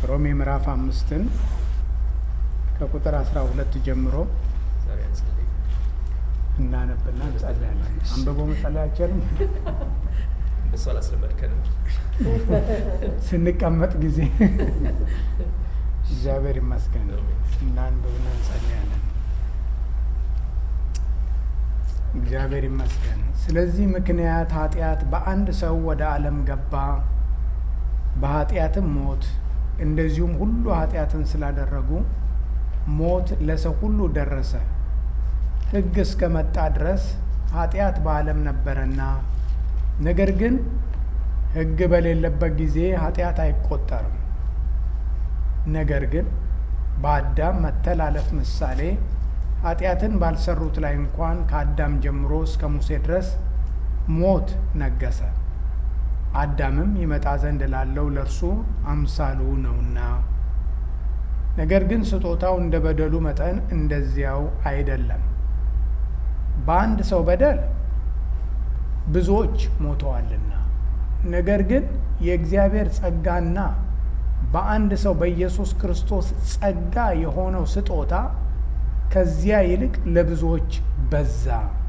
ሮሜ ምዕራፍ አምስትን ከቁጥር አስራ ሁለት ጀምሮ ዛሬ አንጸልይ። እናነብና እንጸልያለን። አንብቦ መጸለይ አይቻልም። እንደሱ አላስለመድከንም። ስንቀመጥ ጊዜ እግዚአብሔር ይመስገን እናንብብና እንጸልያለን። እግዚአብሔር ይመስገን። ስለዚህ ምክንያት ኃጢአት በአንድ ሰው ወደ ዓለም ገባ፣ በኃጢአትም ሞት፣ እንደዚሁም ሁሉ ኃጢአትን ስላደረጉ ሞት ለሰው ሁሉ ደረሰ። ሕግ እስከ መጣ ድረስ ኃጢአት በዓለም ነበረና፣ ነገር ግን ሕግ በሌለበት ጊዜ ኃጢአት አይቆጠርም። ነገር ግን በአዳም መተላለፍ ምሳሌ ኃጢአትን ባልሰሩት ላይ እንኳን ከአዳም ጀምሮ እስከ ሙሴ ድረስ ሞት ነገሰ። አዳምም ይመጣ ዘንድ ላለው ለእርሱ አምሳሉ ነውና። ነገር ግን ስጦታው እንደ በደሉ መጠን እንደዚያው አይደለም። በአንድ ሰው በደል ብዙዎች ሞተዋልና፣ ነገር ግን የእግዚአብሔር ጸጋና በአንድ ሰው በኢየሱስ ክርስቶስ ጸጋ የሆነው ስጦታ ከዚያ ይልቅ ለብዙዎች በዛ።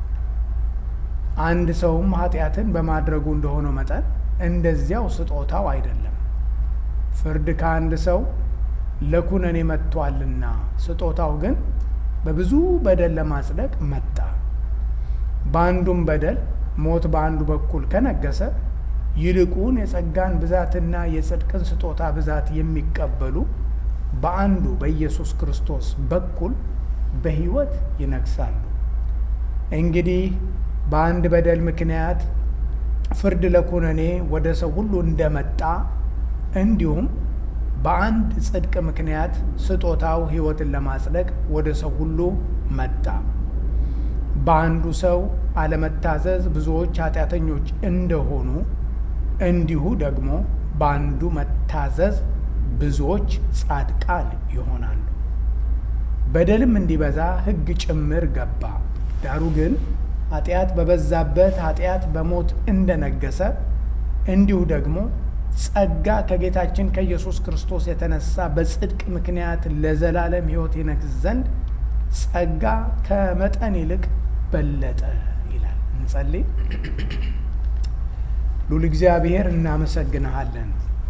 አንድ ሰውም ኃጢአትን በማድረጉ እንደሆነው መጠን እንደዚያው ስጦታው አይደለም። ፍርድ ከአንድ ሰው ለኩነኔ መጥቷልና፣ ስጦታው ግን በብዙ በደል ለማጽደቅ መጣ። በአንዱም በደል ሞት በአንዱ በኩል ከነገሰ ይልቁን የጸጋን ብዛትና የጽድቅን ስጦታ ብዛት የሚቀበሉ በአንዱ በኢየሱስ ክርስቶስ በኩል በሕይወት ይነግሳሉ። እንግዲህ በአንድ በደል ምክንያት ፍርድ ለኩነኔ ወደ ሰው ሁሉ እንደመጣ እንዲሁም በአንድ ጽድቅ ምክንያት ስጦታው ሕይወትን ለማጽደቅ ወደ ሰው ሁሉ መጣ። በአንዱ ሰው አለመታዘዝ ብዙዎች ኃጢአተኞች እንደሆኑ እንዲሁ ደግሞ በአንዱ መታዘዝ ብዙዎች ጻድቃን ይሆናሉ። በደልም እንዲበዛ ሕግ ጭምር ገባ። ዳሩ ግን ኃጢአት በበዛበት ኃጢአት በሞት እንደነገሰ እንዲሁ ደግሞ ጸጋ ከጌታችን ከኢየሱስ ክርስቶስ የተነሳ በጽድቅ ምክንያት ለዘላለም ሕይወት ይነግስ ዘንድ ጸጋ ከመጠን ይልቅ በለጠ ይላል። እንጸልይ። ሉል እግዚአብሔር እናመሰግንሃለን።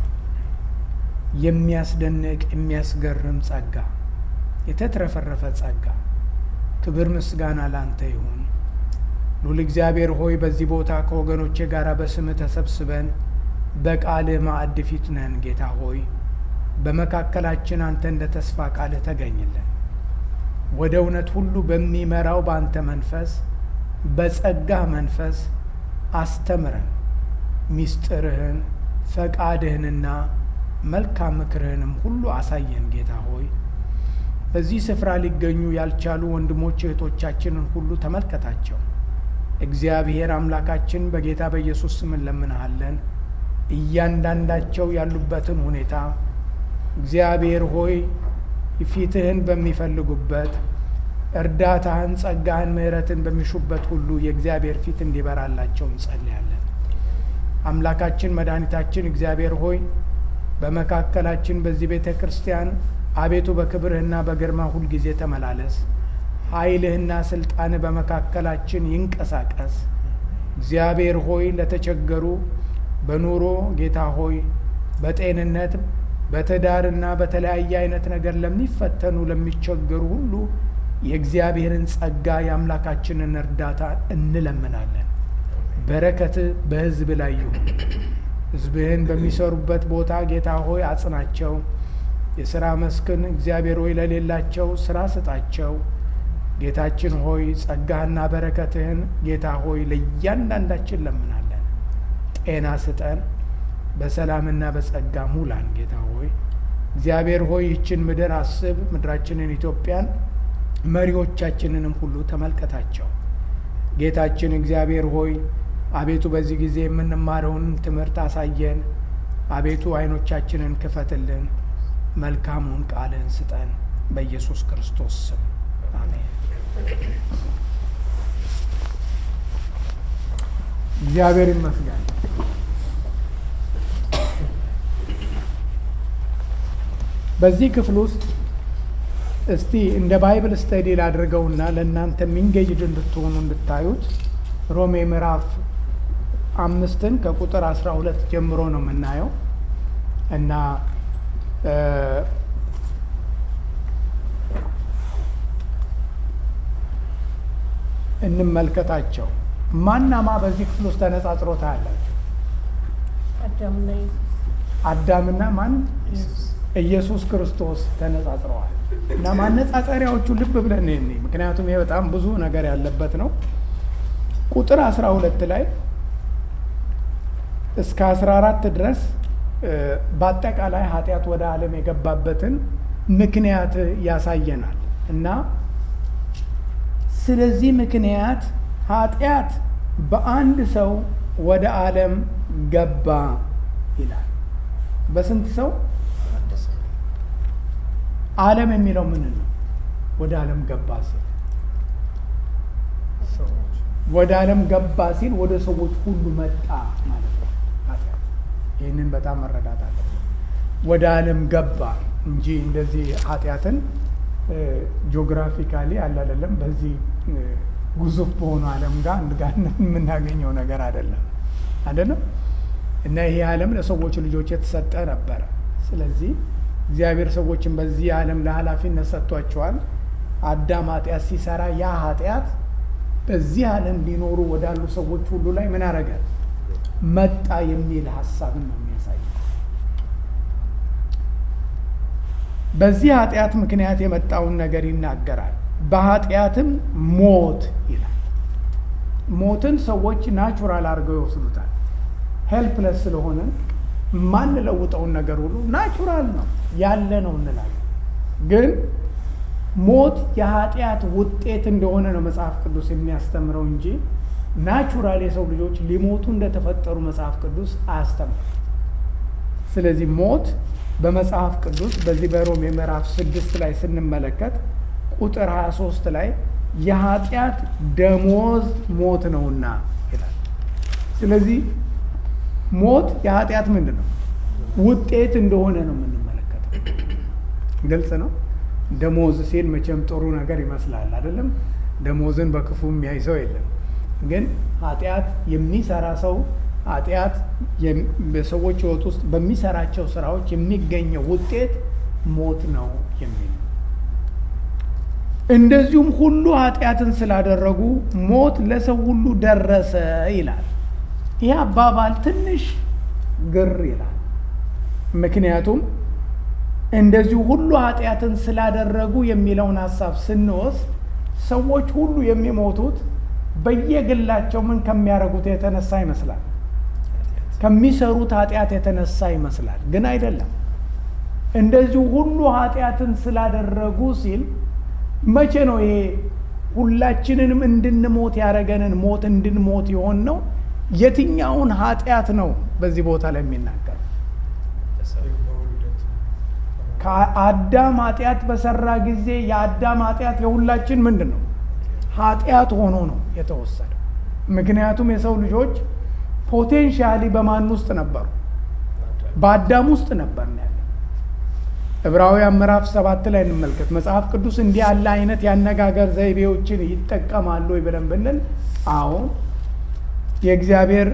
የሚያስደንቅ የሚያስገርም ጸጋ፣ የተትረፈረፈ ጸጋ፣ ክብር ምስጋና ላንተ ይሁን። ሉል እግዚአብሔር ሆይ በዚህ ቦታ ከወገኖቼ ጋር በስምህ ተሰብስበን በቃልህ ማዕድ ፊት ነን። ጌታ ሆይ በመካከላችን አንተ እንደ ተስፋ ቃልህ ተገኝልን። ወደ እውነት ሁሉ በሚመራው በአንተ መንፈስ በጸጋህ መንፈስ አስተምረን ሚስጥርህን ፈቃድህንና መልካም ምክርህንም ሁሉ አሳየን። ጌታ ሆይ በዚህ ስፍራ ሊገኙ ያልቻሉ ወንድሞች እህቶቻችንን ሁሉ ተመልከታቸው። እግዚአብሔር አምላካችን በጌታ በኢየሱስ ስም እንለምንሃለን። እያንዳንዳቸው ያሉበትን ሁኔታ እግዚአብሔር ሆይ ፊትህን በሚፈልጉበት እርዳታህን፣ ጸጋህን፣ ምሕረትን በሚሹበት ሁሉ የእግዚአብሔር ፊት እንዲበራላቸው እንጸልያለን። አምላካችን መድኃኒታችን እግዚአብሔር ሆይ በመካከላችን በዚህ ቤተ ክርስቲያን አቤቱ በክብርህና በግርማ ሁልጊዜ ተመላለስ። ኃይልህና ስልጣንህ በመካከላችን ይንቀሳቀስ። እግዚአብሔር ሆይ ለተቸገሩ በኑሮ ጌታ ሆይ በጤንነት በትዳርና በተለያየ አይነት ነገር ለሚፈተኑ ለሚቸገሩ ሁሉ የእግዚአብሔርን ጸጋ የአምላካችንን እርዳታ እንለምናለን። በረከትህ በሕዝብ ላይ ይሁን። ሕዝብህን በሚሰሩበት ቦታ ጌታ ሆይ አጽናቸው። የሥራ መስክን እግዚአብሔር ሆይ ለሌላቸው ሥራ ስጣቸው። ጌታችን ሆይ ጸጋህና በረከትህን ጌታ ሆይ ለእያንዳንዳችን ለምናለን። ጤና ስጠን፣ በሰላምና በጸጋ ሙላን። ጌታ ሆይ እግዚአብሔር ሆይ ይችን ምድር አስብ፣ ምድራችንን ኢትዮጵያን፣ መሪዎቻችንንም ሁሉ ተመልከታቸው። ጌታችን እግዚአብሔር ሆይ አቤቱ በዚህ ጊዜ የምንማረውን ትምህርት አሳየን። አቤቱ ዓይኖቻችንን ክፈትልን፣ መልካሙን ቃልን ስጠን። በኢየሱስ ክርስቶስ ስም አሜን። እግዚአብሔር ይመስገን። በዚህ ክፍል ውስጥ እስቲ እንደ ባይብል ስተዲ ላድርገውና ለእናንተ ሚንጌጅድ እንድትሆኑ እንድታዩት ሮሜ ምዕራፍ አምስትን ከቁጥር አስራ ሁለት ጀምሮ ነው የምናየው እና እንመልከታቸው። ማናማ በዚህ ክፍል ውስጥ ተነጻጽሮ ታያላችሁ? አዳምና ኢየሱስ አዳምና ማን? ኢየሱስ ክርስቶስ ተነጻጽረዋል። እና ማነጻጸሪያዎቹ ልብ ብለን እኔ ምክንያቱም ይሄ በጣም ብዙ ነገር ያለበት ነው። ቁጥር አስራ ሁለት ላይ እስከ አስራ አራት ድረስ በአጠቃላይ ኃጢአት ወደ ዓለም የገባበትን ምክንያት ያሳየናል እና ስለዚህ ምክንያት ኃጢአት በአንድ ሰው ወደ ዓለም ገባ ይላል። በስንት ሰው? ዓለም የሚለው ምን ነው? ወደ ዓለም ገባ ሲል ወደ ዓለም ገባ ሲል ወደ ሰዎች ሁሉ መጣ ማለት ነው። ኃጢአት ይህንን በጣም መረዳት አለብን። ወደ ዓለም ገባ እንጂ እንደዚህ ኃጢአትን ጂኦግራፊካሊ አለ አይደለም በዚህ ግዙፍ በሆነ ዓለም ጋር አንድ ጋር የምናገኘው ነገር አይደለም አይደለም። እና ይሄ ዓለም ለሰዎች ልጆች የተሰጠ ነበረ። ስለዚህ እግዚአብሔር ሰዎችን በዚህ ዓለም ለኃላፊነት ሰጥቷቸዋል። አዳም ኃጢአት ሲሰራ ያ ኃጢአት በዚህ ዓለም ሊኖሩ ወዳሉ ሰዎች ሁሉ ላይ ምን አረገ? መጣ የሚል ሀሳብን ነው የሚያሳየው። በዚህ ኃጢአት ምክንያት የመጣውን ነገር ይናገራል። በኃጢአትም ሞት ይላል። ሞትን ሰዎች ናቹራል አድርገው ይወስዱታል። ሄልፕለስ ስለሆነ የማንለውጠውን ነገር ሁሉ ናቹራል ነው ያለ ነው እንላለን። ግን ሞት የኃጢአት ውጤት እንደሆነ ነው መጽሐፍ ቅዱስ የሚያስተምረው እንጂ ናቹራል የሰው ልጆች ሊሞቱ እንደተፈጠሩ መጽሐፍ ቅዱስ አያስተምርም። ስለዚህ ሞት በመጽሐፍ ቅዱስ በዚህ በሮሜ ምዕራፍ ስድስት ላይ ስንመለከት ቁጥር 23 ላይ የኃጢአት ደሞዝ ሞት ነውና ይላል። ስለዚህ ሞት የኃጢአት ምንድን ነው ውጤት እንደሆነ ነው የምንመለከተው። ግልጽ ነው። ደሞዝ ሲል መቼም ጥሩ ነገር ይመስላል አይደለም። ደሞዝን በክፉ የሚያይ ሰው የለም። ግን ኃጢአት የሚሰራ ሰው ኃጢአት በሰዎች ሕይወት ውስጥ በሚሰራቸው ስራዎች የሚገኘው ውጤት ሞት ነው የሚል እንደዚሁም ሁሉ ኃጢአትን ስላደረጉ ሞት ለሰው ሁሉ ደረሰ ይላል። ይህ አባባል ትንሽ ግር ይላል። ምክንያቱም እንደዚሁ ሁሉ ኃጢአትን ስላደረጉ የሚለውን ሀሳብ ስንወስድ ሰዎች ሁሉ የሚሞቱት በየግላቸው ምን ከሚያደርጉት የተነሳ ይመስላል፣ ከሚሰሩት ኃጢአት የተነሳ ይመስላል። ግን አይደለም። እንደዚሁ ሁሉ ኃጢአትን ስላደረጉ ሲል መቼ ነው ይሄ ሁላችንንም እንድንሞት ያደረገንን ሞት እንድንሞት የሆን ነው? የትኛውን ኃጢአት ነው በዚህ ቦታ ላይ የሚናገር? ከአዳም ኃጢአት በሰራ ጊዜ የአዳም ኃጢአት የሁላችን ምንድን ነው? ኃጢአት ሆኖ ነው የተወሰደው። ምክንያቱም የሰው ልጆች ፖቴንሻሊ በማን ውስጥ ነበሩ? በአዳም ውስጥ ነበር ነው ያለ። ዕብራውያን ምዕራፍ ሰባት ላይ እንመልከት። መጽሐፍ ቅዱስ እንዲህ ያለ አይነት የአነጋገር ዘይቤዎችን ይጠቀማሉ ብለን ብንል አሁን የእግዚአብሔር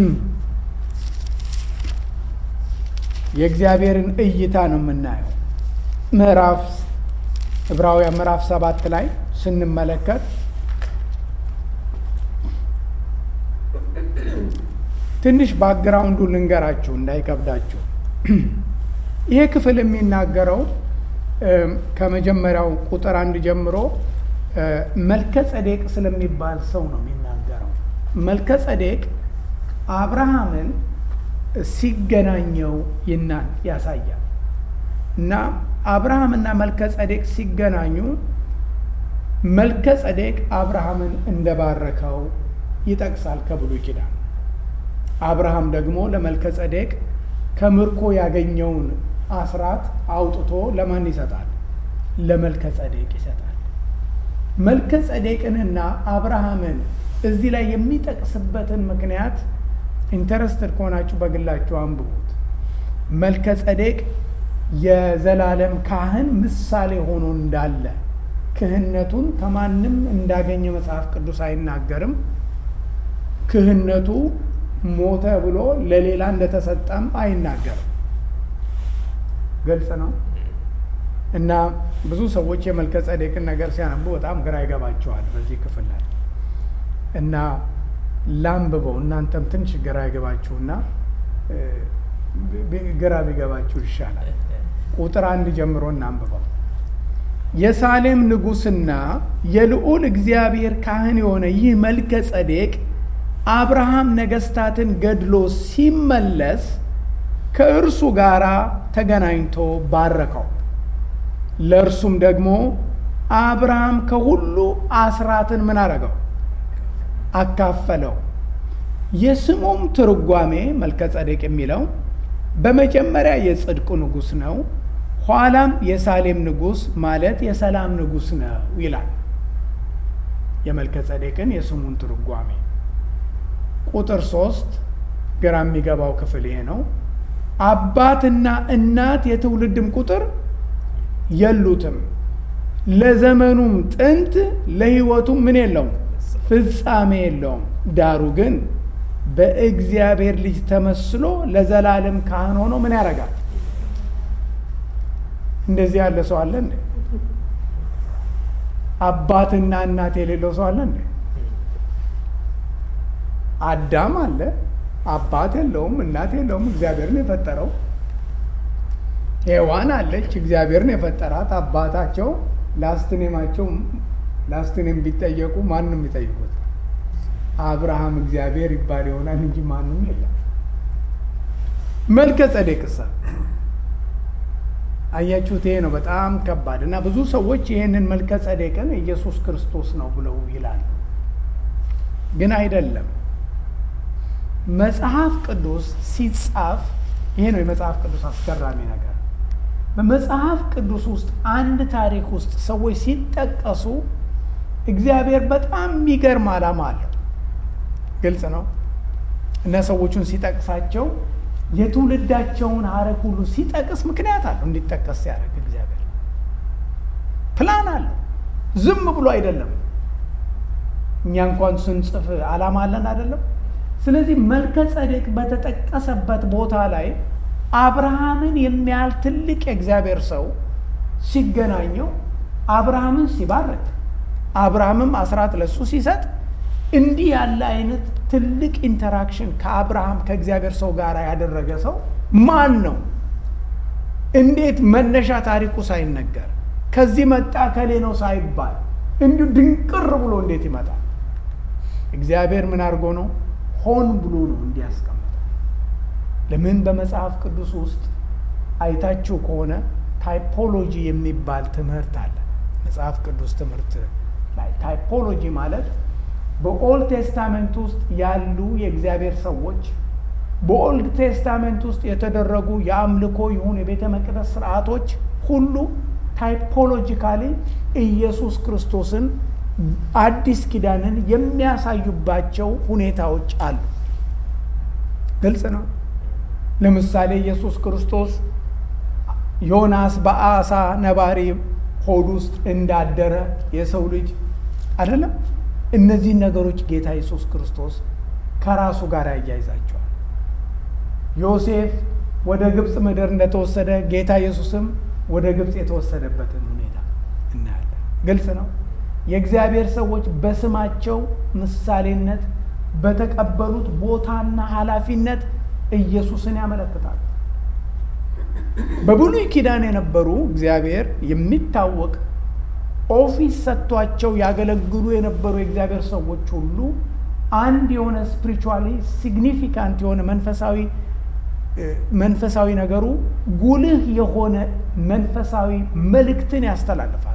የእግዚአብሔርን እይታ ነው የምናየው። ምዕራፍ ዕብራውያን ምዕራፍ ሰባት ላይ ስንመለከት ትንሽ ባክግራውንዱ ልንገራችሁ እንዳይከብዳችሁ። ይሄ ክፍል የሚናገረው ከመጀመሪያው ቁጥር አንድ ጀምሮ መልከ ጸዴቅ ስለሚባል ሰው ነው የሚናገረው። መልከ ጸዴቅ አብርሃምን ሲገናኘው ይናን ያሳያል እና አብርሃምና መልከ ጸዴቅ ሲገናኙ መልከ ጸዴቅ አብርሃምን እንደባረከው ይጠቅሳል ከብሉይ ኪዳን። አብርሃም ደግሞ ለመልከ ጸዴቅ ከምርኮ ያገኘውን አስራት አውጥቶ ለማን ይሰጣል? ለመልከ ጸዴቅ ይሰጣል። መልከ ጸዴቅንና አብርሃምን እዚህ ላይ የሚጠቅስበትን ምክንያት ኢንተረስትድ ከሆናችሁ በግላችሁ አንብቡት። መልከ ጸዴቅ የዘላለም ካህን ምሳሌ ሆኖ እንዳለ ክህነቱን ከማንም እንዳገኘ መጽሐፍ ቅዱስ አይናገርም። ክህነቱ ሞተ ብሎ ለሌላ እንደተሰጠም አይናገርም። ግልጽ ነው። እና ብዙ ሰዎች የመልከ ጸዴቅን ነገር ሲያነቡ በጣም ግራ ይገባቸዋል በዚህ ክፍል ላይ እና ላንብበው እናንተም ትንሽ ግራ ይገባችሁና ግራ ቢገባችሁ ይሻላል። ቁጥር አንድ ጀምሮ እናንብበው። የሳሌም ንጉሥና የልዑል እግዚአብሔር ካህን የሆነ ይህ መልከ ጸዴቅ አብርሃም ነገሥታትን ገድሎ ሲመለስ ከእርሱ ጋር ተገናኝቶ ባረከው። ለእርሱም ደግሞ አብርሃም ከሁሉ አስራትን ምን አረገው? አካፈለው። የስሙም ትርጓሜ መልከ ጸዴቅ የሚለው በመጀመሪያ የጽድቁ ንጉሥ ነው፣ ኋላም የሳሌም ንጉሥ ማለት የሰላም ንጉሥ ነው ይላል። የመልከ ጸዴቅን የስሙን ትርጓሜ ቁጥር ሶስት ግራ የሚገባው ክፍል ይሄ ነው። አባትና እናት የትውልድም ቁጥር የሉትም፣ ለዘመኑም ጥንት ለሕይወቱም ምን የለውም ፍጻሜ የለውም። ዳሩ ግን በእግዚአብሔር ልጅ ተመስሎ ለዘላለም ካህን ሆኖ ምን ያደርጋል? እንደዚህ ያለ ሰው አለ እንዴ? አባትና እናት የሌለው ሰው አለ እንዴ? አዳም አለ፣ አባት የለውም፣ እናት የለውም፣ እግዚአብሔርን የፈጠረው። ሔዋን አለች፣ እግዚአብሔርን የፈጠራት። አባታቸው ላስትኔማቸው ላስትኔም ቢጠየቁ ማንም ይጠይቁት አብርሃም እግዚአብሔር ይባል ይሆናል እንጂ ማንም የለም። መልከ ጸዴቅሳ አያችሁት? ይሄ ነው በጣም ከባድ እና ብዙ ሰዎች ይህንን መልከ ጸዴቅን ኢየሱስ ክርስቶስ ነው ብለው ይላሉ። ግን አይደለም። መጽሐፍ ቅዱስ ሲጻፍ ይሄ ነው የመጽሐፍ ቅዱስ አስገራሚ ነገር። በመጽሐፍ ቅዱስ ውስጥ አንድ ታሪክ ውስጥ ሰዎች ሲጠቀሱ እግዚአብሔር በጣም የሚገርም ዓላማ አለው። ግልጽ ነው እና ሰዎቹን ሲጠቅሳቸው የትውልዳቸውን ሐረግ ሁሉ ሲጠቅስ ምክንያት አለው እንዲጠቀስ ሲያደርግ እግዚአብሔር ፕላን አለው። ዝም ብሎ አይደለም። እኛ እንኳን ስንጽፍ ዓላማ አለን አይደለም። ስለዚህ መልከ ጸዴቅ በተጠቀሰበት ቦታ ላይ አብርሃምን የሚያህል ትልቅ የእግዚአብሔር ሰው ሲገናኘው አብርሃምን ሲባርክ አብርሃምም አስራት ለሱ ሲሰጥ እንዲህ ያለ አይነት ትልቅ ኢንተራክሽን ከአብርሃም ከእግዚአብሔር ሰው ጋር ያደረገ ሰው ማን ነው? እንዴት መነሻ ታሪኩ ሳይነገር ከዚህ መጣ ከሌ ነው ሳይባል እንዲሁ ድንቅር ብሎ እንዴት ይመጣል? እግዚአብሔር ምን አድርጎ ነው? ሆን ብሎ ነው እንዲያስቀምጠው። ለምን በመጽሐፍ ቅዱስ ውስጥ አይታችሁ ከሆነ ታይፖሎጂ የሚባል ትምህርት አለ። መጽሐፍ ቅዱስ ትምህርት ላይ ታይፖሎጂ ማለት በኦልድ ቴስታመንት ውስጥ ያሉ የእግዚአብሔር ሰዎች በኦልድ ቴስታመንት ውስጥ የተደረጉ የአምልኮ ይሁን የቤተ መቅደስ ስርዓቶች ሁሉ ታይፖሎጂካሊ ኢየሱስ ክርስቶስን አዲስ ኪዳንን የሚያሳዩባቸው ሁኔታዎች አሉ። ግልጽ ነው። ለምሳሌ ኢየሱስ ክርስቶስ ዮናስ በአሳ ነባሪ ሆድ ውስጥ እንዳደረ የሰው ልጅ አይደለም። እነዚህን ነገሮች ጌታ ኢየሱስ ክርስቶስ ከራሱ ጋር ያያይዛቸዋል። ዮሴፍ ወደ ግብፅ ምድር እንደተወሰደ ጌታ ኢየሱስም ወደ ግብፅ የተወሰደበትን ሁኔታ እናያለን። ግልጽ ነው። የእግዚአብሔር ሰዎች በስማቸው ምሳሌነት በተቀበሉት ቦታና ኃላፊነት ኢየሱስን ያመለክታሉ። በብሉይ ኪዳን የነበሩ እግዚአብሔር የሚታወቅ ኦፊስ ሰጥቷቸው ያገለግሉ የነበሩ የእግዚአብሔር ሰዎች ሁሉ አንድ የሆነ ስፒሪቹዋሊ ሲግኒፊካንት የሆነ መንፈሳዊ መንፈሳዊ ነገሩ ጉልህ የሆነ መንፈሳዊ መልእክትን ያስተላልፋሉ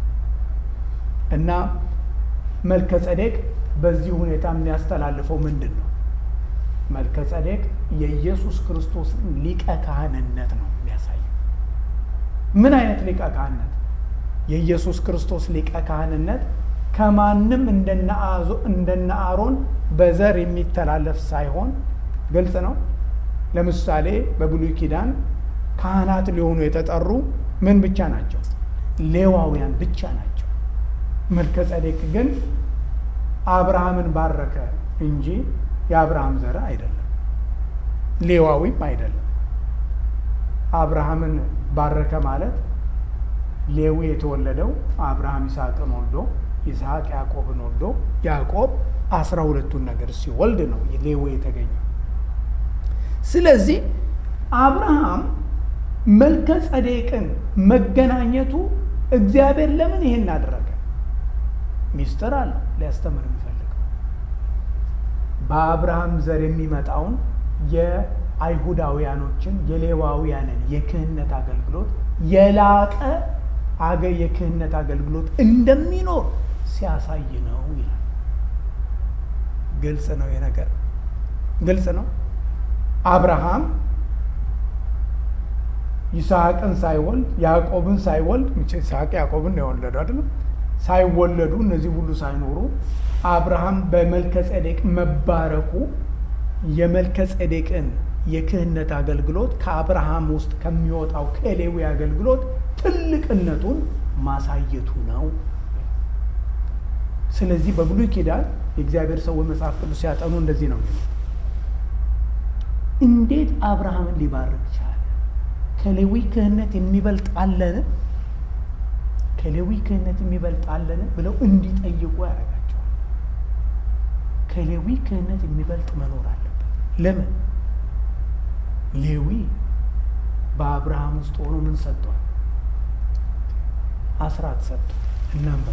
እና መልከ ጸዴቅ በዚህ ሁኔታ የሚያስተላልፈው ምንድን ነው? መልከ ጸዴቅ የኢየሱስ ክርስቶስን ሊቀ ካህንነት ነው የሚያሳየው። ምን አይነት ሊቀ ካህንነት? የኢየሱስ ክርስቶስ ሊቀ ካህንነት ከማንም እንደነ አሮን በዘር የሚተላለፍ ሳይሆን ግልጽ ነው። ለምሳሌ በብሉይ ኪዳን ካህናት ሊሆኑ የተጠሩ ምን ብቻ ናቸው? ሌዋውያን ብቻ ናቸው። መልከ ጸዴቅ ግን አብርሃምን ባረከ እንጂ የአብርሃም ዘር አይደለም፣ ሌዋዊም አይደለም። አብርሃምን ባረከ ማለት ሌዊ የተወለደው አብርሃም ይስሐቅን ወልዶ ይስሐቅ ያዕቆብን ወልዶ ያዕቆብ አስራ ሁለቱን ነገር ሲወልድ ነው ሌዊ የተገኘው። ስለዚህ አብርሃም መልከ ጸዴቅን መገናኘቱ እግዚአብሔር ለምን ይሄን አደረገ? ሚስጥር አለው ሊያስተምር የሚፈልገው በአብርሃም ዘር የሚመጣውን የአይሁዳውያኖችን የሌዋውያንን የክህነት አገልግሎት የላቀ አገ የክህነት አገልግሎት እንደሚኖር ሲያሳይ ነው ይላል። ግልጽ ነው የነገር ግልጽ ነው። አብርሃም ይስሐቅን ሳይወልድ ያዕቆብን ሳይወልድ ይስሐቅ ያዕቆብን ነው የወለዱ አይደለም። ሳይወለዱ እነዚህ ሁሉ ሳይኖሩ አብርሃም በመልከ ጼዴቅ መባረኩ የመልከ ጼዴቅን የክህነት አገልግሎት ከአብርሃም ውስጥ ከሚወጣው ከሌዊ አገልግሎት ትልቅነቱን ማሳየቱ ነው። ስለዚህ በብሉይ ኪዳን የእግዚአብሔር ሰዎች መጽሐፍ ቅዱስ ሲያጠኑ እንደዚህ ነው የሚለው እንዴት አብርሃምን ሊባርክ ቻለ? ከሌዊ ክህነት የሚበልጥ አለን? ከሌዊ ክህነት የሚበልጥ አለን ብለው እንዲጠይቁ ያደርጋቸዋል። ከሌዊ ክህነት የሚበልጥ መኖር አለበት። ለምን? ሌዊ በአብርሃም ውስጥ ሆኖ ምን ሰጥቷል? አስራት ሰጥቷል። እናንበብ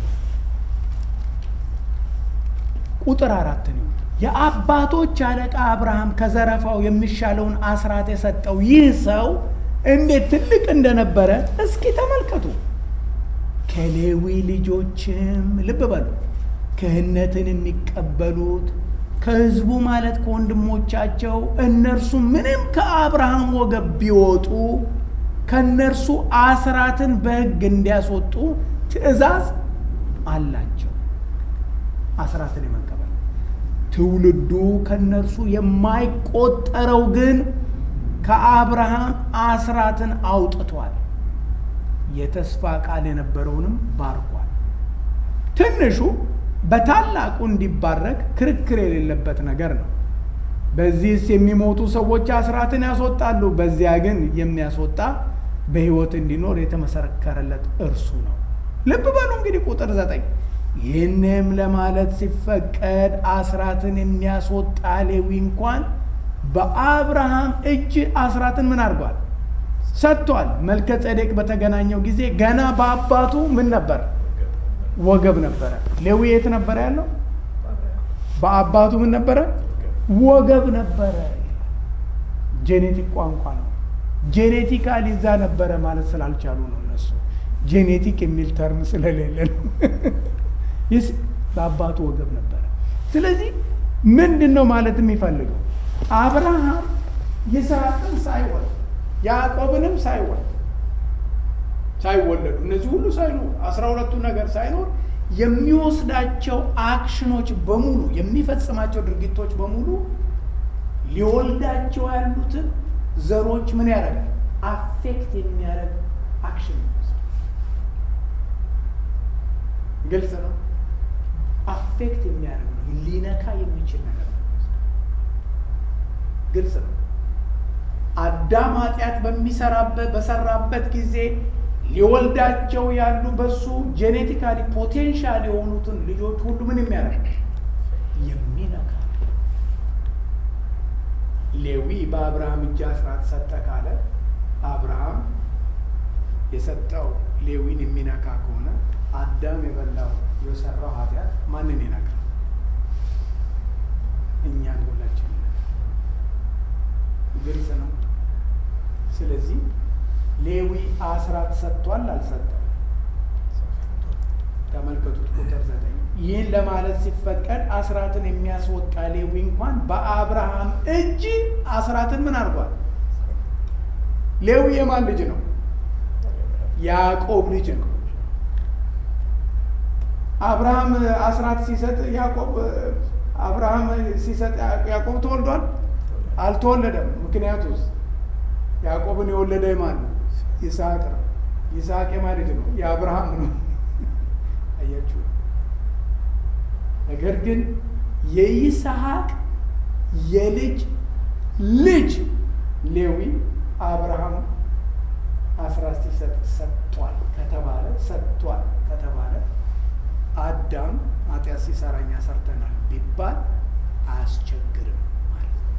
ቁጥር አራትን ይሁን የአባቶች አለቃ አብርሃም ከዘረፋው የሚሻለውን አስራት የሰጠው ይህ ሰው እንዴት ትልቅ እንደነበረ እስኪ ተመልከቱ። ከሌዊ ልጆችም ልብ በሉ ክህነትን የሚቀበሉት ከሕዝቡ ማለት ከወንድሞቻቸው እነርሱ ምንም ከአብርሃም ወገብ ቢወጡ ከእነርሱ አስራትን በሕግ እንዲያስወጡ ትእዛዝ አላቸው። አስራትን የመቀበል ትውልዱ ከእነርሱ የማይቆጠረው ግን ከአብርሃም አስራትን አውጥቷል፣ የተስፋ ቃል የነበረውንም ባርኳል። ትንሹ በታላቁ እንዲባረክ ክርክር የሌለበት ነገር ነው። በዚህስ የሚሞቱ ሰዎች አስራትን ያስወጣሉ፣ በዚያ ግን የሚያስወጣ በሕይወት እንዲኖር የተመሰከረለት እርሱ ነው። ልብ በሉ እንግዲህ ቁጥር ዘጠኝ ይህንም ለማለት ሲፈቀድ አስራትን የሚያስወጣ ሌዊ እንኳን በአብርሃም እጅ አስራትን ምን አድርጓል? ሰጥቷል። መልከ ጼዴቅ በተገናኘው ጊዜ ገና በአባቱ ምን ነበር? ወገብ ነበረ። ሌዊ የት ነበረ ያለው? በአባቱ ምን ነበረ? ወገብ ነበረ። ጄኔቲክ ቋንቋ ነው። ጄኔቲካሊ እዛ ነበረ ማለት ስላልቻሉ ነው እነሱ ጄኔቲክ የሚል ተርም ስለሌለ ነው። ይስ በአባቱ ወገብ ነበረ። ስለዚህ ምንድን ነው ማለት የሚፈልገው አብርሃም ይስሐቅን ሳይወልድ ያዕቆብንም ሳይወልድ ሳይወለዱ እነዚህ ሁሉ ሳይኖር አስራ ሁለቱ ነገር ሳይኖር የሚወስዳቸው አክሽኖች በሙሉ የሚፈጽማቸው ድርጊቶች በሙሉ ሊወልዳቸው ያሉትን ዘሮች ምን ያደርጋል? አፌክት የሚያደርግ አክሽን ግልጽ ነው። አፌክት የሚያደርግ ነው። ሊነካ የሚችል ነገር ነው። ግልጽ ነው። አዳም ኃጢአት በሚሰራበት በሰራበት ጊዜ ሊወልዳቸው ያሉ በሱ ጄኔቲካሊ ፖቴንሻል የሆኑትን ልጆች ሁሉ ምን የሚያደርግ የሚነካ ሌዊ በአብርሃም እጅ አስራት ሰጠ ካለ አብርሃም የሰጠው ሌዊን የሚነካ ከሆነ አዳም የበላው የሰራው ኃጢአት ማንን ይነካል? እኛን ሁላችን ግልጽ ነው። ስለዚህ ሌዊ አስራት ሰጥቷል አልሰጠም? ተመልከቱት ቁጥር ዘጠኝ ይህን ለማለት ሲፈቀድ አስራትን የሚያስወጣ ሌዊ እንኳን በአብርሃም እጅ አስራትን ምን አድርጓል? ሌዊ የማን ልጅ ነው? ያዕቆብ ልጅ ነው። አብርሃም አስራት ሲሰጥ ያዕቆብ አብርሃም ሲሰጥ ያዕቆብ ተወልዷል? አልተወለደም። ምክንያቱስ ያዕቆብን የወለደ ማን ነው? ይስሐቅ ነው። ይስሐቅ የማን ልጅ ነው? የአብርሃም ነው። አያችሁ። ነገር ግን የይስሐቅ የልጅ ልጅ ሌዊ አብርሃም አስራት ሲሰጥ ሰጥቷል ከተባለ ሰጥቷል ከተባለ አዳም ኃጢአት ሲሰራ እኛ ሰርተናል ቢባል አያስቸግርም ማለት ነው።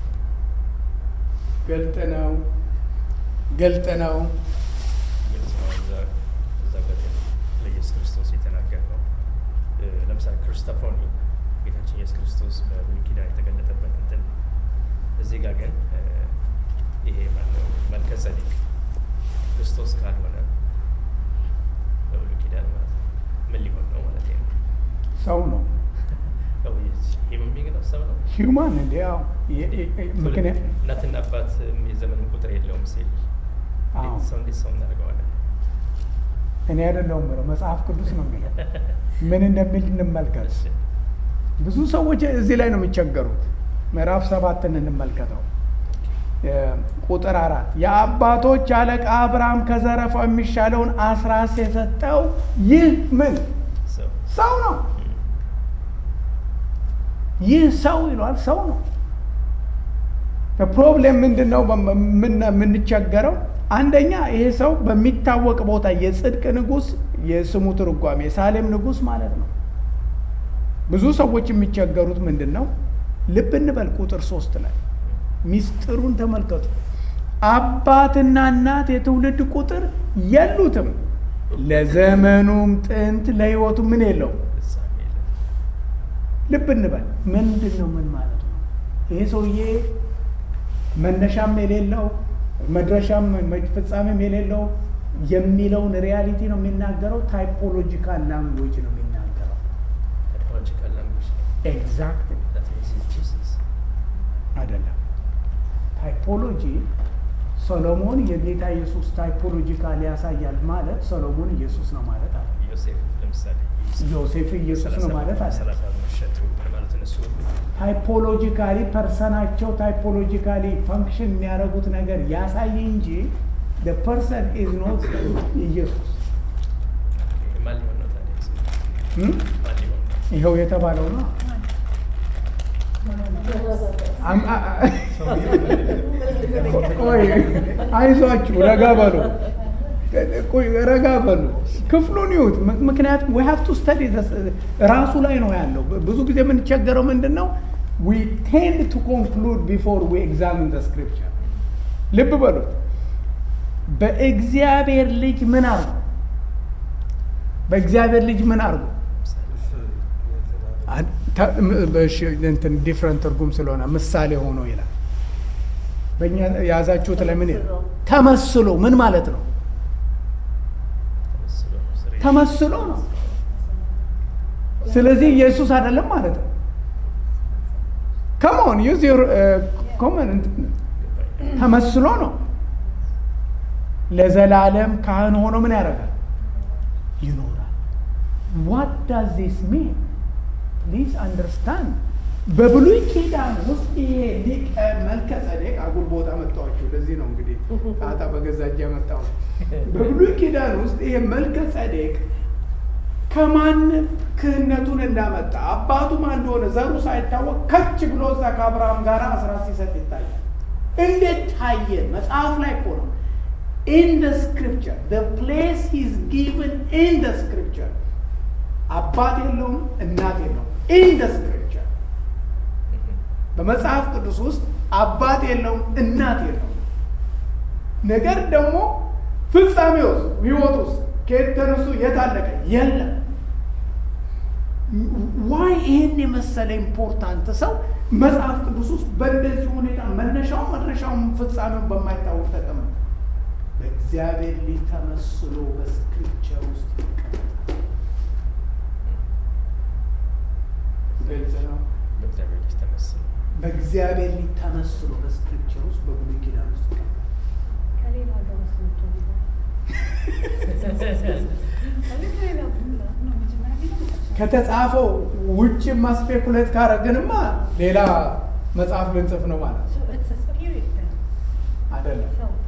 ገልጥ ነው፣ ገልጥ ነው። ግልጽ ነው። እዛ- እዛ ጋር ለኢየሱስ ክርስቶስ የተናገረው እ፣ ለምሳሌ ክርስቶፎኒ ጌታችን ኢየሱስ ክርስቶስ በብሉይ ኪዳን የተገለጠበት እንትን ነው። እዚህ ጋር ግን እ፣ ይሄ ማነው መልከ ጼዴቅ ክርስቶስ ካልሆነ በብሉይ ኪዳን ማለት ነው ምን ሊሆን ነው ማለት ነው? ሰው ነው ሂውመን ቢንግ ነው፣ ሰው ነው። ሂውማን እንዲ ያው የ- የ- ምክንያት እናትና አባት የዘመን ቁጥር የለውም ሲል አዎ። ሰው እንዴት ሰው እናደርገዋለን? እኔ አይደለሁም ብለው መጽሐፍ ቅዱስ ነው የሚለው። ምን እንደሚል እንመልከት። እሺ። ብዙ ሰዎች እዚህ ላይ ነው የሚቸገሩት። ምዕራፍ ሰባትን እንመልከተው። እ፣ ቁጥር አራት የአባቶች አለቃ አብርሃም ከዘረፋው የሚሻለውን አስራት የሰጠው ይህ ምን ሰው ሰው ነው። ይህ ሰው ይሏል። ሰው ነው። ፕሮብሌም ምንድን ነው? በምን- የምንቸገረው አንደኛ ይሄ ሰው በሚታወቅ ቦታ የጽድቅ ንጉሥ የስሙ ትርጓሜ የሳሌም ንጉሥ ማለት ነው። ብዙ ሰዎች የሚቸገሩት ምንድን ነው? ልብ እንበል ቁጥር ሶስት ላይ ሚስጥሩን ተመልከቱ። አባትና እናት የትውልድ ቁጥር የሉትም፣ ለዘመኑም ጥንት ለሕይወቱ ምን የለው ፍጻሜ የለም። ልብ እንበል ምንድን ነው? ምን ማለት ነው? ይሄ ሰውዬ መነሻም የሌለው መድረሻም መ- ፍጻሜም የሌለው የሚለውን ሪያሊቲ ነው የሚናገረው። ታይፖሎጂካል ላንጉዌጅ ነው የሚናገረው። Typological language ነው። ኤግዛክት That means he's Jesus. አይደለም። ታይፖሎጂ ሰሎሞን የጌታ ኢየሱስ ታይፖሎጂካል ያሳያል ማለት ሰሎሞን ኢየሱስ ነው ማለት አለ። ዮሴፍ ለምሳሌ ዮሴፍ ኢየሱስ ነው ማለት አለ። ሰላሳ መሸቱ ማለት እነሱ ታይፖሎጂካሊ ፐርሰናቸው ታይፖሎጂካሊ ፈንክሽን የሚያደርጉት ነገር ያሳይ እንጂ ፐርሰን ኢዝ ኖት ኢየሱስ። ማን ሊሆን ነው ታዲያ? እም? ማን ሊሆን ነው? ይኸው የተባለው ነው። አም- አ- አ- ቆይ አይዟችሁ፣ ረጋ በሉ፣ ቆይ ረጋ በሉ። ክፍሉን ይዩት። ም- ምክንያቱም we have to study this ራሱ ላይ ነው ያለው። ብ- ብዙ ጊዜ የምንቸገረው ምንድን ነው? we tend to conclude before we examine the scripture። ልብ በሉት። በእግዚአብሔር ልጅ ምን አርጉ? በእግዚአብሔር ልጅ ምን አርጉ? እንትን ዲፍረንት ትርጉም ስለሆነ ምሳሌ ሆኖ ይላል። በእኛ የያዛችሁት ለምን ይላል? ተመስሎ ምን ማለት ነው? ተመስሎ ነው። ስሬ- ተመስሎ ነው። ስለዚህ ኢየሱስ አይደለም ማለት ነው። ከሞን ዩዝ ዩር ኮመን ገባኝ። ተመስሎ ነው። ለዘላለም ካህን ሆኖ ምን ያደርጋል? ይኖራል። ዋት ዳዝ ዚስ ሚን ፕሊዝ አንደርስታንድ። በብሉይ ኪዳን ውስጥ ይሄ ሊቀ መልከ ጸዴቅ አጉል ቦታ መጣኋችሁ። ለዚህ ነው እንግዲህ ጣጣ በገዛ እጄ ያመጣሁት። በብሉይ ኪዳን ውስጥ ይሄ መልከ ጸዴቅ ከማንም ክህነቱን እንዳመጣ አባቱ ማን እንደሆነ ዘሩ ሳይታወቅ ከች ብሎ እዛ ከአብርሃም ጋር አስራት ሲሰጥ ይታያል። እንዴት ታየ? መጽሐፍ ላይ እኮ ነው። ኢን ደ ስክሪፕቸር ደ ፕሌስ ሂዝ ጊቨን ኢን ደ ስክሪፕቸር አባት የለውም እናት የለውም። ኢን ደ ስክሪፕቸር በመጽሐፍ ቅዱስ ውስጥ አባት የለውም እናት የለውም። ነገር ደግሞ ፍጻሜ ውስጥ ህይወት ውስጥ ከየት ተነሱ የት አለቀ የለም። ዋይ ይህን የመሰለ ኢምፖርታንት ሰው መጽሐፍ ቅዱስ ውስጥ በእንደዚህ ሁኔታ መነሻውን መድረሻውን ፍጻሜውን በማይታወቅ ተቀመጠ። በእግዚአብሔር ልጅ ተመስሎ በስክሪፕቸር ውስጥ ይቀመጣል። ግልጽ ነው። በእግዚአብሔር ልጅ ተመስሎ በእግዚአብሔር ልጅ ተመስሎ በስክሪፕቸር ውስጥ በብሉይ ኪዳን ውስጥ ይቀመጣል። ከሌላ ሀገር ውስጥ መጥቶ ቢሆን ከሌላ ቦታ ነው መጀመሪያ ቢሆን መጨረሻ ከተጻፈው ውጭ ማስፔኩሌት ካረግንማ ሌላ መጽሐፍ ልንጽፍ ነው ማለት ነው። So it's a spirit then. አይደለም። ሰው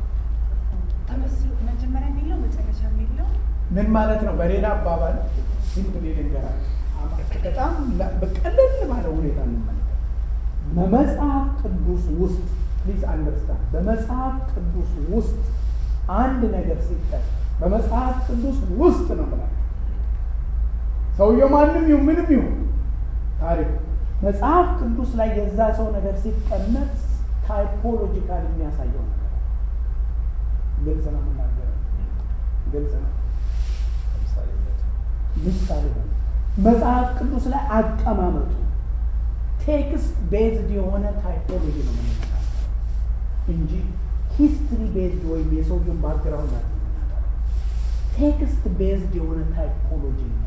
ምን ማለት ነው? በሌላ አባባል ሲምፕሊ ልንገራችሁ፣ በጣም በቀለል ባለ ሁኔታ እንመለከት። በመጽሐፍ ቅዱስ ውስጥ ፕሊዝ አንደርስታንድ፣ በመጽሐፍ ቅዱስ ውስጥ አንድ ነገር ሲጠቅ በመጽሐፍ ቅዱስ ውስጥ ነው ብላችሁ ሰውየው ማንም ይሁን ምንም ይሁን ታሪክ መጽሐፍ ቅዱስ ላይ የዛ ሰው ነገር ሲቀመጥ ታይፖሎጂካል የሚያሳየው ነገር ግልጽ ነው የምናገረው፣ ግልጽ ነው። ምሳሌ ነው መጽሐፍ ቅዱስ ላይ አቀማመጡ ቴክስት ቤዝድ የሆነ ታይፖሎጂ ነው የምንነጋገረው እንጂ ሂስትሪ ቤዝድ ወይም የሰውየውን ባክግራውንድ ላይ ቴክስት ቤዝድ የሆነ ታይፖሎጂ ነው።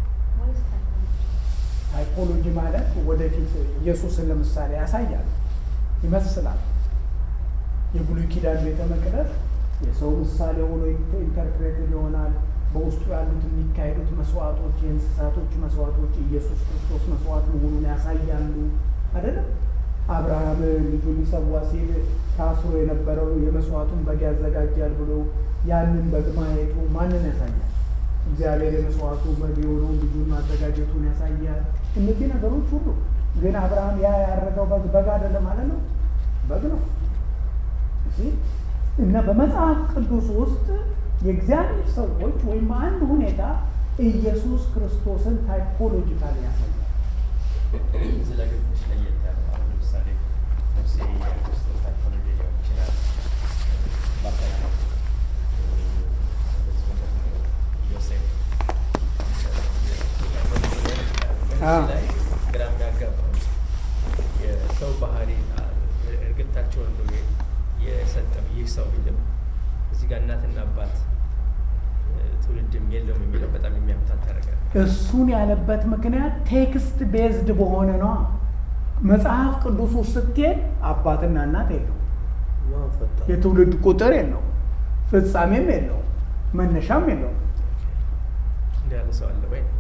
ታይፖሎጂ ማለት ወደፊት ኢየሱስን ለምሳሌ ያሳያል፣ ይመስላል። የብሉይ ኪዳን ቤተ መቅደስ የሰው ምሳሌ ሆኖ ኢንተርፕሬትድ ይሆናል። በውስጡ ያሉት የሚካሄዱት መስዋዕቶች፣ የእንስሳቶች መስዋዕቶች ኢየሱስ ክርስቶስ መስዋዕት መሆኑን ያሳያሉ። አይደለም አብርሃም ልጁን ሊሰዋ ሲል ታስሮ የነበረው የመስዋዕቱን በግ ያዘጋጃል ብሎ ያንን በግ ማየቱ ማንን ያሳያል? እግዚአብሔር የመስዋዕቱ በግ የሆነውን ልጁን ማዘጋጀቱን ያሳያል። እነዚህ ነገሮች ሁሉ ግን አብርሃም ያ ያረገው በግ በግ አይደለም ማለት ነው፣ በግ ነው እና በመጽሐፍ ቅዱስ ውስጥ የእግዚአብሔር ሰዎች ወይም አንድ ሁኔታ ኢየሱስ ክርስቶስን ታይፖሎጂካል ያሳያል። እዚህ ላይ ግን ትንሽ ለየት ያለ አሁን ለምሳሌ ሙሴ የክርስቶስ ታይፖሎጂ ሊሆን ይችላል። በአጠቃላይ እንደዚሁም ደግሞ ዮሴፍ አዎ። ላይ ግራ የሚያጋባው የሰው ባህሪ እርግታቸው እንደ የሰጠው ይህ ሰው ቢልም እዚህ ጋር እናትና አባት ትውልድም የለውም የሚለው በጣም የሚያምታታ ነገር ነው። እሱን ያለበት ምክንያት ቴክስት ቤዝድ በሆነ ነው። መጽሐፍ ቅዱስ ውስጥ ስትሄድ አባትና እናት የለው፣ የትውልድ ቁጥር የለው፣ ፍጻሜም የለው፣ መነሻም የለው። እንዲህ ያለ ሰው አለ ወይ?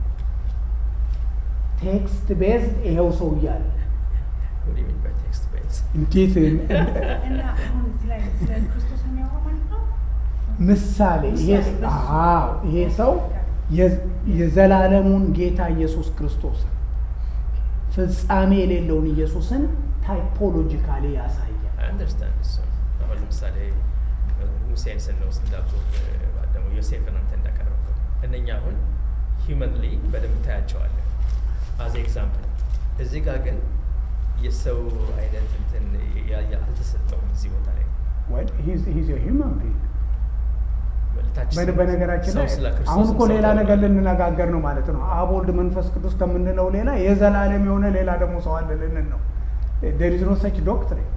ቴክስት ቤዝድ ይሄው ሰው እያለ What do you mean by text based? እንዴት እና አሁን እዚህ ላይ ስለ ክርስቶስ የሚያወራው ማለት ነው። ምሳሌ ይሄ አዎ ይሄ ሰው የ- የዘላለሙን ጌታ ኢየሱስ ክርስቶስን ፍጻሜ የሌለውን ኢየሱስን ታይፖሎጂካሊ ያሳያል። I understand እሱ አሁን ለምሳሌ ሙሴን ስንወስድ እንዳልኩ ደግሞ ዮሴፍን አንተ እንዳቀረብከው እነኛ አሁን ሂውመንሊ በደንብ ታያቸዋለን አዝ ኤግዛምፕል። እዚህ ጋር ግን የሰው አይነት እንትን ያ- ያ- አልተሰጠውም እዚህ ቦታ ላይ Well, he's, he's a human being. ታች በ- በነገራችን ሰው ላይ ስለ ክርስቶስ አሁን እኮ ሰው ሌላ ነገር ተብሏል። ልንነጋገር ነው ማለት ነው። አብ ወልድ መንፈስ ቅዱስ ከምንለው ሌላ የዘላለም የሆነ ሌላ ደግሞ ሰው አለ ልንል ነው። ዴር ኢዝ ኖ ሰች ዶክትሪን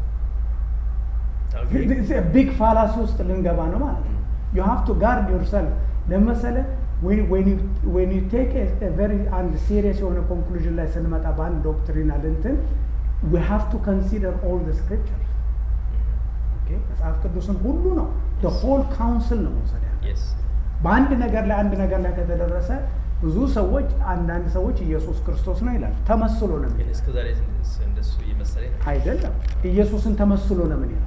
Okay. ቢግ ፋላሲ ውስጥ ልንገባ ነው ማለት ነው። ዩ ሃቭ ቱ ጋርድ ዮርሰልፍ ለመሰለ ዌን ዩ ቴክ ቨሪ አንድ ሲሪየስ የሆነ ኮንክሉዥን ላይ ስንመጣ በአንድ ዶክትሪናል እንትን ዊ ሃቭ ቱ ኮንሲደር ኦል ደ ስክሪፕቸርስ መጽሐፍ ቅዱስን ሁሉ ነው ሆል ካውንስል ነው መውሰድ ያለ Yes. በአንድ ነገር ላይ አንድ ነገር ላይ ከተደረሰ ብዙ ሰዎች አንዳንድ ሰዎች ኢየሱስ ክርስቶስ ነው ይላል። ተመስሎ ነው ግን የሚለው እስከ ዛሬ እንደሱ- እንደሱ እየመሰለኝ ነው። አይደለም። ኢየሱስን ተመስሎ ለምን ይላል?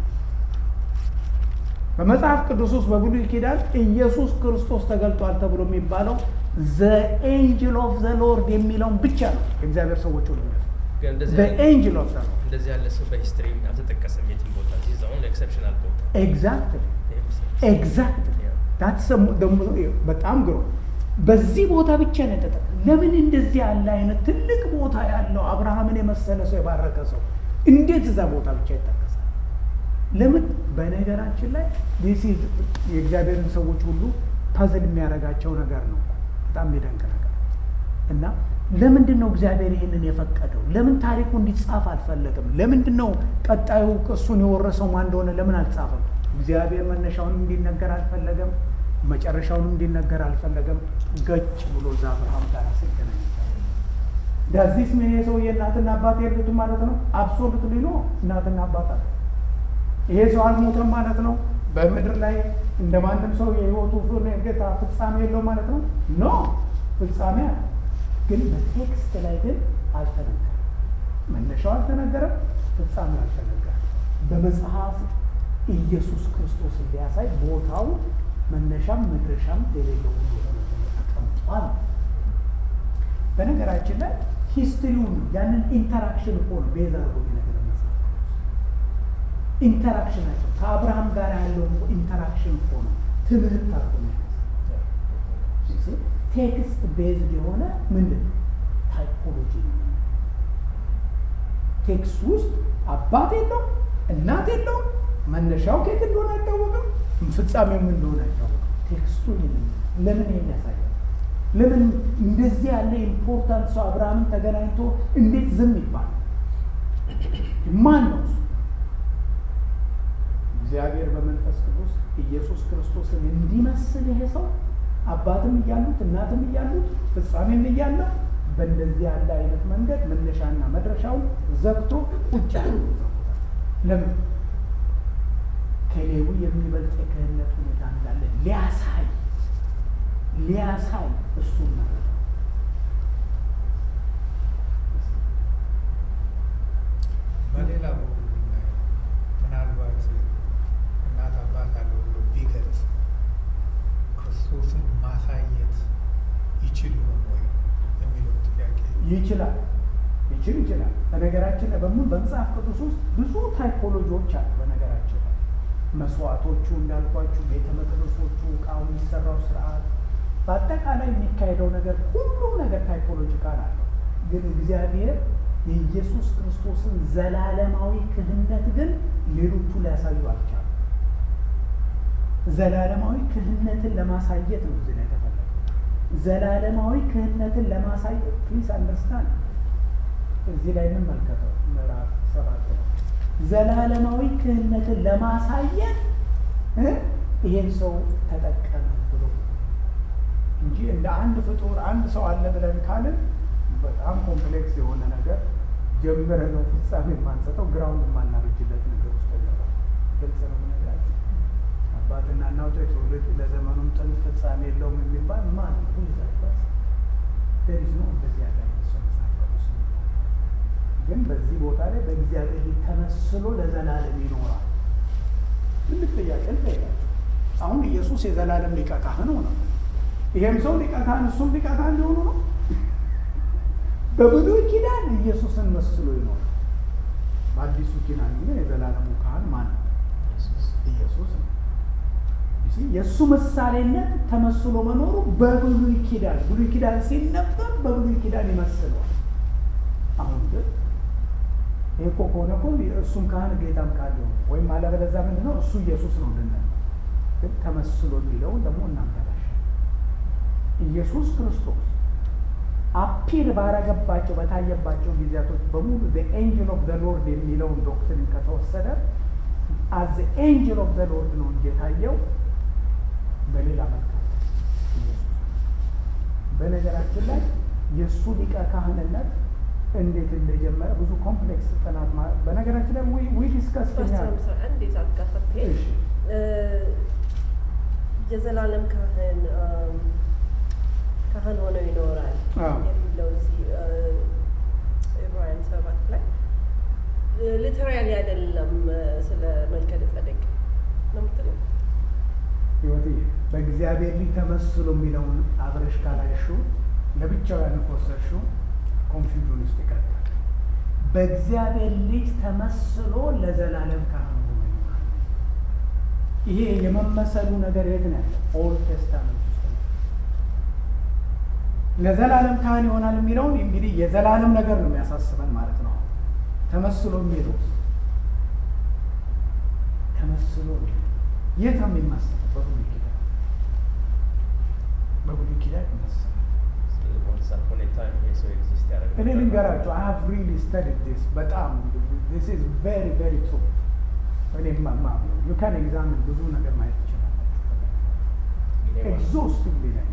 በመጽሐፍ ቅዱስ ውስጥ በብሉይ ኪዳን ኢየሱስ ክርስቶስ ተገልጧል ተብሎ የሚባለው ዘ ኤንጅል ኦፍ ዘ ሎርድ የሚለውን ብቻ ነው የእግዚአብሔር ሰዎች ሁሉ የሚያውቁት። ግን እንደዚህ ዘ ያለ- ኤንጅል ኦፍ ዘ ሎርድ እንደዚህ ያለ ሰው በሂስትሪ አልተጠቀሰም የትም ቦታ ዚህ አሁን ኤክሰፕሽናል ቦታ ኤግዛክትሊ ይሄ ምስል- ኤግዛክትሊ Yeah. ዳትስ ደግሞ በጣም ግሮ በዚህ ቦታ ብቻ ነው የተጠቀ ለምን እንደዚህ ያለ አይነት ትልቅ ቦታ ያለው አብርሃምን የመሰለ ሰው የባረከ ሰው እንዴት እዛ ቦታ ብቻ ይጠቀሳል? ለምን? በነገራችን ላይ ዲስ ኢዝ የእግዚአብሔርን ሰዎች ሁሉ ፐዝል የሚያደርጋቸው ነገር ነው። በጣም የሚደንቅ ነገር እና ለምንድን ነው እግዚአብሔር ይህንን የፈቀደው? ለምን ታሪኩ እንዲጻፍ አልፈለገም? ለምንድን ነው ቀጣዩ እሱን የወረሰው ማን እንደሆነ ለምን አልጻፈም? እግዚአብሔር መነሻውን እንዲነገር አልፈለገም፣ መጨረሻውን እንዲነገር አልፈለገም። ገጭ ብሎ እዛ አብርሃም ጋር ሲገናኝ ዳዚስ ምን የሰውዬ እናትና አባት የሉትም ማለት ነው? አብሶሉትሊ ኖ እናትና አባት አለ። ይሄ ሰው አልሞተም ማለት ነው። በምድር ላይ እንደ ማንም ሰው የህይወቱ ጌታ ፍጻሜ የለው ማለት ነው። ኖ ፍጻሜ አለ። ግን በቴክስት ላይ ግን አልተነገረም። መነሻው አልተነገረም፣ ፍጻሜው አልተነገረም። በመጽሐፍ ኢየሱስ ክርስቶስ ሊያሳይ ቦታው መነሻም መድረሻም የሌለው ሁሉ ተነገረ። አሉ። በነገራችን ላይ ሂስትሪውን ያንን ኢንተራክሽን እኮ ነው ቤዛ አድርጎ ነገር መጽሐፍ ኢንተራክሽናቸው ከአብርሃም ጋር ያለው ኢንተራክሽን እኮ ነው ትምህርት አድርጎ የሚያነሳው። ቴክስት ቤዝድ የሆነ ምንድን ነው ታይፖሎጂ ነው። ቴክስት ውስጥ አባት የለው እናት የለው መነሻው ከየት እንደሆነ አይታወቅም፣ ፍጻሜው ምን እንደሆነ አይታወቅም። ቴክስቱ ለምን ይሄን ያሳያል? ለምን እንደዚህ ያለ ኢምፖርታንት ሰው አብርሃምን ተገናኝቶ እንዴት ዝም ይባላል? ማን ነው እሱ? እግዚአብሔር በመንፈስ ቅዱስ ኢየሱስ ክርስቶስን እንዲመስል ይሄ ሰው አባትም እያሉት እናትም እያሉት ፍጻሜም እያለ በእንደዚህ ያለ አይነት መንገድ መነሻና መድረሻውን ዘግቶ ቁጭ ያለ ለምን ከሌዊ የሚበልጥ የክህነት ሁኔታ እንዳለ ሊያሳይ ሊያሳይ እሱን መረጠ። በሌላ በኩል ብናየው ምናልባት እናት አባት አለው ብሎ ቢገልጽ ክርስቶስን ማሳየት ይችል ይሆን ወይ የሚለው ጥያቄ ይችላል ይችል ይችላል። በነገራችን ላይ በምን በመጽሐፍ ቅዱስ ውስጥ ብዙ ታይፖሎጂዎች አሉ። በነገራችን ላይ መስዋዕቶቹ እንዳልኳችሁ፣ ቤተ መቅደሶቹ፣ እቃው የሚሰራው ስርዓት፣ በአጠቃላይ የሚካሄደው ነገር ሁሉም ነገር ታይፖሎጂካል አለው። ግን እግዚአብሔር የኢየሱስ ክርስቶስን ዘላለማዊ ክህነት ግን ሌሎቹ ሊያሳዩ አልቻሉ። ዘላለማዊ ክህነትን ለማሳየት ነው እዚህ ላይ የተፈለገው። ዘላለማዊ ክህነትን ለማሳየት ፕሊስ አንደርስታንድ እዚህ ላይ እንመልከተው ምዕራፍ ሰባት ነው። ዘላለማዊ ክህነትን ለማሳየት እ ይሄን ሰው ተጠቀመ ብሎ እንጂ እንደ አንድ ፍጡር አንድ ሰው አለ ብለን ካልን በጣም ኮምፕሌክስ የሆነ ነገር ጀምረ ነው ፍጻሜ የማንሰጠው ግራውንድ የማናበጅለት ነገር ውስጥ ገባ። ግልጽ ነው የምነግራቸው። አባትና እናቱ የትውልድ ለዘመኑም ጥንት ፍጻሜ የለውም የሚባል ማን ይዛበት ደሪዝ ነው እንደዚህ ያለ ሰው መጽሐፍ ቅዱስ ነው። ግን በዚህ ቦታ ላይ በእግዚአብሔር ፊት ተመስሎ ለዘላለም ይኖራል። ትልቅ ጥያቄ ልጠይቃቸው። አሁን ኢየሱስ የዘላለም ሊቀ ካህን ሆነ። ይሄም ሰው ሊቀ ካህን እሱም ሊቀ ካህን ሊሆኑ ነው። በብሉይ ኪዳን ኢየሱስን መስሎ ይኖራል። በአዲሱ ኪዳን ግን የዘላለሙ ካህን ማን ነው? ኢየሱስ ነው። የእሱ ምሳሌነት ተመስሎ መኖሩ በብሉይ ኪዳን ብሉይ ኪዳን ሲነበብ በብሉይ ኪዳን ይመስለዋል። አሁን ግን ይህ እኮ ከሆነ እኮ እሱም ካህን ጌታም ካለ ወይም አለበለዚያ ምንድን ነው እሱ ኢየሱስ ነው ልንል ግን ተመስሎ የሚለውን ደግሞ እናበላሻል። ኢየሱስ ክርስቶስ አፒር ባረገባቸው በታየባቸው ጊዜያቶች በሙሉ ኤንጅል ኦፍ ዘ ሎርድ የሚለውን ዶክትሪን ከተወሰደ አዝ ኤንጅል ኦፍ ዘ ሎርድ ነው እንጂ የታየው በሌላ መልክ በነገራችን ላይ የእሱ ሊቀ ካህንነት እንዴት እንደጀመረ ብዙ ኮምፕሌክስ ጥናት በነገራችን ላይ ዊ ዲስከስ አንድ የዛት ጋር ስትሄድ የዘላለም ካህን ካህን ሆነው ይኖራል የሚለው እዚህ ዕብራውያን ሰባት ላይ ሊተራሊ አይደለም። ስለ መልከ ጸደቅ ነው የምትለው ህይወት በእግዚአብሔር ልጅ ተመስሎ የሚለውን አብረሽ ካላይሽው ለብቻው ያን ከወሰድሽው ኮንፊውዥን ውስጥ ይቀጥላል። በእግዚአብሔር ልጅ ተመስሎ ለዘላለም ካህን ሆኖ ይኖራል። ይሄ የመመሰሉ ነገር የት ነው ያለው? ኦልድ ቴስታመንት ውስጥ ነው። ለዘላለም ካህን ይሆናል የሚለውን እንግዲህ የዘላለም ነገር ነው የሚያሳስበን ማለት ነው። ተመስሎ የሚለው ተመስሎ የት ነው የሚመስለው? በብሉይ ኪዳን በብሉይ ኪዳን ይመስላል። እኔ ልንገራቸው አይ ሃቭ ሪሊ ስተዲድ ዲስ በጣም ዲስ ኢዝ ቬሪ ቬሪ ትሩ። እኔ ማማ ዩ ካን ኤግዛምን ብዙ ነገር ማየት ትችላላችሁ። ኤግዞስቲቭሊ ነው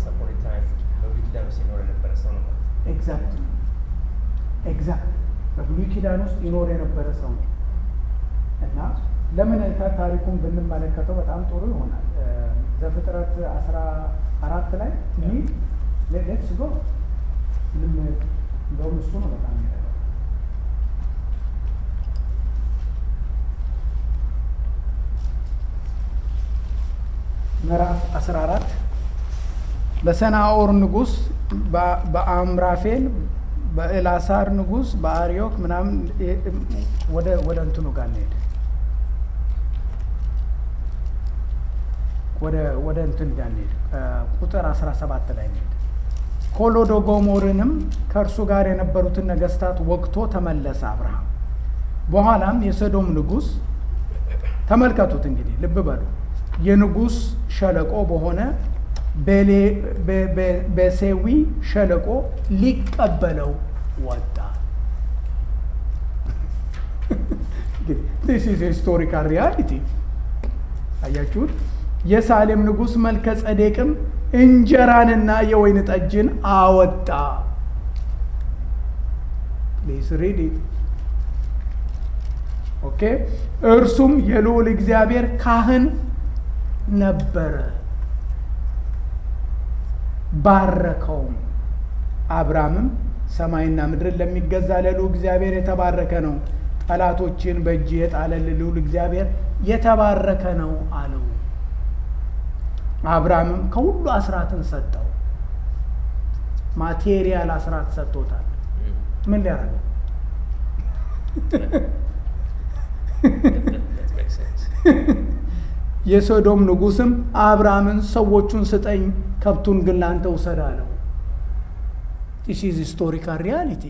ኤግዛክት ኤግዛክት በብሉይ ኪዳን ውስጥ ይኖር የነበረ ሰው ነው እና ለምን ታሪኩን ብንመለከተው በጣም ጥሩ ይሆናል። ዘፍጥረት አስራ አራት ላይ ሚል ሌትስ ጎ እንደውም እሱ ነው በጣም የሚረዳው። ምዕራፍ አስራ አራት በሰናኦር ንጉስ በ- በአምራፌል በኤላሳር ንጉስ በአርዮክ ምናምን እ- እ- ወደ ወደ እንትኑ ጋር እንሄድ ወደ ወደ እንትን ጋር እንሄድ እ፣ ቁጥር 17 ላይ እንሄድ ኮሎዶጎሞርንም ከእርሱ ጋር የነበሩትን ነገስታት ወግቶ ተመለሰ አብርሃም። በኋላም የሰዶም ንጉስ ተመልከቱት እንግዲህ ልብ በሉ የንጉስ ሸለቆ በሆነ ቤሌ- በ- በ- በሴዊ ሸለቆ ሊቀበለው ወጣ። ሂስቶሪካል ሪያሊቲ አያችሁት። የሳሌም ንጉስ መልከ ጸዴቅም እንጀራንና የወይን ጠጅን አወጣ። ፕሊዝ ሪድ ኢት ኦኬ። እርሱም የልዑል እግዚአብሔር ካህን ነበረ። ባረከውም። አብርሃምም ሰማይና ምድርን ለሚገዛ ለልዑል እግዚአብሔር የተባረከ ነው፣ ጠላቶችን በእጅ የጣለል ልዑል እግዚአብሔር የተባረከ ነው አለው። አብርሃምም ከሁሉ አስራትን ሰጠው። ማቴሪያል አስራት ሰጥቶታል። ምን ሊያደርገው? That makes sense. የሶዶም ንጉስም አብርሃምን ሰዎቹን ስጠኝ፣ ከብቱን ግን ላንተ ውሰድ አለው። ዲስ ኢዝ ሂስቶሪካል ሪያሊቲ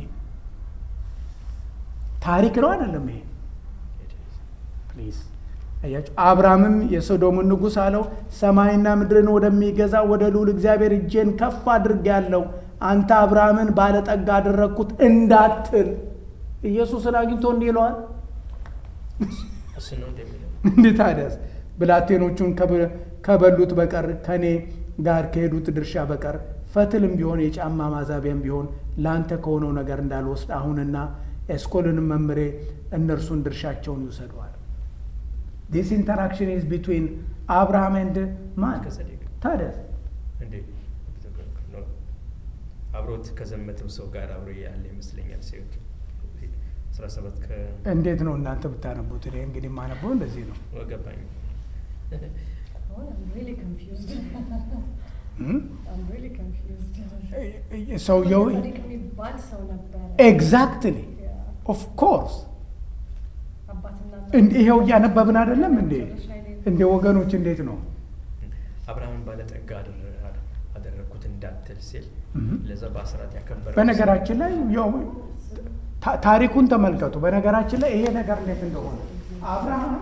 ታሪክ ነው አይደለም ይሄ It is. ፕሊዝ አያችሁ። አብርሃምም የሶዶምን ንጉሥ አለው ሰማይና ምድርን ወደሚገዛ ወደ ልዑል እግዚአብሔር እጄን ከፍ አድርጌያለሁ፣ አንተ አብርሃምን ባለጠጋ አደረግኩት እንዳትል። ኢየሱስን አግኝቶ እንዲህ ይለዋል። እሱ ነው እንደሚለው እንዴት ታዲያስ ብላቴኖቹን ከበ- ከበሉት በቀር ከእኔ ጋር ከሄዱት ድርሻ በቀር ፈትልም ቢሆን የጫማ ማዛቢያም ቢሆን ለአንተ ከሆነው ነገር እንዳልወስድ አሁንና ኤስኮልንም መምሬ እነርሱን ድርሻቸውን ይውሰደዋል። ዲስ ኢንተራክሽን ኢዝ ቢትዊን አብርሃም ኤንድ ማን ከጸዴቅ ታዲያስ እንዴ ነው አብሮት ከዘመተው ሰው ጋር አብሮ ያለ ይመስለኛል። ሴት አስራ ሰባት እንዴት ነው እናንተ ብታነቡት? እኔ እንግዲህ የማነበው እንደዚህ ነው። ከገባኝ Oh, I'm really confused. እም? I'm really confused. ሰውየው ጻድቅ የሚባል ሰው ነበረ። ኤግዛክትሊ Yeah. ኦፍ ኮርስ አባትና እንደ ይሄው እያነበብን አይደለም እንዴ? መጨረሻ ላይ እንደ ወገኖች እንዴት ነው? አብርሃምን ባለጠጋ አደረ- አደረግኩት እንዳትል ሲል እም። ለዛ በአስራት ያከበረ በነገራችን ላይ ያው ታ- ታሪኩን ተመልከቱ። በነገራችን ላይ ይሄ ነገር እንዴት እንደሆነ አብርሃም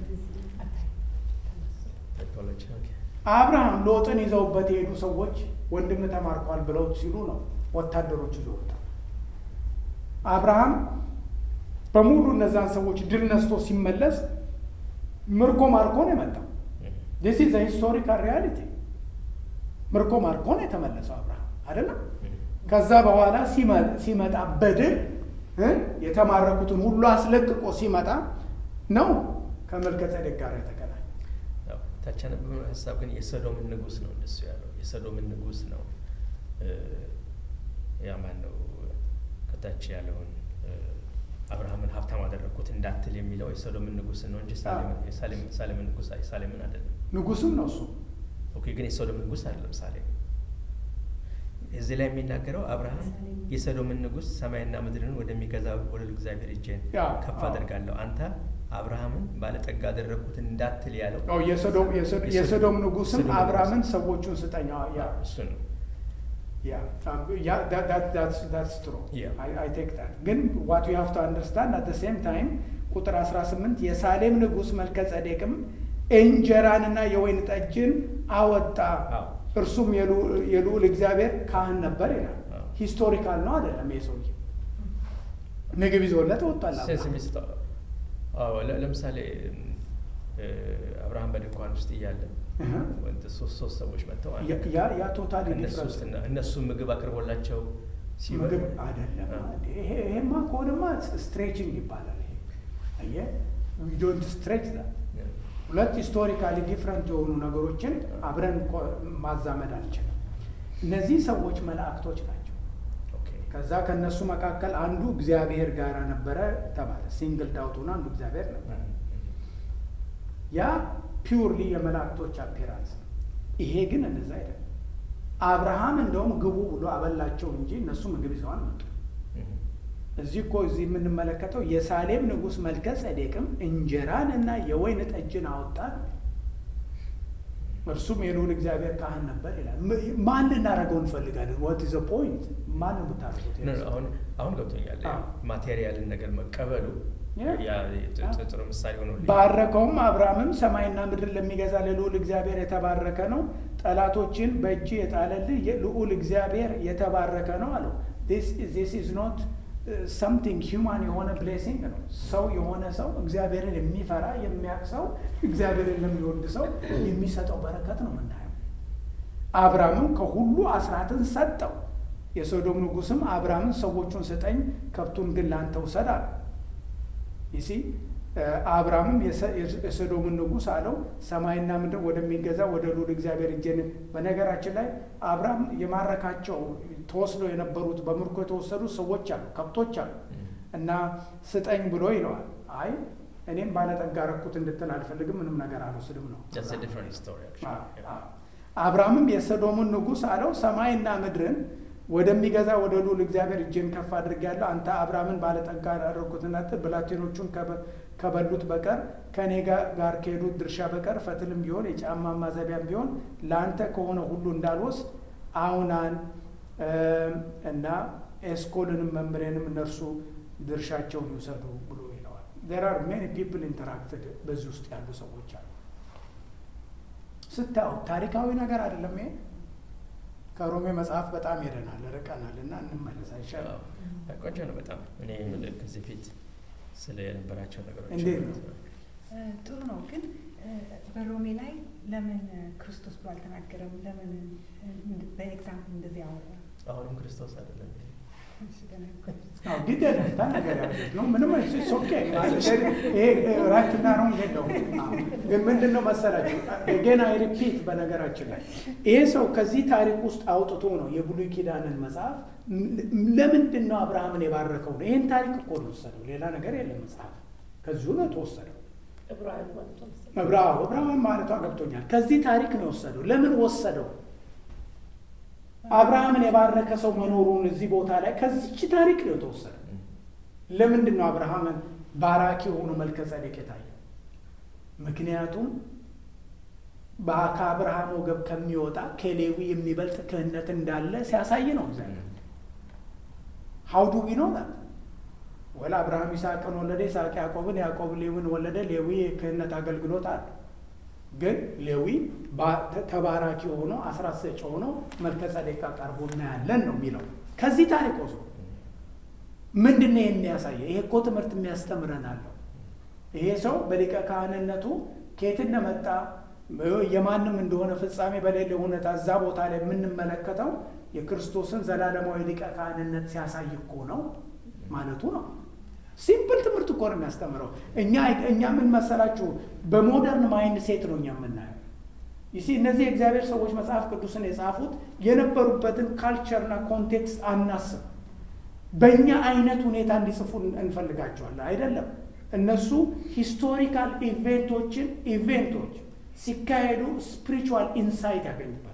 አብርሃም ሎጥን ይዘውበት የሄዱ ሰዎች ወንድም ተማርኳል ብለው ሲሉ ነው ወታደሮች ይዘውታል። አብርሃም በሙሉ እነዛን ሰዎች ድል ነስቶ ሲመለስ ምርኮ ማርኮ ነው የመጣው። ዲስ ኢዝ ሂስቶሪካል ሪያሊቲ። ምርኮ ማርኮ ነው የተመለሰው አብርሃም አይደለም። ከዛ በኋላ ሲመ- ሲመጣ በድል እ የተማረኩትን ሁሉ አስለቅቆ ሲመጣ ነው ከመልከጼዴቅ ጋር የተገናኘ። ታች ያነበብነው ሀሳብ ግን የሰዶምን ንጉስ ነው እንደሱ ያለው የሰዶምን ንጉስ ነው እ፣ ያ ማን ነው ከታች ያለውን እ፣ አብርሃምን ሀብታም አደረግኩት እንዳትል የሚለው የሰዶምን ንጉስ ነው እንጂ ሳሌምን- የሳሌም- ሳሌምን ንጉስ ሳሌምን አይደለም። ንጉስም ነው እሱ። ኦኬ ግን የሶዶም ንጉስ አይደለም ሳሌም። እዚህ ላይ የሚናገረው አብርሃም የሰዶምን ንጉስ ሰማይና ምድርን ወደሚገዛ ወደ እግዚአብሔር እጄን ያ፣ ከፍ አዎ። አደርጋለሁ አንተ አብርሃምን ባለጠጋ አደረግኩት እንዳትል ያለው ያው የሰዶም የሰዶ- የሰዶም ንጉስም የሰዶም አብርሃምን ንጉስ። ሰዎቹን ስጠኛ ያ እሱ ነው ያ ያ that- that- that's that's true Yeah. I, I take that ግን what you have to understand at the same time ቁጥር 18 የሳሌም ንጉስ መልከ ጸዴቅም እንጀራንና የወይን ጠጅን አወጣ አዎ። እርሱም የልዑ- የልዑል እግዚአብሔር ካህን ነበር ይላል አዎ። ሂስቶሪካል ነው አይደለም ይሄ ሰውዬ ምግብ ይዞለት ወጥቷል ሴንስ አብርሃም። የሚሰጠው አዎ ለ- ለምሳሌ እ፣ አብርሃም በድንኳን ውስጥ እያለ እህ። ወንድ ሶስት ሶስት ሰዎች መጥተው አንድ ያ- ያ ያ ቶታሊ ከእነሱ ውስጥ እና- እነሱ ምግብ አቅርቦላቸው ሲበሉ ምግብ አይደለም አዎ። እንዴ! ይሄ ይሄማ ከሆነማ ስትሬችንግ ይባላል ይሄ አየህ ዶንት ስትሬች ዛት ያ። ሁለት ሂስቶሪካሊ ዲፍረንት የሆኑ ነገሮችን አብረን ኮ- ማዛመድ አንችልም። እነዚህ ሰዎች መላእክቶች ናቸው። ኦኬ ከዛ ከነሱ መካከል አንዱ እግዚአብሔር ጋር ነበረ ተባለ። ሲንግል ዳውት ሆኖ አንዱ እግዚአብሔር ነበረ። ያ ፒውርሊ የመላእክቶች አፒራንስ ነው። ይሄ ግን እንደዛ አይደለም። አብርሃም እንደውም ግቡ ብሎ አበላቸው እንጂ እነሱ ምግብ ይዘው አልመጡም። እዚህ እኮ እዚህ የምንመለከተው የሳሌም ንጉሥ መልከ ጸዴቅም እንጀራን እና የወይን ጠጅን አወጣ ነው። እርሱም የልዑል እግዚአብሔር ካህን ነበር ይላል። ም- ማን ልናደርገው እንፈልጋለን? ዋት ኢዝ ፖይንት? ማን የምታደርጉት? ኖ፣ ኖ፣ አሁን አሁን ገብቶኛል። አዎ። ማቴሪያልን ነገር መቀበሉ Yeah. ያ ጥ- ጥ- ጥሩ ምሳሌ ሆኖ ባረከውም አብርሃምም ሰማይና ምድር ለሚገዛ ለልዑል እግዚአብሔር የተባረከ ነው፣ ጠላቶችን በእጅ የጣለልህ የልዑል እግዚአብሔር የተባረከ ነው አለው። ዚስ ኢዝ ኖት ሰምቲንግ ሂውማን የሆነ ብሌሲንግ ነው። ሰው የሆነ ሰው እግዚአብሔርን የሚፈራ የሚያውቅ ሰው እግዚአብሔርን ለሚወድ ሰው የሚሰጠው በረከት ነው የምናየው። አብርሃምም ከሁሉ አስራትን ሰጠው። የሶዶም ንጉሥም አብርሃምን ሰዎቹን ስጠኝ፣ ከብቱን ግን ላንተ ውሰድ አለ። ይሲ አብርሃምም የሰ- የሶዶምን ንጉሥ አለው ሰማይና ምድር ወደሚገዛ ወደ ልዑል እግዚአብሔር እጄን። በነገራችን ላይ አብርሃም የማረካቸው ተወስደው የነበሩት በምርኮ የተወሰዱ ሰዎች አሉ፣ ከብቶች አሉ እና ስጠኝ ብሎ ይለዋል። አይ እኔም ባለጠጋ ረኩት እንድትል አልፈልግም፣ ምንም ነገር አልወስድም ነው። That's a different story, actually. Yeah. አብርሃምም የሰዶምን ንጉሥ አለው ሰማይና ምድርን ወደሚገዛ ወደ ልዑል እግዚአብሔር እጄን ከፍ አድርጌያለሁ። አንተ አብርሃምን ባለጠጋ ያደረግኩትና ብላቴኖቹን ከበ- ከበሉት በቀር ከእኔ ጋ- ጋር ከሄዱት ድርሻ በቀር ፈትልም ቢሆን የጫማ ማዘቢያም ቢሆን ለአንተ ከሆነ ሁሉ እንዳልወስድ አውናን እም፣ እና ኤስኮልንም መምሬንም እነርሱ ድርሻቸውን ይውሰዱ ብሎ ይለዋል። ዜር አር ሜኒ ፒፕል ኢንተራክትድ በዚህ ውስጥ ያሉ ሰዎች አሉ። ስታዩ ታሪካዊ ነገር አይደለም ይሄ። ከሮሜ መጽሐፍ በጣም ሄደናል ርቀናል እና እንመለስ አይሻልም? አዎ። ቆንጆ ነው በጣም እኔ የምልህ ከዚህ ፊት ስለ የነበራቸው ነገሮች እንዴት ነው? እ፣ ጥሩ ነው ግን እ፣ በሮሜ ላይ ለምን እ፣ ክርስቶስ ብሎ አልተናገረም? ለምን እ፣ እንድ- በኤግዛምፕል እንደዚህ አወራ? አሁንም ክርስቶስ አይደለም እሺ፣ ተናገር። አዎ ግድ የለም ተናገር ያሉት ነው ምንም እሱ ኦኬ ይሄ ራይትና ሮንግ የለውም። አዎ። ግን ምንድን ነው መሰላችሁ ገና ሪፒት በነገራችን ላይ ይሄ ሰው ከዚህ ታሪክ ውስጥ አውጥቶ ነው የብሉይ ኪዳንን መጽሐፍ ም- ለምንድን ነው አብርሃምን የባረከው ነው። ይህን ታሪክ እኮ ነው የወሰደው፣ ሌላ ነገር የለም መጽሐፍ ከዚሁ ነው የተወሰደው። ዕብራውያን ማለት ነው መሰለኝ። ዕብራው ዕብራውያን ማለቷ ገብቶኛል። ከዚህ ታሪክ ነው የወሰደው። ለምን ወሰደው? አብርሃምን የባረከ ሰው መኖሩን እዚህ ቦታ ላይ ከዚች ታሪክ ነው የተወሰደው። ለምንድን ነው አብርሃምን ባራኪ የሆኑ መልከ ጸዴቅ የታየው? ምክንያቱም በ- ከአብርሃም ወገብ ከሚወጣ ከሌዊ የሚበልጥ ክህነት እንዳለ ሲያሳይ ነው እግዚአብሔር። ሀው ዱ ዊ ኖ ዛት ወላ አብርሃም ይስሐቅን ወለደ፣ ይስሐቅ ያዕቆብን፣ ያዕቆብ ሌዊን ወለደ። ሌዊ የክህነት አገልግሎት አለ። ግን ሌዊ ባ- ተ- ተባራኪ ሆኖ አስራት ሰጪ ሆኖ መልከ ጸዴቅ ጋር ቀርቦ እናያለን ነው የሚለው ከዚህ ታሪክ ወስዶ ምንድን ነው የሚያሳየው? ይሄ እኮ ትምህርት የሚያስተምረን አለው። ይሄ ሰው በሊቀ ካህንነቱ ከየት እንደመጣ የማንም እንደሆነ ፍጻሜ በሌለ ሁኔታ እዛ ቦታ ላይ የምንመለከተው የክርስቶስን ዘላለማዊ ሊቀ ካህንነት ሲያሳይ እኮ ነው ማለቱ ነው። ሲምፕል ትምህርት እኮ ነው የሚያስተምረው። እኛ እኛ ምን መሰላችሁ በሞደርን ማይንድ ሴት ነው እኛ የምናየው። ይሲ እነዚህ የእግዚአብሔር ሰዎች መጽሐፍ ቅዱስን የጻፉት የነበሩበትን ካልቸርና ኮንቴክስት አናስብ። በእኛ አይነት ሁኔታ እንዲጽፉ እንፈልጋቸዋለን። አይደለም። እነሱ ሂስቶሪካል ኢቬንቶችን ኢቬንቶች ሲካሄዱ ስፒሪቹዋል ኢንሳይት ያገኙበታል።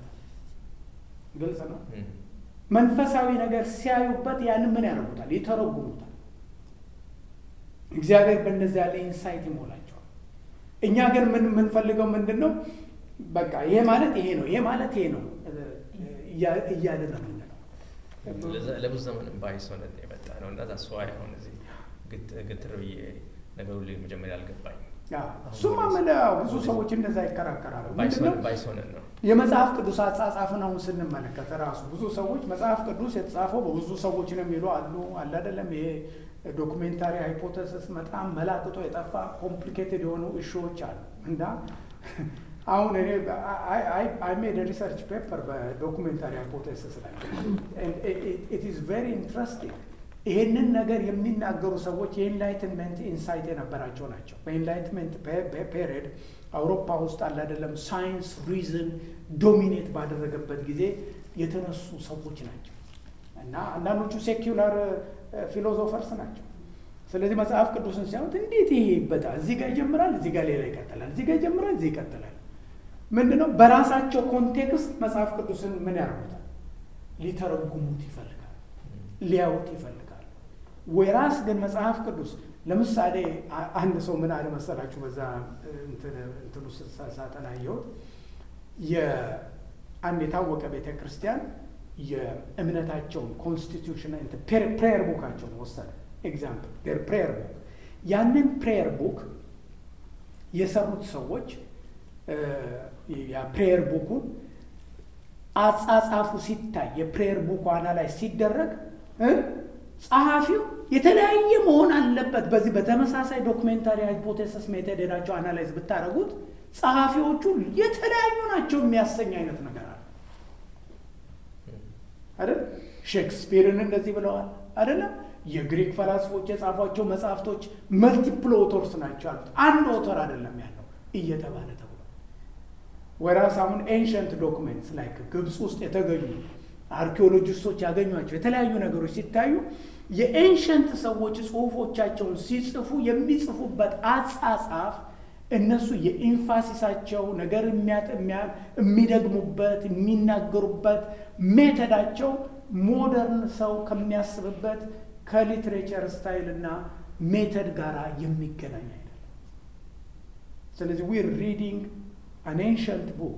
ግልጽ ነው። መንፈሳዊ ነገር ሲያዩበት ያንን ምን ያደርጉታል? ይተረጉሙታል። እግዚአብሔር በእነዚህ ያለ ኢንሳይት ይሞላቸዋል። እኛ ግን ምን የምንፈልገው ምንድን ነው? በቃ ይሄ ማለት ይሄ ነው፣ ይሄ ማለት ይሄ ነው እያልን ነው የምንለው። ለብዙ ዘመንም ባይስ ሆነን የመጣ ነው እና ዛስ ዋይ አሁን እዚህ ግትር ብዬ ነገሩ መጀመሪያ አልገባኝም። እሱማ የምልህ ብዙ ሰዎች እንደዛ ይከራከራሉ። ምንድነው ባይስ ሆነን ነው የመጽሐፍ ቅዱስ አጻጻፍን አሁን ስንመለከት ራሱ ብዙ ሰዎች መጽሐፍ ቅዱስ የተጻፈው በብዙ ሰዎች ነው የሚሉ አሉ። አለ አይደለም ይሄ ዶኩሜንታሪ ሃይፖቴሲስ በጣም መላቅጦ የጠፋ ኮምፕሊኬትድ የሆኑ እሾዎች አሉ እና አሁን እኔ አይ ሜድ ሪሰርች ፔፐር በዶኩሜንታሪ ሃይፖቴሲስ ላይ ኢት ኢዝ ቬሪ ኢንትረስቲንግ። ይህንን ነገር የሚናገሩ ሰዎች የኢንላይትመንት ኢንሳይት የነበራቸው ናቸው። በኢንላይትመንት ፔሪድ አውሮፓ ውስጥ አለ አይደለም ሳይንስ ሪዝን ዶሚኔት ባደረገበት ጊዜ የተነሱ ሰዎች ናቸው እና አንዳንዶቹ ሴኪላር ፊሎዞፈርስ ናቸው። ስለዚህ መጽሐፍ ቅዱስን ሲያዩት እንዴት ይሄ ይበጣል፣ እዚህ ጋር ይጀምራል፣ እዚህ ጋር ሌላ ይቀጥላል፣ እዚህ ጋር ይጀምራል፣ እዚህ ይቀጥላል። ምንድነው? በራሳቸው ኮንቴክስት መጽሐፍ ቅዱስን ምን ያደርጉታል? ሊተረጉሙት ይፈልጋል፣ ሊያዩት ይፈልጋል። ወይራስ ግን መጽሐፍ ቅዱስ ለምሳሌ አንድ ሰው ምን አለ መሰላችሁ? በዛ እንትኑ ሳጠና ያየሁት የአንድ የታወቀ ቤተ ክርስቲያን የእምነታቸውን ኮንስቲቱሽን ፕሬየር ቡካቸውን ወሰደ። ኤግዛምፕል ፕሬየር ቡክ ያንን ፕሬየር ቡክ የሰሩት ሰዎች የፕሬየር ቡኩን አጻጻፉ ሲታይ የፕሬየር ቡኩ አናላይዝ ሲደረግ ጸሐፊው የተለያየ መሆን አለበት። በዚህ በተመሳሳይ ዶክሜንታሪ ሃይፖቴሲስ ሜተድ ሄዳቸው አናላይዝ ብታደረጉት ጸሐፊዎቹ የተለያዩ ናቸው የሚያሰኝ አይነት ነገር አለ አይደል? ሼክስፒርን እንደዚህ ብለዋል አይደለም? የግሪክ ፈላስፎች የጻፏቸው መጽሐፍቶች መልቲፕል ኦቶርስ ናቸው ያሉት፣ አንድ ኦተር አይደለም ያለው እየተባለ ተብሏል። ወራስ አሁን ኤንሸንት ዶክሜንትስ ላይክ ግብፅ ውስጥ የተገኙ አርኪኦሎጂስቶች ያገኟቸው የተለያዩ ነገሮች ሲታዩ የኤንሸንት ሰዎች ጽሁፎቻቸውን ሲጽፉ የሚጽፉበት አጻጻፍ እነሱ የኢንፋሲሳቸው ነገር የሚደግሙበት የሚናገሩበት ሜተዳቸው ሞደርን ሰው ከሚያስብበት ከሊትሬቸር ስታይል እና ሜተድ ጋር የሚገናኝ አይደለም። ስለዚህ ዊር ሪዲንግ አን ኤንሸንት ቡክ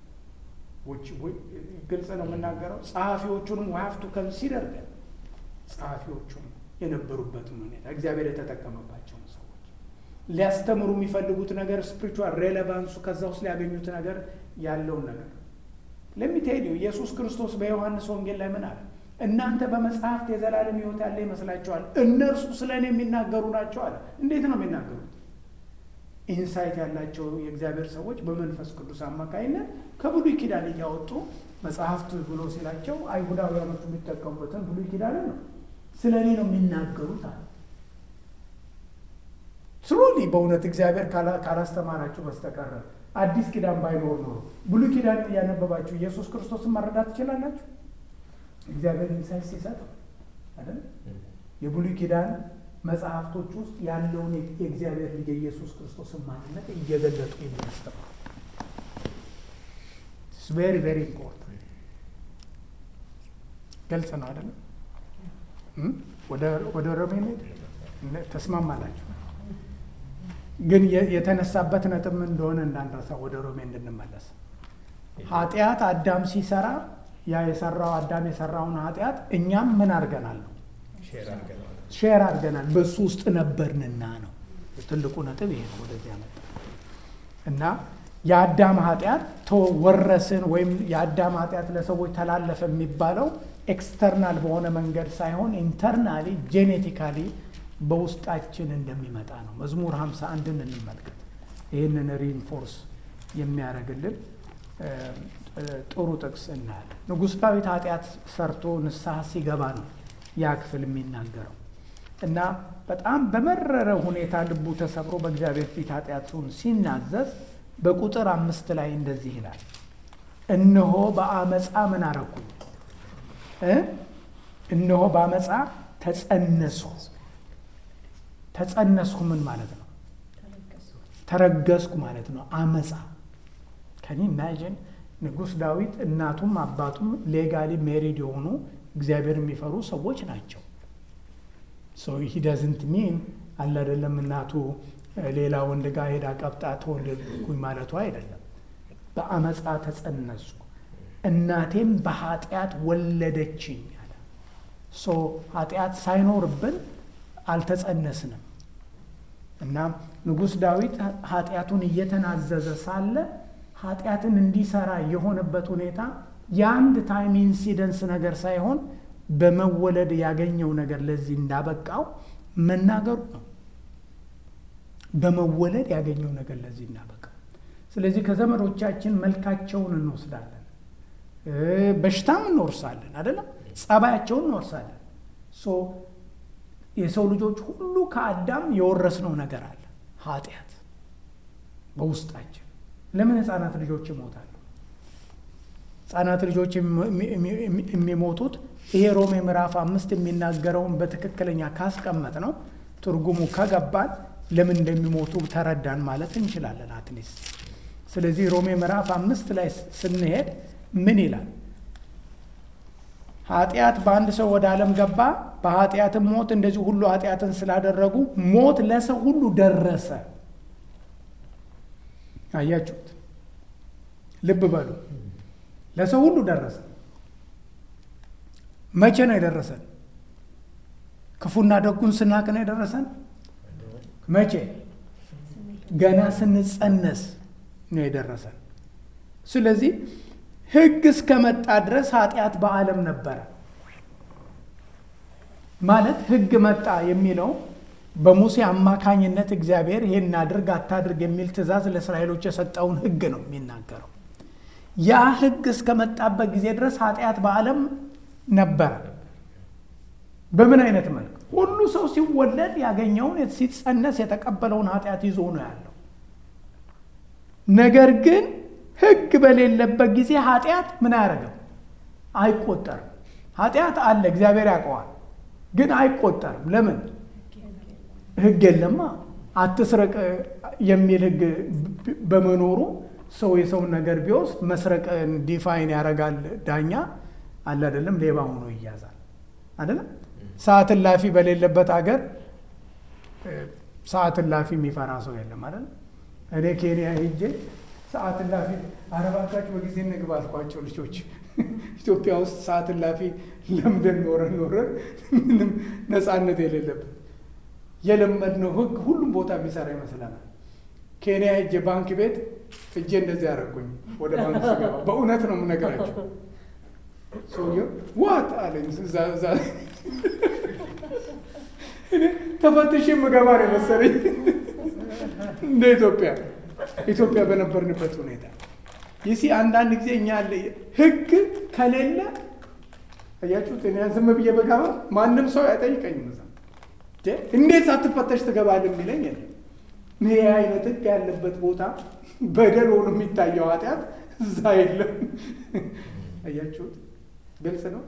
ግልጽ ነው የምናገረው። ጸሐፊዎቹንም ሀፍቱ ከንሲደር ግን ጸሐፊዎቹም የነበሩበትን ሁኔታ እግዚአብሔር የተጠቀመባቸውን ሰዎች ሊያስተምሩ የሚፈልጉት ነገር ስፒሪቹዋል ሬሌቫንሱ ከዛ ውስጥ ሊያገኙት ነገር ያለውን ነገር ለሚትሄዲው ኢየሱስ ክርስቶስ በዮሐንስ ወንጌል ላይ ምን አለ? እናንተ በመጽሐፍት የዘላለም ሕይወት ያለ ይመስላችኋል፣ እነርሱ ስለ እኔ የሚናገሩ ናቸው አለ። እንዴት ነው የሚናገሩት? ኢንሳይት ያላቸው የእግዚአብሔር ሰዎች በመንፈስ ቅዱስ አማካይነት ከብሉይ ኪዳን እያወጡ መጽሐፍት ብሎ ሲላቸው አይሁዳውያኖቹ የሚጠቀሙበትን ብሉይ ኪዳንን ነው ስለ እኔ ነው የሚናገሩት አለ። ስሩሊ በእውነት እግዚአብሔር ካላስተማራችሁ በስተቀረ አዲስ ኪዳን ባይኖር ኖሮ ብሉይ ኪዳን እያነበባችሁ ኢየሱስ ክርስቶስን መረዳት ትችላላችሁ። እግዚአብሔር ኢንሳይት ሲሰጥ አይደል? የብሉይ ኪዳን መጽሐፍቶች ውስጥ ያለውን የእግዚአብሔር ልጅ የኢየሱስ ክርስቶስን ማንነት እየገለጡ የሚያስተምሩ ቬሪ ቬሪ ኢምፖርታንት ግልጽ ነው አይደለም? ወደ ሮሜ ተስማማላችሁ? ግን የተነሳበት ነጥብ ምን እንደሆነ እንዳንረሳ ወደ ሮሜ እንድንመለስ ኃጢአት አዳም ሲሰራ ያ የሰራው አዳም የሰራውን ኃጢአት እኛም ምን አድርገናል ነው ሼር አድርገናል በሱ ውስጥ ነበርንና ነው ትልቁ ነጥብ ይሄ ነው ወደዚህ ያመጣ እና የአዳም ኃጢአት ተወረስን ወይም የአዳም ኃጢአት ለሰዎች ተላለፈ የሚባለው ኤክስተርናል በሆነ መንገድ ሳይሆን ኢንተርናሊ ጄኔቲካሊ በውስጣችን እንደሚመጣ ነው። መዝሙር ሀምሳ አንድን እንመልከት። ይህንን ሪንፎርስ የሚያደርግልን ጥሩ ጥቅስ እናያለን። ንጉሥ ዳዊት ኃጢአት ሰርቶ ንስሐ ሲገባ ነው ያ ክፍል የሚናገረው እና በጣም በመረረ ሁኔታ ልቡ ተሰብሮ በእግዚአብሔር ፊት ኃጢአቱን ሲናዘዝ በቁጥር አምስት ላይ እንደዚህ ይላል፣ እነሆ በአመፃ ምን አረኩኝ? እነሆ በአመፃ ተጸነስኩ። ተጸነስኩ ምን ማለት ነው? ተረገዝኩ ማለት ነው። አመፃ ከኒ ኢማጂን ንጉሥ ዳዊት እናቱም አባቱም ሌጋሊ ሜሪድ የሆኑ እግዚአብሔር የሚፈሩ ሰዎች ናቸው። ሶ ሂ ደዝንት ሚን አለ አይደለም እናቱ ሌላ ወንድ ጋር ሄዳ ቀብጣ ተወለድኩኝ ማለቱ አይደለም። በአመፃ ተጸነስኩ እናቴም በኃጢአት ወለደችኝ አለ። ሶ ኃጢአት ሳይኖርብን አልተጸነስንም እና ንጉሥ ዳዊት ኃጢአቱን እየተናዘዘ ሳለ ኃጢአትን እንዲሰራ የሆነበት ሁኔታ የአንድ ታይም ኢንሲደንስ ነገር ሳይሆን በመወለድ ያገኘው ነገር ለዚህ እንዳበቃው መናገሩ ነው። በመወለድ ያገኘው ነገር ለዚህ እንዳበቃው። ስለዚህ ከዘመዶቻችን መልካቸውን እንወስዳለን፣ በሽታም እንወርሳለን፣ አይደለም ጸባያቸውን እንወርሳለን። የሰው ልጆች ሁሉ ከአዳም የወረስነው ነገር አለ፣ ኃጢአት በውስጣችን። ለምን ህፃናት ልጆች ይሞታሉ? ህጻናት ልጆች የሚሞቱት ይሄ ሮሜ ምዕራፍ አምስት የሚናገረውን በትክክለኛ ካስቀመጥ ነው ትርጉሙ ከገባን ለምን እንደሚሞቱ ተረዳን ማለት እንችላለን። አትሊስት ስለዚህ ሮሜ ምዕራፍ አምስት ላይ ስንሄድ ምን ይላል? ኃጢአት በአንድ ሰው ወደ ዓለም ገባ፣ በኃጢአትም ሞት፣ እንደዚህ ሁሉ ኃጢአትን ስላደረጉ ሞት ለሰው ሁሉ ደረሰ። አያችሁት? ልብ በሉ። ለሰው ሁሉ ደረሰ። መቼ ነው የደረሰን? ክፉና ደጉን ስናቅ ነው የደረሰን። መቼ? ገና ስንጸነስ ነው የደረሰን። ስለዚህ ሕግ እስከመጣ ድረስ ኃጢአት በዓለም ነበረ። ማለት ሕግ መጣ የሚለው በሙሴ አማካኝነት እግዚአብሔር ይህን አድርግ አታድርግ የሚል ትእዛዝ ለእስራኤሎች የሰጠውን ሕግ ነው የሚናገረው። ያ ሕግ እስከመጣበት ጊዜ ድረስ ኃጢአት በዓለም ነበረ። በምን አይነት መልክ? ሁሉ ሰው ሲወለድ ያገኘውን ሲጸነስ የተቀበለውን ኃጢአት ይዞ ነው ያለው። ነገር ግን ሕግ በሌለበት ጊዜ ኃጢአት ምን አያደርግም? አይቆጠርም። ኃጢአት አለ፣ እግዚአብሔር ያውቀዋል፣ ግን አይቆጠርም። ለምን? ሕግ የለማ። አትስረቅ የሚል ሕግ በመኖሩ ሰው የሰውን ነገር ቢወስድ መስረቅን ዲፋይን ያደርጋል ዳኛ አለ አይደለም፣ ሌባ ሆኖ ይያዛል አይደለም። ሰዓት እላፊ በሌለበት ሀገር ሰዓት እላፊ የሚፈራ ሰው የለም አይደለም። እኔ ኬንያ ሄጄ ሰዓት እላፊ አረባካችሁ በጊዜ እንግባ አልኳቸው ልጆች። ኢትዮጵያ ውስጥ ሰዓት እላፊ ለምደን ኖረን ኖረን ምንም ነፃነት የሌለብን የለመድነው ህግ ሁሉም ቦታ የሚሰራ ይመስለናል። ኬንያ ሄጄ ባንክ ቤት እጄ እንደዚህ ያደረጉኝ ወደ ባንክ ስገባ በእውነት ነው የምነግራቸው። ሰውየው ዋት አለኝ። እዛ ተፈትሽ የምገባ ነው የመሰለኝ እንደ ኢትዮጵያ ኢትዮጵያ በነበርንበት ሁኔታ ይሲ አንዳንድ ጊዜ እኛ ያለ ህግ ከሌለ አያችሁት፣ እኔ ዝም ብዬ በጋባ ማንም ሰው አይጠይቀኝም። እዛ እንዴት ሳትፈተሽ ትገባለህ የሚለኝ የለም። ይሄ አይነት ህግ ያለበት ቦታ በደል ሆኖ የሚታየው ኃጢአት እዛ የለም። አያችሁት፣ ግልጽ ነው።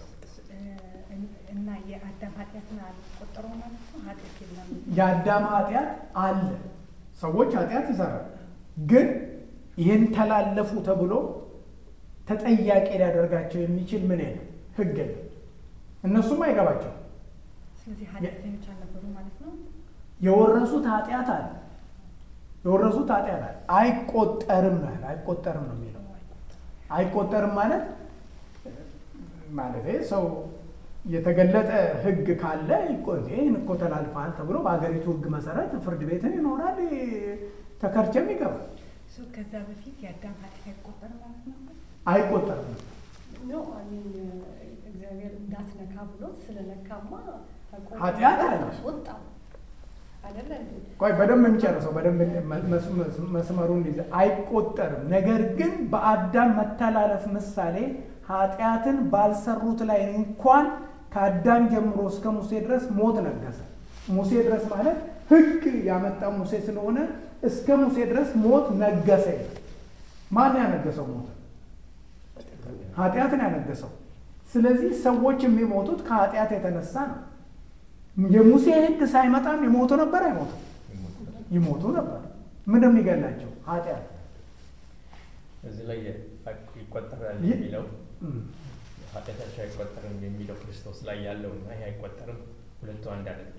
እና የአዳም ኃጢአትን አልቆጠረው ማለት ነው። ኃጢአት የለም። የአዳም ኃጢአት አለ። ሰዎች ኃጢአት ይሰራል፣ ግን ይህን ተላለፉ ተብሎ ተጠያቂ ሊያደርጋቸው የሚችል ምን የለም፣ ህግ የለም። እነሱም አይገባቸው። ስለዚህ ኃጢአተኞች አልነበሩ ማለት ነው። የወረሱት ኃጢአት አለ፣ የወረሱት ኃጢአት አለ። አይቆጠርም ነው ያለ። አይቆጠርም ነው የሚለው። አይቆጠርም ማለት ማለት ሰው የተገለጠ ህግ ካለ ይህን እኮ ተላልፈሃል ተብሎ በሀገሪቱ ህግ መሰረት ፍርድ ቤትን ይኖራል፣ ተከርቸም ይገባል። ሰው ከዛ በፊት የአዳም ኃጢአት አይቆጠርም ማለት ነው። አይቆጠርም ነው አሚን እግዚአብሔር እንዳትነካ ብሎት ስለነካማ ኃጢአት አለ። ወጣው አይደለ እንዴ? ቆይ በደንብ የሚጨርሰው በደንብ መስመሩን ይዘ አይቆጠርም። ነገር ግን በአዳም መተላለፍ ምሳሌ ኃጢአትን ባልሰሩት ላይ እንኳን ከአዳም ጀምሮ እስከ ሙሴ ድረስ ሞት ነገሰ። ሙሴ ድረስ ማለት ህግ ያመጣው ሙሴ ስለሆነ እስከ ሙሴ ድረስ ሞት ነገሰ። ማን ያነገሰው ሞት? ኃጢአትን ያነገሰው። ስለዚህ ሰዎች የሚሞቱት ከኃጢአት የተነሳ ነው። የሙሴ ህግ ሳይመጣም ይሞቱ ነበር። አይሞቱ ይሞቱ ነበር። ምን የሚገላቸው ኃጢአት። እዚህ ላይ ይቆጠራል ይህ- የሚለው ኃጢአታቸው አይቆጠርም የሚለው ክርስቶስ ላይ ያለው እና ይህ አይቆጠርም ሁለቱ አንድ አይደለም።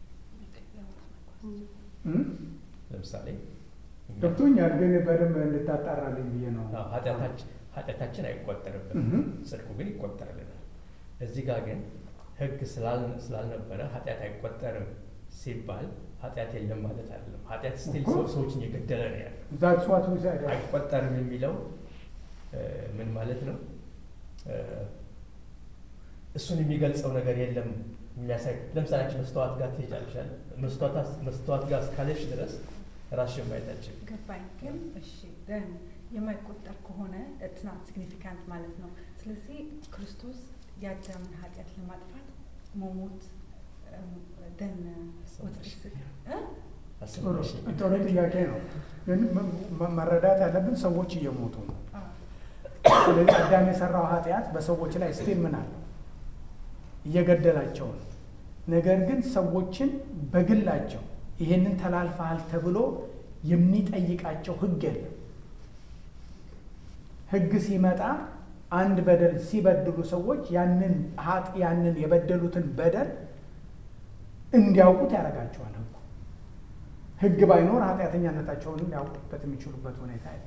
እም? ለምሳሌ እኛ- ገብቶኛል፣ ግን በደንብ እንድታጣራልኝ ብዬ ነው። አዎ፣ ኃጢአታችን ኃጢአታችን አይቆጠርብንም፣ እም። ጽድቁ ግን ይቆጠርልናል። እዚህ ጋር ግን ህግ ስላል- ስላልነበረ ኃጢአት አይቆጠርም ሲባል ኃጢአት የለም ማለት አይደለም። ኃጢአት ስቲል እኮ። ሰዎችን እየገደለ ነው ያለው። ዛትስ ዋት ዊ ሳይድ አይቆጠርም የሚለው እ፣ ምን ማለት ነው? እ፣ እሱን የሚገልጸው ነገር የለም የሚያሳይ ለምሳሌ አንቺ መስተዋት ጋር ትሄጃለሽ አይደል? መስተዋት- መስተዋት ጋር እስካለሽ ድረስ ራስሽን ማየት አትችይም። ገባኝ። ግን እሺ ደን የማይቆጠር ከሆነ ትናት ሲግኒፊካንት ማለት ነው። ስለዚህ ክርስቶስ የአዳምን ኃጢአት ለማጥፋት መሞት ደን አስበሽ ጥሩ ጥያቄ ነው፣ ግን መ- መ- መረዳት ያለብን ሰዎች እየሞቱ ነው። ስለዚህ አዳም የሰራው ኃጢአት በሰዎች ላይ ስቲል ምን አለው? እየገደላቸው ነው። ነገር ግን ሰዎችን በግላቸው ይሄንን ተላልፈሃል ተብሎ የሚጠይቃቸው ህግ የለም። ሕግ ሲመጣ አንድ በደል ሲበድሉ ሰዎች ያንን ሀጥ ያንን የበደሉትን በደል እንዲያውቁት ያደርጋቸዋል። ሕጉ ሕግ ባይኖር ኃጢአተኛነታቸውን ሊያውቁበት የሚችሉበት ሁኔታ የለም።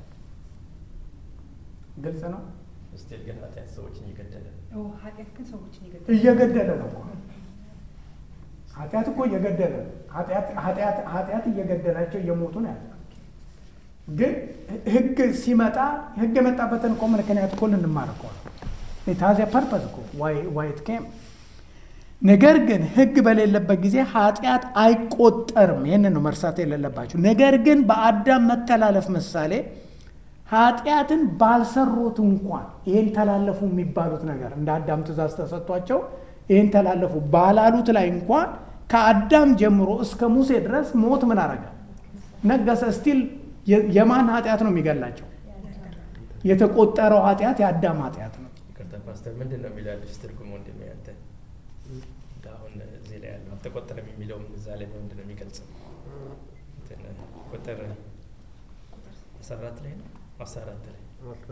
ግልጽ ነው። ስቲል ግን ኃጢአት ሰዎችን እየገደለ ነው። ኦ፣ ኃጢአት ግን ሰዎችን ይገድላል። እየገደለ ነው እኮ ኃጢአት እኮ እየገደለ ነው። ኃጢአት- ኃጢአት- ኃጢአት እየገደላቸው እየሞቱ ነው ያለ። ግን ህግ ሲመጣ ህግ የመጣበትን እኮ ምክንያት እኮ ልንማር እኮ ነው። ታዚያ ፐርፐዝ እኮ ዋይት ኬም ነገር ግን ህግ በሌለበት ጊዜ ኃጢአት አይቆጠርም። ይህንን ነው መርሳት የሌለባቸው። ነገር ግን በአዳም መተላለፍ ምሳሌ ኃጢአትን ባልሰሩት እንኳን ይህን ተላለፉ የሚባሉት ነገር እንደ አዳም ትእዛዝ ተሰጥቷቸው ይህን ተላለፉ ባላሉት ላይ እንኳን ከአዳም ጀምሮ እስከ ሙሴ ድረስ ሞት ምን አረገ? ነገሰ። ስቲል የማን ኃጢአት ነው የሚገላቸው? የተቆጠረው ኃጢአት የአዳም ኃጢአት ነው። ይቅርታ ፓስተር፣ ምንድን ነው የሚለው አዲስ ትርጉም ወንድሜ? አንተ አሁን እዚህ ላይ ያለው አልተቆጠረም የሚለውም እዛ ላይ በምንድን ነው የሚገልጸው? እንትን ቁጥር አስራ አራት ላይ ነው አስራ አራት ላይ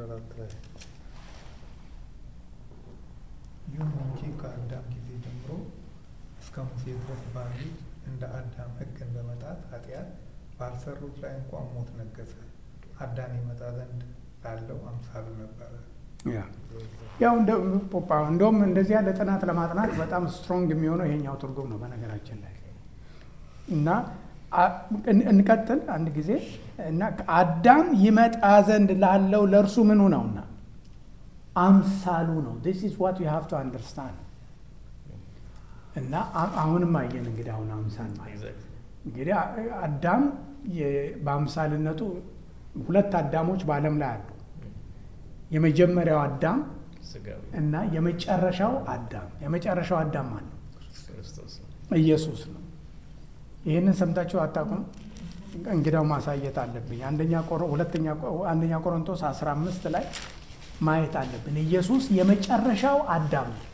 ይሁን እንጂ ከአዳም ጊዜ ጀምሮ እስከ ሙሴ ድረስ ባሉት እንደ አዳም ሕግን በመጣት ኃጢአት ባልሰሩት ላይ እንኳን ሞት ነገሰ። አዳም ይመጣ ዘንድ ላለው አምሳሉ ነበረ። ያው እንደውም እንደዚህ ያለ ጥናት ለማጥናት በጣም ስትሮንግ የሚሆነው ይሄኛው ትርጉም ነው በነገራችን ላይ እና እንቀጥል አንድ ጊዜ እና አዳም ይመጣ ዘንድ ላለው ለእርሱ ምኑ ነውና አምሳሉ ነው። ዲስ ኢዝ ዋት ዩ ሃቭ ቱ አንደርስታንድ። እና አሁንም አየን እንግዲህ አሁን አምሳል ማለት እንግዲህ አዳም በአምሳልነቱ ሁለት አዳሞች በዓለም ላይ አሉ። የመጀመሪያው አዳም ስጋዊ እና የመጨረሻው አዳም። የመጨረሻው አዳም ማን ነው? ክርስቶስ ነው። ኢየሱስ ነው። ይህንን ሰምታችሁ አታውቁም? እንግዳው ማሳየት አለብኝ። አንደኛ ቆሮ ሁለተኛ አንደኛ ቆሮንቶስ 15 ላይ ማየት አለብን። ኢየሱስ የመጨረሻው አዳም ነው።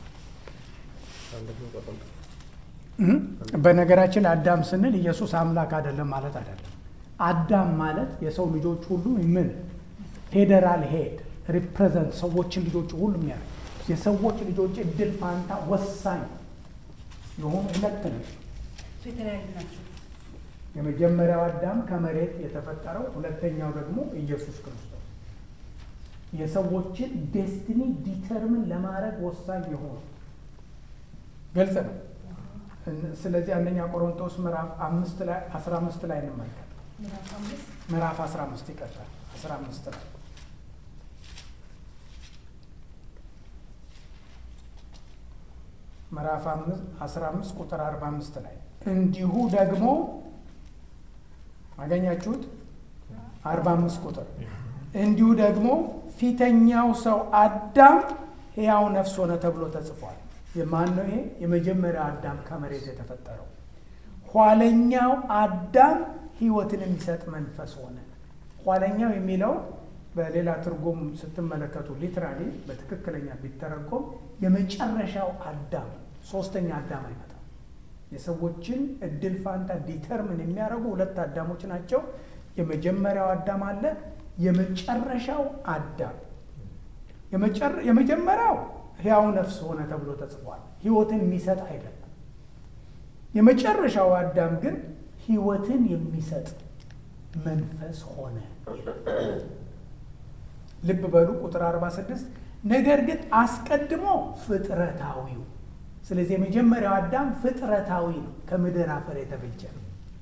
እም? በነገራችን ላይ አዳም ስንል ኢየሱስ አምላክ አይደለም ማለት አይደለም። አዳም ማለት የሰው ልጆች ሁሉ ምን ፌዴራል ሄድ ሪፕሬዘንት ሰዎችን ልጆች ሁሉ የሚያደርግ የሰዎች ልጆች እድል ፋንታ ወሳኝ የሆኑ ሁለት ነው። እሱ የተለያዩ ናቸው። የመጀመሪያው አዳም ከመሬት የተፈጠረው፣ ሁለተኛው ደግሞ ኢየሱስ ክርስቶስ የሰዎችን ዴስቲኒ ዲተርምን ለማድረግ ወሳኝ የሆኑ ግልጽ ነው። ስለዚህ አንደኛ ቆሮንቶስ ምዕራፍ አምስት ላይ አስራ አምስት ላይ እንመልከት። ምዕራፍ አምስት ምዕራፍ አስራ አምስት ይቀጥላል። አስራ አምስት ላይ ምዕራፍ አስራ አምስት ቁጥር አርባ አምስት ላይ እንዲሁ ደግሞ አገኛችሁት? አርባ አምስት ቁጥር እንዲሁ ደግሞ ፊተኛው ሰው አዳም ሕያው ነፍስ ሆነ ተብሎ ተጽፏል። የማን ነው ይሄ? የመጀመሪያው አዳም ከመሬት የተፈጠረው። ኋለኛው አዳም ሕይወትን የሚሰጥ መንፈስ ሆነ። ኋለኛው የሚለው በሌላ ትርጉም ስትመለከቱ ሊትራሊ በትክክለኛ ቢተረጎም የመጨረሻው አዳም ሶስተኛ አዳም አይመጣም። የሰዎችን እድል ፋንታ ዲተርምን የሚያደርጉ ሁለት አዳሞች ናቸው። የመጀመሪያው አዳም አለ፣ የመጨረሻው አዳም። የመጀመሪያው ሕያው ነፍስ ሆነ ተብሎ ተጽፏል። ሕይወትን የሚሰጥ አይደለም። የመጨረሻው አዳም ግን ሕይወትን የሚሰጥ መንፈስ ሆነ። ልብ በሉ ቁጥር 46 ነገር ግን አስቀድሞ ፍጥረታዊው ስለዚህ የመጀመሪያው አዳም ፍጥረታዊ ነው፣ ከምድር አፈር የተበጀ ነው።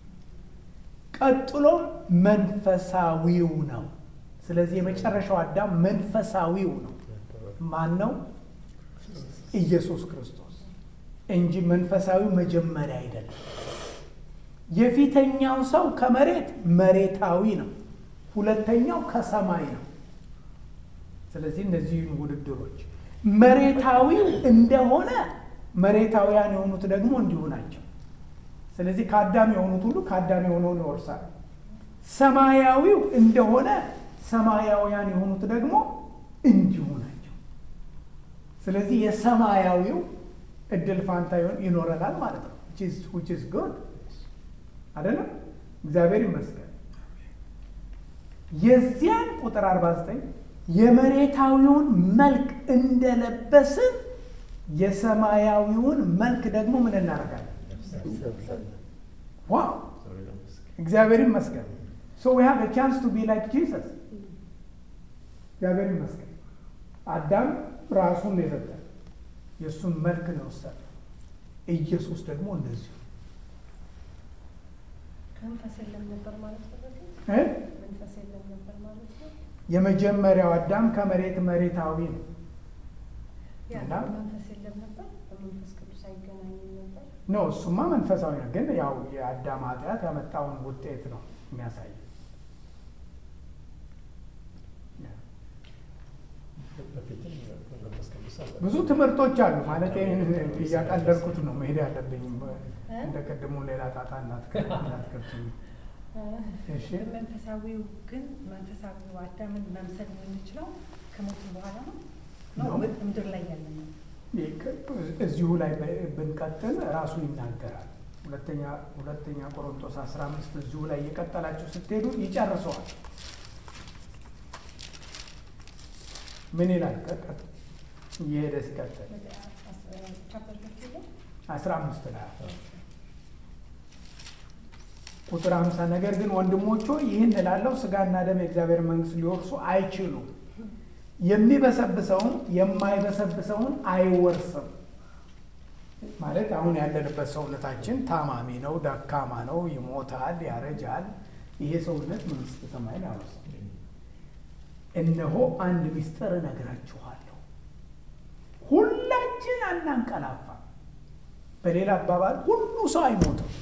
ቀጥሎም መንፈሳዊው ነው። ስለዚህ የመጨረሻው አዳም መንፈሳዊው ነው። ማን ነው? ኢየሱስ ክርስቶስ እንጂ መንፈሳዊው መጀመሪያ አይደለም። የፊተኛው ሰው ከመሬት መሬታዊ ነው፣ ሁለተኛው ከሰማይ ነው። ስለዚህ እነዚህ ውድድሮች መሬታዊው እንደሆነ መሬታውያን የሆኑት ደግሞ እንዲሁ ናቸው። ስለዚህ ከአዳም የሆኑት ሁሉ ከአዳም የሆነውን ይወርሳል። ሰማያዊው እንደሆነ ሰማያውያን የሆኑት ደግሞ እንዲሁ ናቸው። ስለዚህ የሰማያዊው እድል ፋንታ ይኖረናል ማለት ነው። ዊች ኢዝ ጉድ አይደለም? እግዚአብሔር ይመስገን። የዚያን ቁጥር 49 የመሬታዊውን መልክ እንደለበስን የሰማያዊውን መልክ ደግሞ ምን እናደርጋለን? ዋው እግዚአብሔር ይመስገን። ሶ ዊ ሃቭ ቻንስ ቱ ቢ ላይክ ጂሰስ። እግዚአብሔር ይመስገን። አዳም ራሱን ነው የሰጠን፣ የእሱን መልክ ነው የወሰደ። ኢየሱስ ደግሞ እንደዚሁ መንፈስ የለም ነበር ማለት ነው። በፊት እ? መንፈስ የለም ነበር ማለት ነው። የመጀመሪያው አዳም ከመሬት መሬታዊ ነው። ያ እና? መንፈስ የለም ነበር። በመንፈስ ቅዱስ አይገናኝም ነበር። ኖ እሱማ መንፈሳዊ ነው፣ ግን ያው የአዳም ኃጢአት ያመጣውን ውጤት ነው የሚያሳየው። በፊትም መንፈስ ቅዱስ አለ። ብዙ ትምህርቶች አሉ ማለት ይህን እያቀለልኩት ነው መሄድ ያለብኝ። እንደ ቅድሙ ሌላ ጣጣ እንዳትከብኝ። እሺ መንፈሳዊው ግን መንፈሳዊው አዳምን መምሰል የምንችለው ከሞት በኋላ ነው ነው ነው። ምድር ላይ ያለ ነው። እዚሁ ላይ ብንቀጥል ራሱ ይናገራል። ሁለተኛ ሁለተኛ ቆሮንቶስ አስራ አምስት እዚሁ ላይ እየቀጠላችሁ ስትሄዱ ይጨርሰዋል። ምን ይላል? ቀጠል እየሄደ ሲቀጥል ቻፕተር ፊፍቲ ላይ አስራ አምስት ላይ ቁጥር ሀምሳ ነገር ግን ወንድሞች ሆይ ይህን እላለሁ ስጋና ደም የእግዚአብሔር መንግስት ሊወርሱ አይችሉም። የሚበሰብሰውን የማይበሰብሰውን አይወርስም። ማለት አሁን ያለንበት ሰውነታችን ታማሚ ነው፣ ደካማ ነው፣ ይሞታል፣ ያረጃል። ይሄ ሰውነት መንግስተ ሰማይን አይወርስም። እነሆ አንድ ምስጢር እነግራችኋለሁ፣ ሁላችን አናንቀላፋ። በሌላ አባባል ሁሉ ሰው አይሞትም።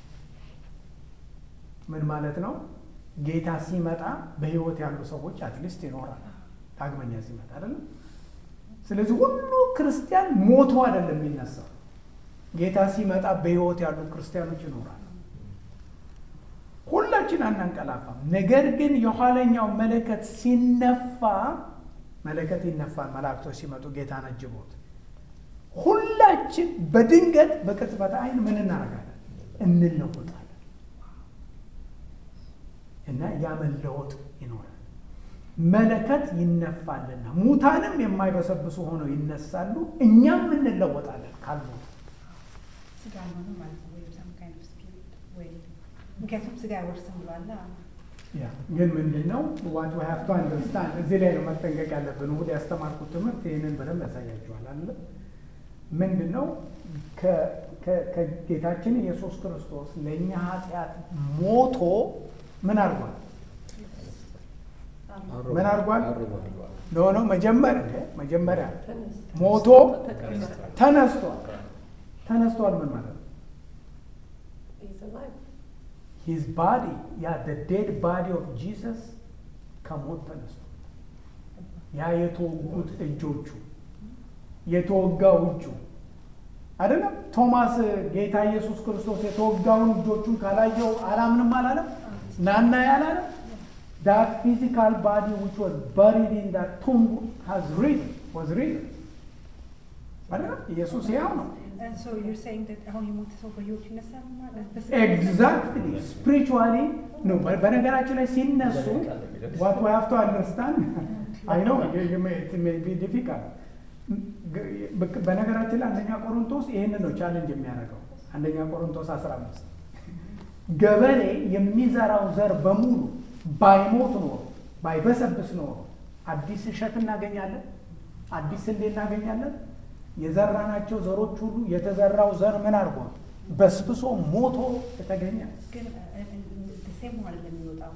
ምን ማለት ነው? ጌታ ሲመጣ በህይወት ያሉ ሰዎች አትሊስት ይኖራል። ዳግመኛ ሲመጣ አይደለም። ስለዚህ ሁሉ ክርስቲያን ሞቶ አይደለም የሚነሳው። ጌታ ሲመጣ በህይወት ያሉ ክርስቲያኖች ይኖራሉ። ሁላችን አናንቀላፋም። ነገር ግን የኋለኛው መለከት ሲነፋ መለከት ይነፋል። መላእክቶች ሲመጡ ጌታን አጅቦት ሁላችን በድንገት በቅጽበት አይን ምን እናደርጋለን? እንለወጣለን እና ያ መለወጥ ይኖራል። መለከት ይነፋልና ሙታንም የማይበሰብሱ ሆነው ይነሳሉ፣ እኛም እንለወጣለን ካልሞት ስጋ አልሆንም ማለት ነው ወይም some kind of spirit ወይ ምክንያቱም ስጋ አይወርስም ብሏላ። ያ ግን ምንድን ነው ዋት ዊ ሃቭ ቱ አንደርስታንድ እዚህ ላይ ነው መጠንቀቅ ያለብን። እሑድ ያስተማርኩት ትምህርት ይህንን በደንብ ያሳያችኋል አለ ምንድን ነው ከ- ከ- ከጌታችን ኢየሱስ ክርስቶስ ለእኛ ኃጢአት ሞቶ ምን አድርጓል? ምን አድርጓል? ኖ ኖ መጀመሪያ መጀመሪያ ሞቶ ተነስቷል። ተነስቷል ምን ማለት ነው? ሂዝ ባዲ ያ ዴድ ባዲ ኦፍ ጂሰስ ከሞት ተነስቷል። ያ የተወጉት እጆቹ የተወጋው እጁ አይደለም። ቶማስ ጌታ ኢየሱስ ክርስቶስ የተወጋውን እጆቹን ካላየው አላምንም አላለም። ናና ያላለም that physical body which was buried in that tomb has risen was risen አይደለም። ኢየሱስ ያው ነው። And so you're saying that አሁን የሞተ ሰው በህይወት ይነሳል ማለት በስጋ ኤግዛክትሊ ስፒሪቹዋሊ ነው። በነገራችን ላይ ሲነሱ ዋት ዊ ሃቭ ቱ አንደርስታንድ አይ ነው ዲፊካልት። በነገራችን ላይ አንደኛ ቆሮንቶስ ይህንን ነው ቻሌንጅ የሚያደርገው። አንደኛ ቆሮንቶስ 15 ገበሬ የሚዘራው ዘር በሙሉ ባይሞት ኖሮ ባይበሰብስ ኖሮ አዲስ እሸት እናገኛለን፣ አዲስ ስንዴ እናገኛለን። የዘራናቸው ዘሮች ሁሉ የተዘራው ዘር ምን አድርጓል? በስብሶ ሞቶ የተገኘ ግን ሴም ማለት የሚወጣው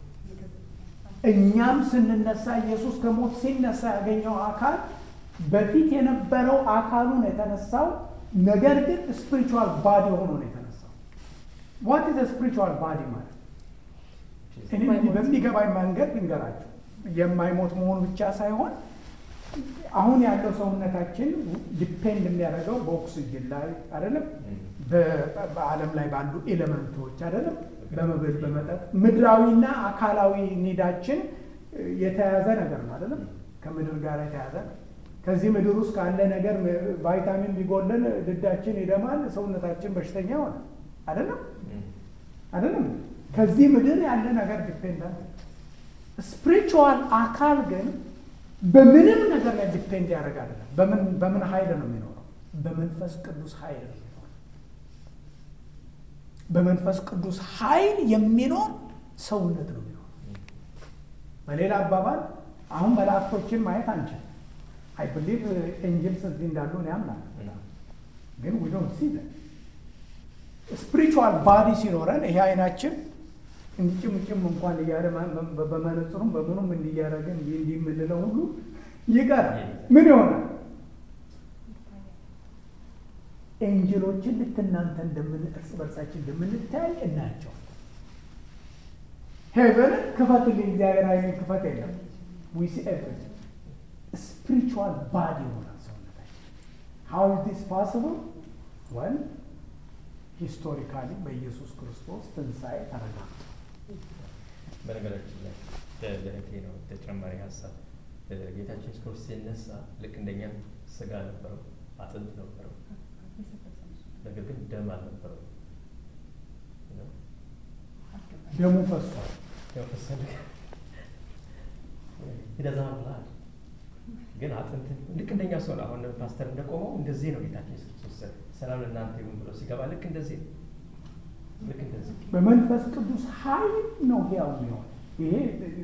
እኛም ስንነሳ ኢየሱስ ከሞት ሲነሳ ያገኘው አካል በፊት የነበረው አካሉ ነው የተነሳው። ነገር ግን ስፒሪቹዋል ባዲ ሆኖ ነው የተነሳው። ዋት ኢዝ ስፒሪቹዋል ባዲ ማለት እኔ እንዲህ በሚገባኝ መንገድ ልንገራቸው። የማይሞት መሆኑ ብቻ ሳይሆን አሁን ያለው ሰውነታችን ዲፔንድ የሚያደርገው በኦክስጅን ላይ አይደለም፣ በዓለም ላይ ባሉ ኤሌመንቶች አይደለም፣ በመብል በመጠጥ ምድራዊና አካላዊ ኒዳችን የተያያዘ ነገር ነው አይደለም፣ ከምድር ጋር የተያያዘ ነው። ከዚህ ምድር ውስጥ ካለ ነገር ቫይታሚን ቢጎለን ድዳችን ይደማል፣ ሰውነታችን በሽተኛ ሆነ አይደለም አይደለም። ከዚህ ምድር ያለ ነገር ዲፔንደንት ስፒሪቹዋል አካል ግን በምንም ነገር ላይ ዲፔንድ ያደርግ አይደለም። በምን በምን ኃይል ነው የሚኖረው? በመንፈስ ቅዱስ ኃይል ነው የሚኖረው። በመንፈስ ቅዱስ ኃይል የሚኖር ሰውነት ነው የሚኖረው። በሌላ አባባል አሁን መላእክቶችን ማየት አንችልም። አይ ብሊቭ ኤንጅልስ እዚህ እንዳሉ እኔ አምናለሁ። ግን ዊ ዶንት ሲ ዘም ስፒሪቹዋል ባዲ ሲኖረን ይሄ አይናችን እንዲጭምጭም እንኳን እያለ በመነጽሩም በምኑም እንዲያደረግን እንዲህ እንዲህ የምንለው ሁሉ ይቀራል። ምን ይሆናል? ኤንጅሎችን ልክ እናንተ እንደምን እርስ በርሳችን እንደምንታይ እናያቸው። ሄቨንን ክፈትልኝ እግዚአብሔር አይኔን ክፈት የለም ዊ ሲ ኤቭሪቲንግ ስፒሪቹዋል ባዲ ይሆናል ሰውነታችን። ሃው ኢዝ ዲስ ፓስብል ወን ሂስቶሪካሊ በኢየሱስ ክርስቶስ ትንሣኤ ተረጋግጧል። በነገራችን ላይ ለእህቴ ነው ተጨማሪ ሀሳብ ጌታችን ኢየሱስ ክርስቶስ ሲነሳ ልክ እንደኛ ስጋ ነበረው፣ አጥንት ነበረው፣ ነገር ግን ደም አልነበረው። ደሙ ፈሷል። ያው ፈሰደ ይደዛል ብላል ግን አጥንት ልክ እንደኛ ሰው ነው። አሁን ፓስተር እንደቆመው እንደዚህ ነው ጌታችን ኢየሱስ ክርስቶስ ሰላም ለእናንተ ይሁን ብሎ ሲገባ ልክ እንደዚህ ነው። ልክ እንደዚህ በመንፈስ ቅዱስ ኃይል ነው ሕያው የሚሆን ይሄ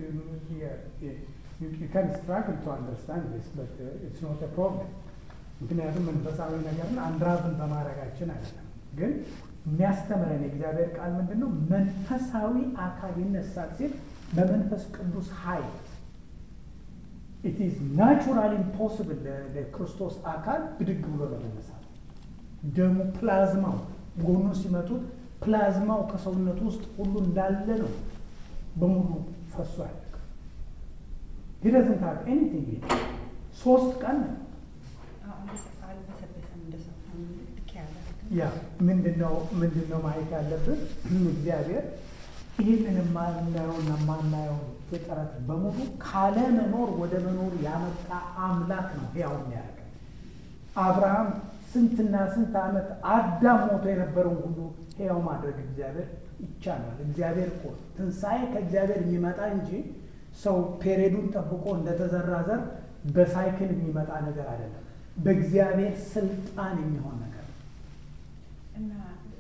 ካን ስትራግል ቱ አንደርስታንድ ስ በት ኢትስ ኖት ፕሮብለም። ምክንያቱም መንፈሳዊ ነገርን አንድራዝን በማድረጋችን አይደለም። ግን የሚያስተምረን የእግዚአብሔር ቃል ምንድን ነው? መንፈሳዊ አካል ይነሳል ሲል በመንፈስ ቅዱስ ኃይል ኢት ኢዝ ናቹራል ኢምፖስብል ለክርስቶስ አካል ብድግ ብሎ ለመነሳት ደሙ ፕላዝማው ጎኑ ሲመቱት ፕላዝማው ከሰውነቱ ውስጥ ሁሉ እንዳለ ነው በሙሉ ፈሶ ያለቀ ሂደዝንት ሀብ ኤኒቲንግ ሶስት ቀን ነው አልበሰበሰም እንደሰው ልክ ያለ ያ ምንድነው ምንድነው ማየት ያለብን እግዚአብሔር ይህንን የማናየውና የማናየው ፍጥረት በሙሉ ካለመኖር ወደ መኖር ያመጣ አምላክ ነው ሕያው የሚያደርገን አብርሃም ስንትና ስንት ዓመት አዳም ሞቶ የነበረውን ሁሉ ሕያው ማድረግ እግዚአብሔር ይቻላል። እግዚአብሔር እኮ ትንሣኤ ከእግዚአብሔር የሚመጣ እንጂ ሰው ፔሬዱን ጠብቆ እንደተዘራ ዘር በሳይክል የሚመጣ ነገር አይደለም። በእግዚአብሔር ስልጣን የሚሆን ነገር ነው። እና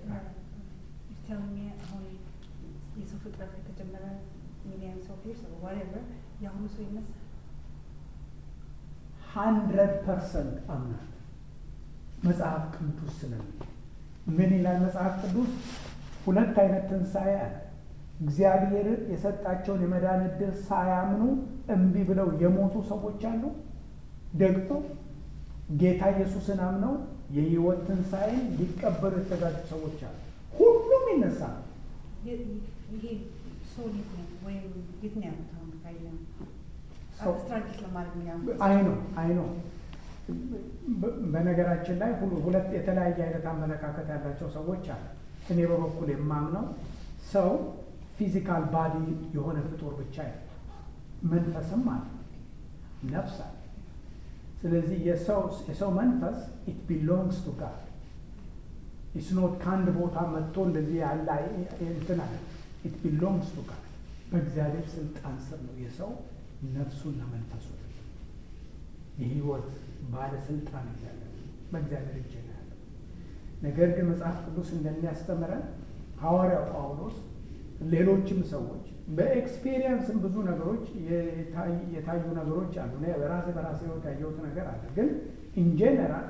ቴልሚ አሁን የሰው ፍጥረት ከተጀመረ ሚሊዮን ሰው ፊርስ ወሬቨር የአሁኑ ሰው ይነሳል። ሀንድረድ ፐርሰንት አምናል መጽሐፍ ቅዱስ ስለሚ ምን ይላል መጽሐፍ ቅዱስ? ሁለት አይነት ትንሣኤ አለ። እግዚአብሔር የሰጣቸውን የመዳን ዕድል ሳያምኑ እምቢ ብለው የሞቱ ሰዎች አሉ። ደግሞ ጌታ ኢየሱስን አምነው የሕይወት ትንሣኤን ሊቀበሉ የተዘጋጁ ሰዎች አሉ። ሁሉም ይነሳሉ። ይሄ ሰው የት ነው ወይም የት ነው ያሉት? አሁን ካየ ሰው ስትራግል ለማድረግ ነው ያሉት። አይ ነው አይ ነው። በነገራችን ላይ ሁሉ- ሁለት የተለያየ አይነት አመለካከት ያላቸው ሰዎች አሉ። እኔ በበኩል የማምነው ሰው ፊዚካል ባዲ የሆነ ፍጡር ብቻ አይደለም፣ መንፈስም አለ፣ ነፍስ አለ። ስለዚህ የሰው የሰው መንፈስ ኢት ቢሎንግስ ቱ ጋድ ኢትስ ኖት ከአንድ ቦታ መጥቶ እንደዚህ ያለ አይ- እንትን አለ። ኢት ቢሎንግስ ቱ ጋድ በእግዚአብሔር ስልጣን ስር ነው የሰው ነፍሱና መንፈሱ የህይወት ባለስልጣን እግዚአብሔር በእግዚአብሔር እጅ ነው ያለው። ነገር ግን መጽሐፍ ቅዱስ እንደሚያስተምረን ሐዋርያው ጳውሎስ ሌሎችም ሰዎች በኤክስፔሪየንስም ብዙ ነገሮች የታይ- የታዩ ነገሮች አሉ። እኔ በራሴ በራሴ ህይወት ያየሁት ነገር አለ። ግን ኢንጀነራል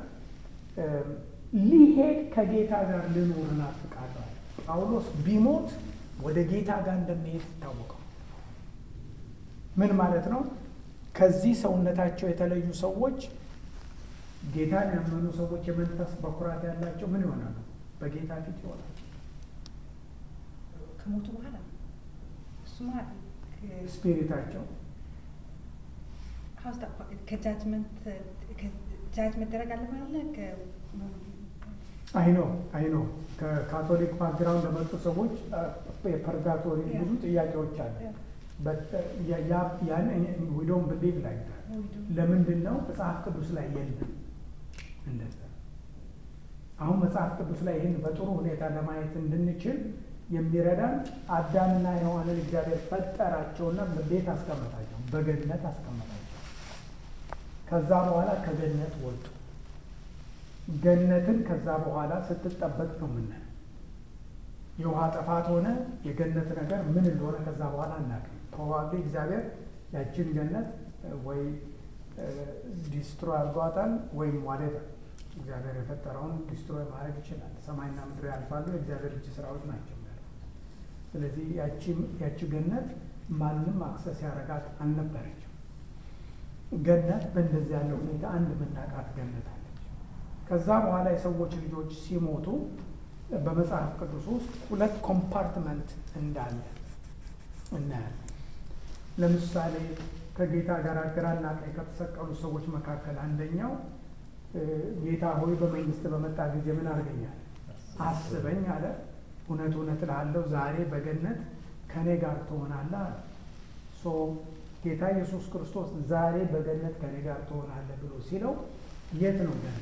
ሊሄድ ከጌታ ጋር ልኖር እናፍቃለሁ አለ። ጳውሎስ ቢሞት ወደ ጌታ ጋር እንደሚሄድ ይታወቀው። ምን ማለት ነው? ከዚህ ሰውነታቸው የተለዩ ሰዎች ጌታን ያመኑ ሰዎች የመንፈስ በኩራት ያላቸው ምን ይሆናሉ? በጌታ ፊት ይሆናሉ። ከሞቱ በኋላ እሱማ ስፒሪታቸው ሀውስ ከጃጅመንት ጃጅ መደረግ አለ ማለት አይ ነው አይ ነው ከካቶሊክ ባክግራውንድ ለመጡ ሰዎች የፐርጋቶሪ ብዙ ጥያቄዎች አሉ። ያን ዊዶን ብሊቭ ላይ ለምንድን ነው መጽሐፍ ቅዱስ ላይ የለም? እንደዛ አሁን መጽሐፍ ቅዱስ ላይ ይህን በጥሩ ሁኔታ ለማየት እንድንችል የሚረዳን አዳምና ሔዋንን እግዚአብሔር ፈጠራቸውና ቤት አስቀመጣቸው፣ በገነት አስቀመጣቸው። ከዛ በኋላ ከገነት ወጡ። ገነትን ከዛ በኋላ ስትጠበቅ ነው የምናየው። የውሃ ጥፋት ሆነ የገነት ነገር ምን እንደሆነ ከዛ በኋላ አናውቅም። ፕሮባብሊ እግዚአብሔር ያችን ገነት ወይ ዲስትሮይ አድርጓታል ወይም ዋሌቨር እግዚአብሔር የፈጠረውን ዲስትሮይ ማድረግ ይችላል። ሰማይና ምድር ያልፋሉ፣ የእግዚአብሔር እጅ ስራዎች ናቸው ያልፉት። ስለዚህ ያቺ ገነት ማንም አክሰስ ያደረጋት አልነበረችም። ገነት በእንደዚህ ያለ ሁኔታ አንድ የምናውቃት ገነት አለች። ከዛ በኋላ የሰዎች ልጆች ሲሞቱ በመጽሐፍ ቅዱስ ውስጥ ሁለት ኮምፓርትመንት እንዳለ እናያለን። ለምሳሌ ከጌታ ጋር ግራና ቀኝ ከተሰቀሉ ሰዎች መካከል አንደኛው ጌታ ሆይ በመንግስት በመጣ ጊዜ ምን አድርገኛል አስበኝ አለ። እውነት እውነት እልሃለሁ ዛሬ በገነት ከእኔ ጋር ትሆናለህ አለ። ሶ ጌታ ኢየሱስ ክርስቶስ ዛሬ በገነት ከእኔ ጋር ትሆናለህ ብሎ ሲለው የት ነው ገነት?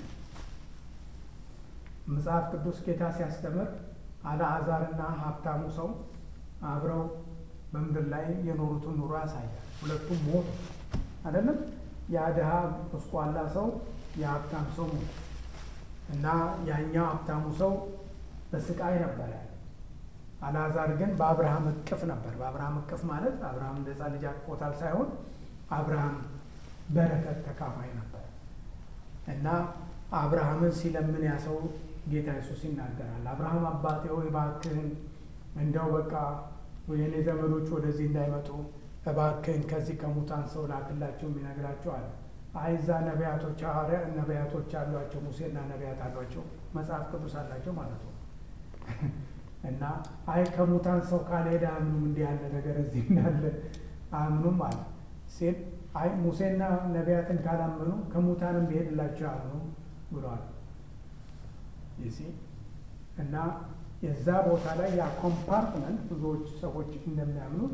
መጽሐፍ ቅዱስ ጌታ ሲያስተምር አልዓዛርና ሀብታሙ ሰው አብረው በምድር ላይ የኖሩትን ኑሮ ያሳያል። ሁለቱም ሞቱ አይደለም። ያ ድሃ ቁስቋላ ሰው የሀብታም ሰው ሞቱ እና ያኛው ሀብታሙ ሰው በስቃይ ነበር ያለ። አልዓዛር ግን በአብርሃም እቅፍ ነበር። በአብርሃም እቅፍ ማለት አብርሃም እንደ ሕፃን ልጅ አቅፎታል ሳይሆን አብርሃም በረከት ተካፋይ ነበር እና አብርሃምን ሲለምን ያ ሰው ጌታ ኢየሱስ ይናገራል። አብርሃም አባቴ ሆይ እባክህን እንደው በቃ የኔ ዘመዶች ወደዚህ እንዳይመጡ እባክህን ከዚህ ከሙታን ሰው ላክላቸው የሚነግራቸው አለ። አይዛ ነቢያቶች ሐዋርያ ነቢያቶች አሏቸው፣ ሙሴና ነቢያት አሏቸው፣ መጽሐፍ ቅዱስ አላቸው ማለት ነው። እና አይ ከሙታን ሰው ካልሄደ አምኑም እንዲህ ያለ ነገር እዚህ እንዳለ አምኑም አለ ሲል አይ ሙሴና ነቢያትን ካላመኑ ከሙታንም ቢሄድላቸው አምኑ ብሏል። ይሲ እና የዛ ቦታ ላይ ያ ኮምፓርትመንት ብዙዎች ሰዎች እንደሚያምኑት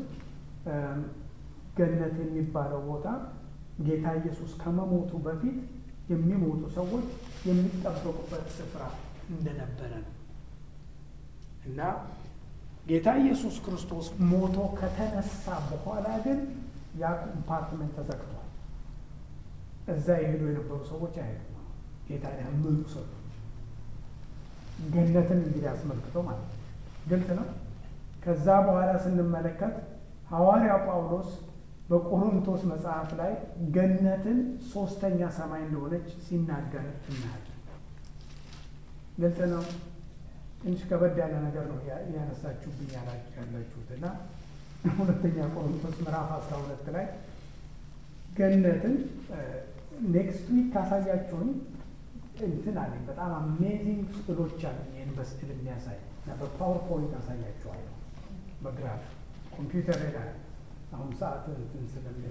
ገነት የሚባለው ቦታ ጌታ ኢየሱስ ከመሞቱ በፊት የሚሞቱ ሰዎች የሚጠበቁበት ስፍራ እንደነበረ ነው እና ጌታ ኢየሱስ ክርስቶስ ሞቶ ከተነሳ በኋላ ግን ያ ኮምፓርትመንት ተዘግቷል። እዛ የሄዱ የነበሩ ሰዎች አይሄዱም። ጌታ ያመኑ ሰዎች ገነትን እንግዲህ አስመልክቶ ማለት ነው። ግልጽ ነው። ከዛ በኋላ ስንመለከት ሐዋርያው ጳውሎስ በቆሮንቶስ መጽሐፍ ላይ ገነትን ሶስተኛ ሰማይ እንደሆነች ሲናገር እናያለን። ግልጽ ነው። ትንሽ ከበድ ያለ ነገር ነው ያነሳችሁብኝ ያላችሁት እና ሁለተኛ ቆሮንቶስ ምዕራፍ አስራ ሁለት ላይ ገነትን ኔክስት ዊክ ካሳያችሁኝ እንትን አለኝ በጣም አሜዚንግ ስዕሎች አሉኝ። ይህን በስዕል የሚያሳይ እና በፓወርፖይንት አሳያችኋለሁ። በግራፍ ኮምፒውተር ላይ አሁን ሰዓት እንትን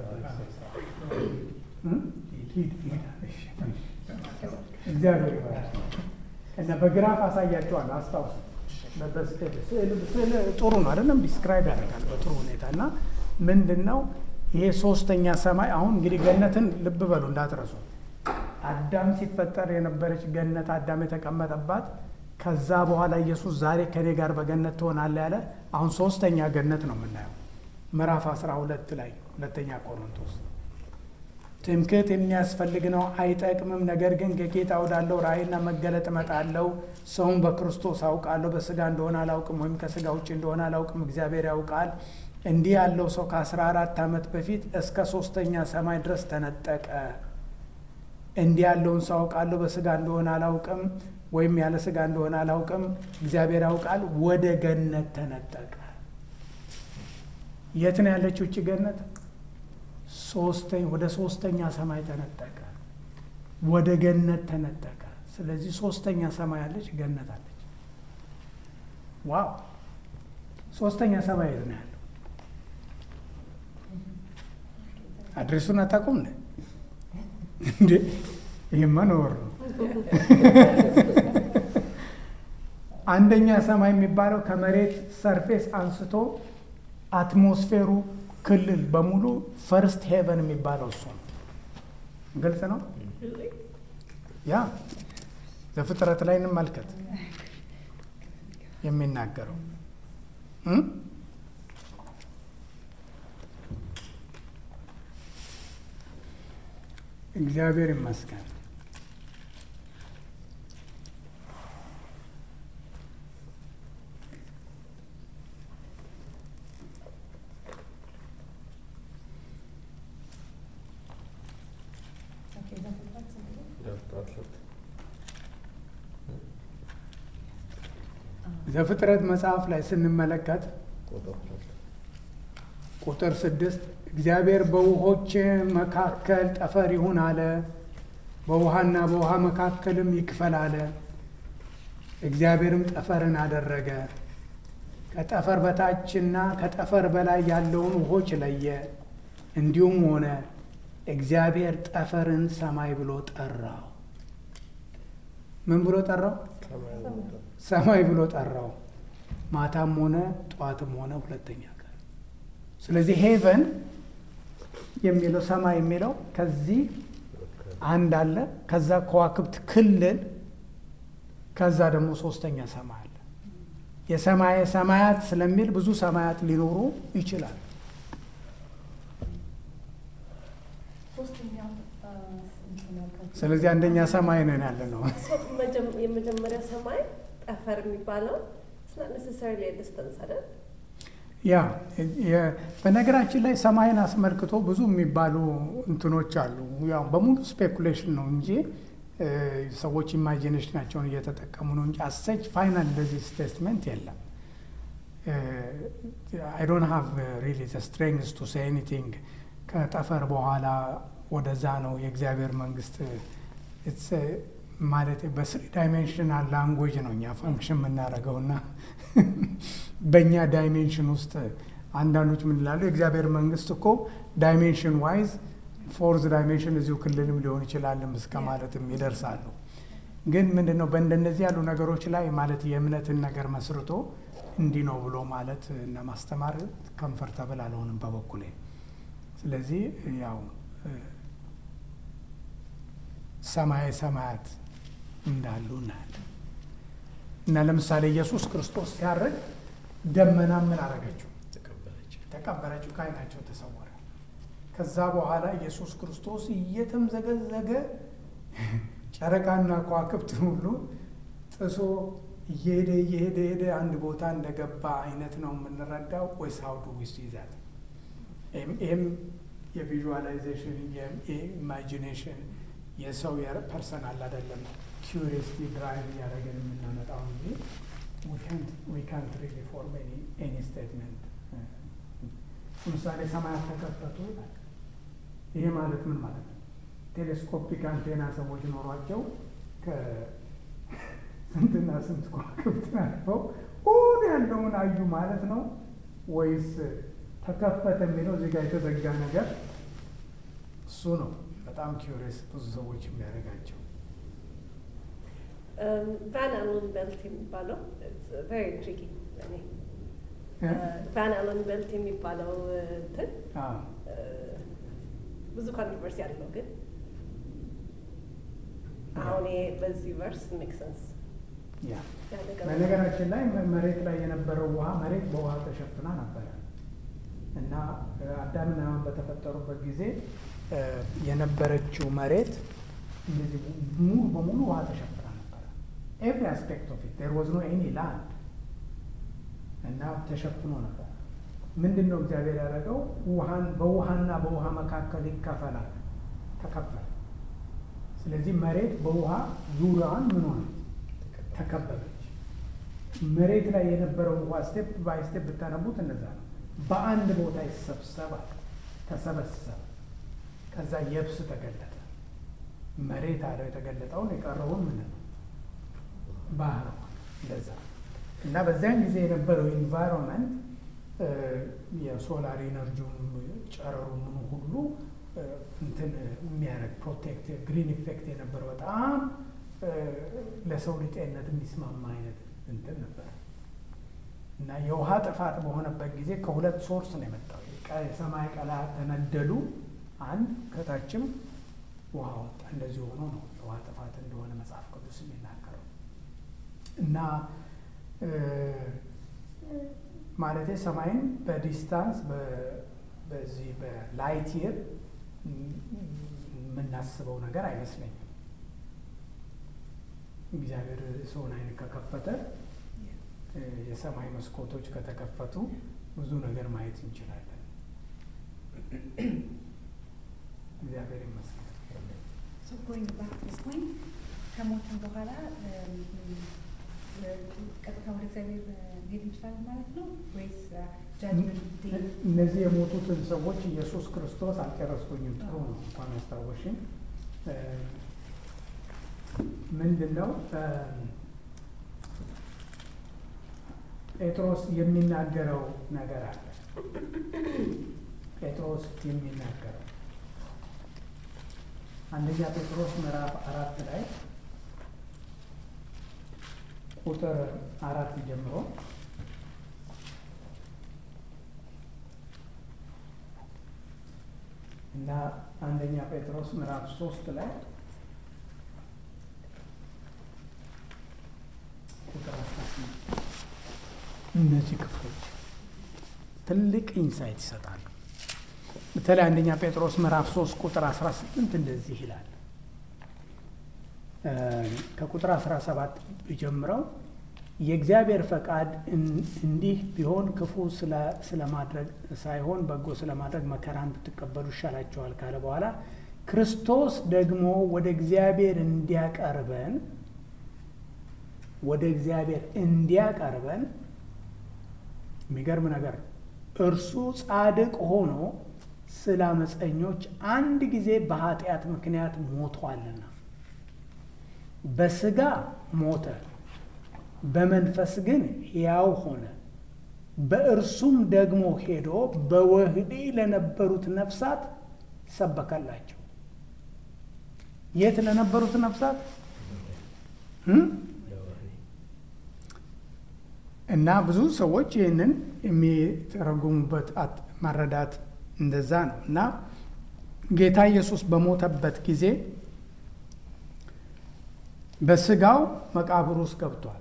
እግዚአብሔር ይባላል እና በግራፍ አሳያችኋለሁ። አስታውስ ስዕል ጥሩ ነው አይደለም? ዲስክራይብ ያደርጋል በጥሩ ሁኔታ እና ምንድን ነው ይሄ ሶስተኛ ሰማይ አሁን እንግዲህ ገነትን ልብ በሉ እንዳትረሱ። አዳም ሲፈጠር የነበረች ገነት አዳም የተቀመጠባት ከዛ በኋላ ኢየሱስ ዛሬ ከኔ ጋር በገነት ትሆናለህ ያለ አሁን ሶስተኛ ገነት ነው የምናየው ምዕራፍ አስራ ሁለት ላይ ሁለተኛ ቆሮንቶስ ትምክህት የሚያስፈልግ ነው አይጠቅምም። ነገር ግን ከጌታ ወዳለው ራእይና መገለጥ እመጣለሁ። ሰውን በክርስቶስ አውቃለሁ። በስጋ እንደሆነ አላውቅም፣ ወይም ከስጋ ውጭ እንደሆነ አላውቅም፣ እግዚአብሔር ያውቃል። እንዲህ ያለው ሰው ከአስራ አራት ዓመት በፊት እስከ ሶስተኛ ሰማይ ድረስ ተነጠቀ። እንዲህ ያለውን ሰው አውቃለሁ፣ በስጋ እንደሆነ አላውቅም፣ ወይም ያለ ስጋ እንደሆነ አላውቅም፣ እግዚአብሔር ያውቃል። ወደ ገነት ተነጠቀ። የት ነው ያለችው እቺ ገነት? ሶስተኛ ወደ ሶስተኛ ሰማይ ተነጠቀ። ወደ ገነት ተነጠቀ። ስለዚህ ሶስተኛ ሰማይ አለች፣ ገነት አለች። ዋው! ሶስተኛ ሰማይ የት ነው ያለው? አድሬሱን አታውቁም ነ እንዴ? ይህማ ነውር ነው። አንደኛ ሰማይ የሚባለው ከመሬት ሰርፌስ አንስቶ አትሞስፌሩ ክልል በሙሉ ፈርስት ሄቨን የሚባለው እሱ ነው። ግልጽ ነው። ያ ዘፍጥረት ላይ እንመልከት የሚናገረው እግዚአብሔር ይመስገን። ኦኬ፣ ዘፍጥረት ስንት ነው? ዘፍጥረት መጽሐፍ ላይ ስንመለከት ቁጥር ስድስት እግዚአብሔር በውሆች መካከል ጠፈር ይሁን አለ፣ በውሃና በውሃ መካከልም ይክፈል አለ። እግዚአብሔርም ጠፈርን አደረገ፣ ከጠፈር በታችና ከጠፈር በላይ ያለውን ውሆች ለየ። እንዲሁም ሆነ። እግዚአብሔር ጠፈርን ሰማይ ብሎ ጠራው። ምን ብሎ ጠራው? ሰማይ ብሎ ጠራው። ማታም ሆነ ጠዋትም ሆነ ሁለተኛ ቀን። ስለዚህ ሄቨን የሚለው ሰማይ የሚለው ከዚህ አንድ አለ፣ ከዛ ከዋክብት ክልል፣ ከዛ ደግሞ ሶስተኛ ሰማይ አለ። የሰማየ ሰማያት ስለሚል ብዙ ሰማያት ሊኖሩ ይችላል። ሶስተኛው አ፣ እንትን ያልከው ስለዚህ አንደኛ ሰማይ ነን ያለ ነው። So, መጀም- የመጀመሪያ ሰማይ ጠፈር የሚባለው ነሰሰሪ ዲስተንስ አይደል? ያ የ- በነገራችን ላይ ሰማይን አስመልክቶ ብዙ የሚባሉ እንትኖች አሉ። ያው በሙሉ ስፔኩሌሽን ነው እንጂ እ፣ ሰዎች ኢማጂኔሽናቸውን እየተጠቀሙ ነው እንጂ አሰች ፋይናል እንደዚህ ስቴትመንት የለም። አይ ዶንት ሃቭ ሪሊ ስትሬንግስ ቱ ሴይ ኤኒቲንግ ከጠፈር በኋላ ወደዛ ነው የእግዚአብሔር መንግስት it's, uh, ማለት በስሪ ዳይሜንሽናል ላንጉዌጅ ነው እኛ ፈንክሽን የምናደርገው እና በእኛ ዳይሜንሽን ውስጥ አንዳንዶች ምን ይላሉ? የእግዚአብሔር መንግስት እኮ ዳይሜንሽን ዋይዝ ፎርዝ ዳይሜንሽን እዚሁ ክልልም ሊሆን ይችላልም እስከ ማለትም ይደርሳሉ። ግን ምንድን ነው በእንደነዚህ ያሉ ነገሮች ላይ ማለት የእምነትን ነገር መስርቶ እንዲህ ነው ብሎ ማለት እና ማስተማር ከምፈርተብል አልሆንም በበኩሌ። ስለዚህ ያው እ፣ ሰማየ ሰማያት እንዳሉ እናያለን። እና ለምሳሌ ኢየሱስ ክርስቶስ ሲያርግ ደመና ምን አረገችው? ተቀበለች። ተቀበለችው፣ ከዓይናቸው ተሰወረ። ከዛ በኋላ ኢየሱስ ክርስቶስ እየተምዘገዘገ ጨረቃና ከዋክብትን ሁሉ ጥሶ እየሄደ እየሄደ ሄደ አንድ ቦታ እንደገባ አይነት ነው የምንረዳው ወይስ ሀው ዱ ዊ ሲ ዛት? ይህም የቪዥዋላይዜሽን የኢማጂኔሽን የሰው ፐርሰናል አይደለም ኪሪስቲ ድራይቭ እያደረገን የምናመጣው እንጂ ዊ ካንት ሪሊ ፎርም ኤኒ ስቴትመንት ለምሳሌ ሰማያት ተከፈቱ ይላል። ይሄ ማለት ምን ማለት ነው? ቴሌስኮፒክ አንቴና ሰዎች ኖሯቸው ከስንትና ስንት ከዋክብትን አልፈው ሁሉ ያለውን አዩ ማለት ነው ወይስ ተከፈተ የሚለው እዚህ ጋር የተዘጋ ነገር እሱ ነው በጣም ኪሪየስ ብዙ ሰዎች የሚያደርጋቸው። ቫን አለን ቤልት የሚባለው ቨሪ ትሪኪ ለእኔ እ? ቫን አለን ቤልት የሚባለው እንትን አዎ። እ፣ ብዙ ኮንትሮቨርሲ አለው ግን አሁን ይሄ በዚህ ቨርስ ሜክ ሰንስ ያ በነገራችን ላይ መ- መሬት ላይ የነበረው ውሃ መሬት በውሃ ተሸፍና ነበረ እና እ፣ አዳምና ሔዋን በተፈጠሩበት ጊዜ እ፣ የነበረችው መሬት እንደዚህ ሙሉ በሙሉ ውሃ ተሸፍና ነበረ። ኤቭሪ አስፔክት ኦፍ ኢት ዴር ዋዝ ኖ ኤኒ ላንድ እና ተሸፍኖ ነበር። ምንድን ነው እግዚአብሔር ያደረገው? ውሃን በውሃና በውሃ መካከል ይከፈላል። ተከፈለ። ስለዚህ መሬት በውሃ ዙሪያዋን ምን ሆነች? ተከበበች። መሬት ላይ የነበረው ውሃ ስቴፕ ባይ ስቴፕ ብታነቡት እንደዛ ነው። በአንድ ቦታ ይሰብሰባል፣ ተሰበሰበ። ከዛ የብስ ተገለጠ። መሬት አለው የተገለጠውን የቀረውን ምን ነው ባህር ሆነ። እንደዛ እና በዚያን ጊዜ የነበረው ኢንቫይሮንመንት የሶላር ኢነርጂውን ጨረሩ ምኑ ሁሉ እ፣ እንትን የሚያደርግ ፕሮቴክት ግሪን ኢፌክት የነበረው በጣም እ፣ ለሰው ልጅ ጤንነት የሚስማማ አይነት እንትን ነበር እና የውሃ ጥፋት በሆነበት ጊዜ ከሁለት ሶርስ ነው የመጣው። የቀ- የሰማይ ቀላያት ተነደሉ፣ አንድ ከታችም ውሃ ወጣ። እንደዚህ ሆኖ ነው የውሃ ጥፋት እንደሆነ መጽሐፍ ቅዱስ የሚናገረው እና እ፣ ማለቴ ሰማይን በዲስታንስ በ- በዚህ በላይት ይር የምናስበው ነገር አይመስለኝም። እግዚአብሔር ሰውን አይን ከከፈተ እ፣ የሰማይ መስኮቶች ከተከፈቱ ብዙ ነገር ማየት እንችላለን። እግዚአብሔር ይመስገን። So going back to this point, ከሞትን በኋላ እም፣ እ፣ ቀጥታ ወደ እግዚአብሔር እ፣ መሄድ እንችላለን ማለት ነው ወይስ ጃጅመንት ዴይ? እነዚህ የሞቱትን ሰዎች ኢየሱስ ክርስቶስ አልጨረስኩኝም። ጥሩ ነው እንኳን አስታወሽኝ። እ፣ ምንድን ነው እ፣ ጴጥሮስ የሚናገረው ነገር አለ። ጴጥሮስ የሚናገረው አንደኛ ጴጥሮስ ምዕራፍ አራት ላይ ቁጥር አራት ጀምሮ እና አንደኛ ጴጥሮስ ምዕራፍ ሶስት ላይ ቁጥር አስራ ስምንት እነዚህ ክፍሎች ትልቅ ኢንሳይት ይሰጣሉ። በተለይ አንደኛ ጴጥሮስ ምዕራፍ ሶስት ቁጥር አስራ ስምንት እንደዚህ ይላል። እ፣ ከቁጥር አስራ ሰባት ጀምረው የእግዚአብሔር ፈቃድ እን- እንዲህ ቢሆን ክፉ ስለ- ስለማድረግ ሳይሆን በጎ ስለማድረግ መከራን ብትቀበሉ ይሻላችኋል ካለ በኋላ ክርስቶስ ደግሞ ወደ እግዚአብሔር እንዲያቀርበን ወደ እግዚአብሔር እንዲያቀርበን የሚገርም ነገር ነው። እርሱ ጻድቅ ሆኖ ስለ አመፀኞች አንድ ጊዜ በኃጢአት ምክንያት ሞቷልና በስጋ ሞተ፣ በመንፈስ ግን ሕያው ሆነ። በእርሱም ደግሞ ሄዶ በወህኒ ለነበሩት ነፍሳት ሰበከላቸው። የት ለነበሩት ነፍሳት እም? ለወህኒ እና ብዙ ሰዎች ይህንን የሚተረጉሙበት አት- መረዳት እንደዛ ነው። እና ጌታ ኢየሱስ በሞተበት ጊዜ በስጋው መቃብር ውስጥ ገብቷል።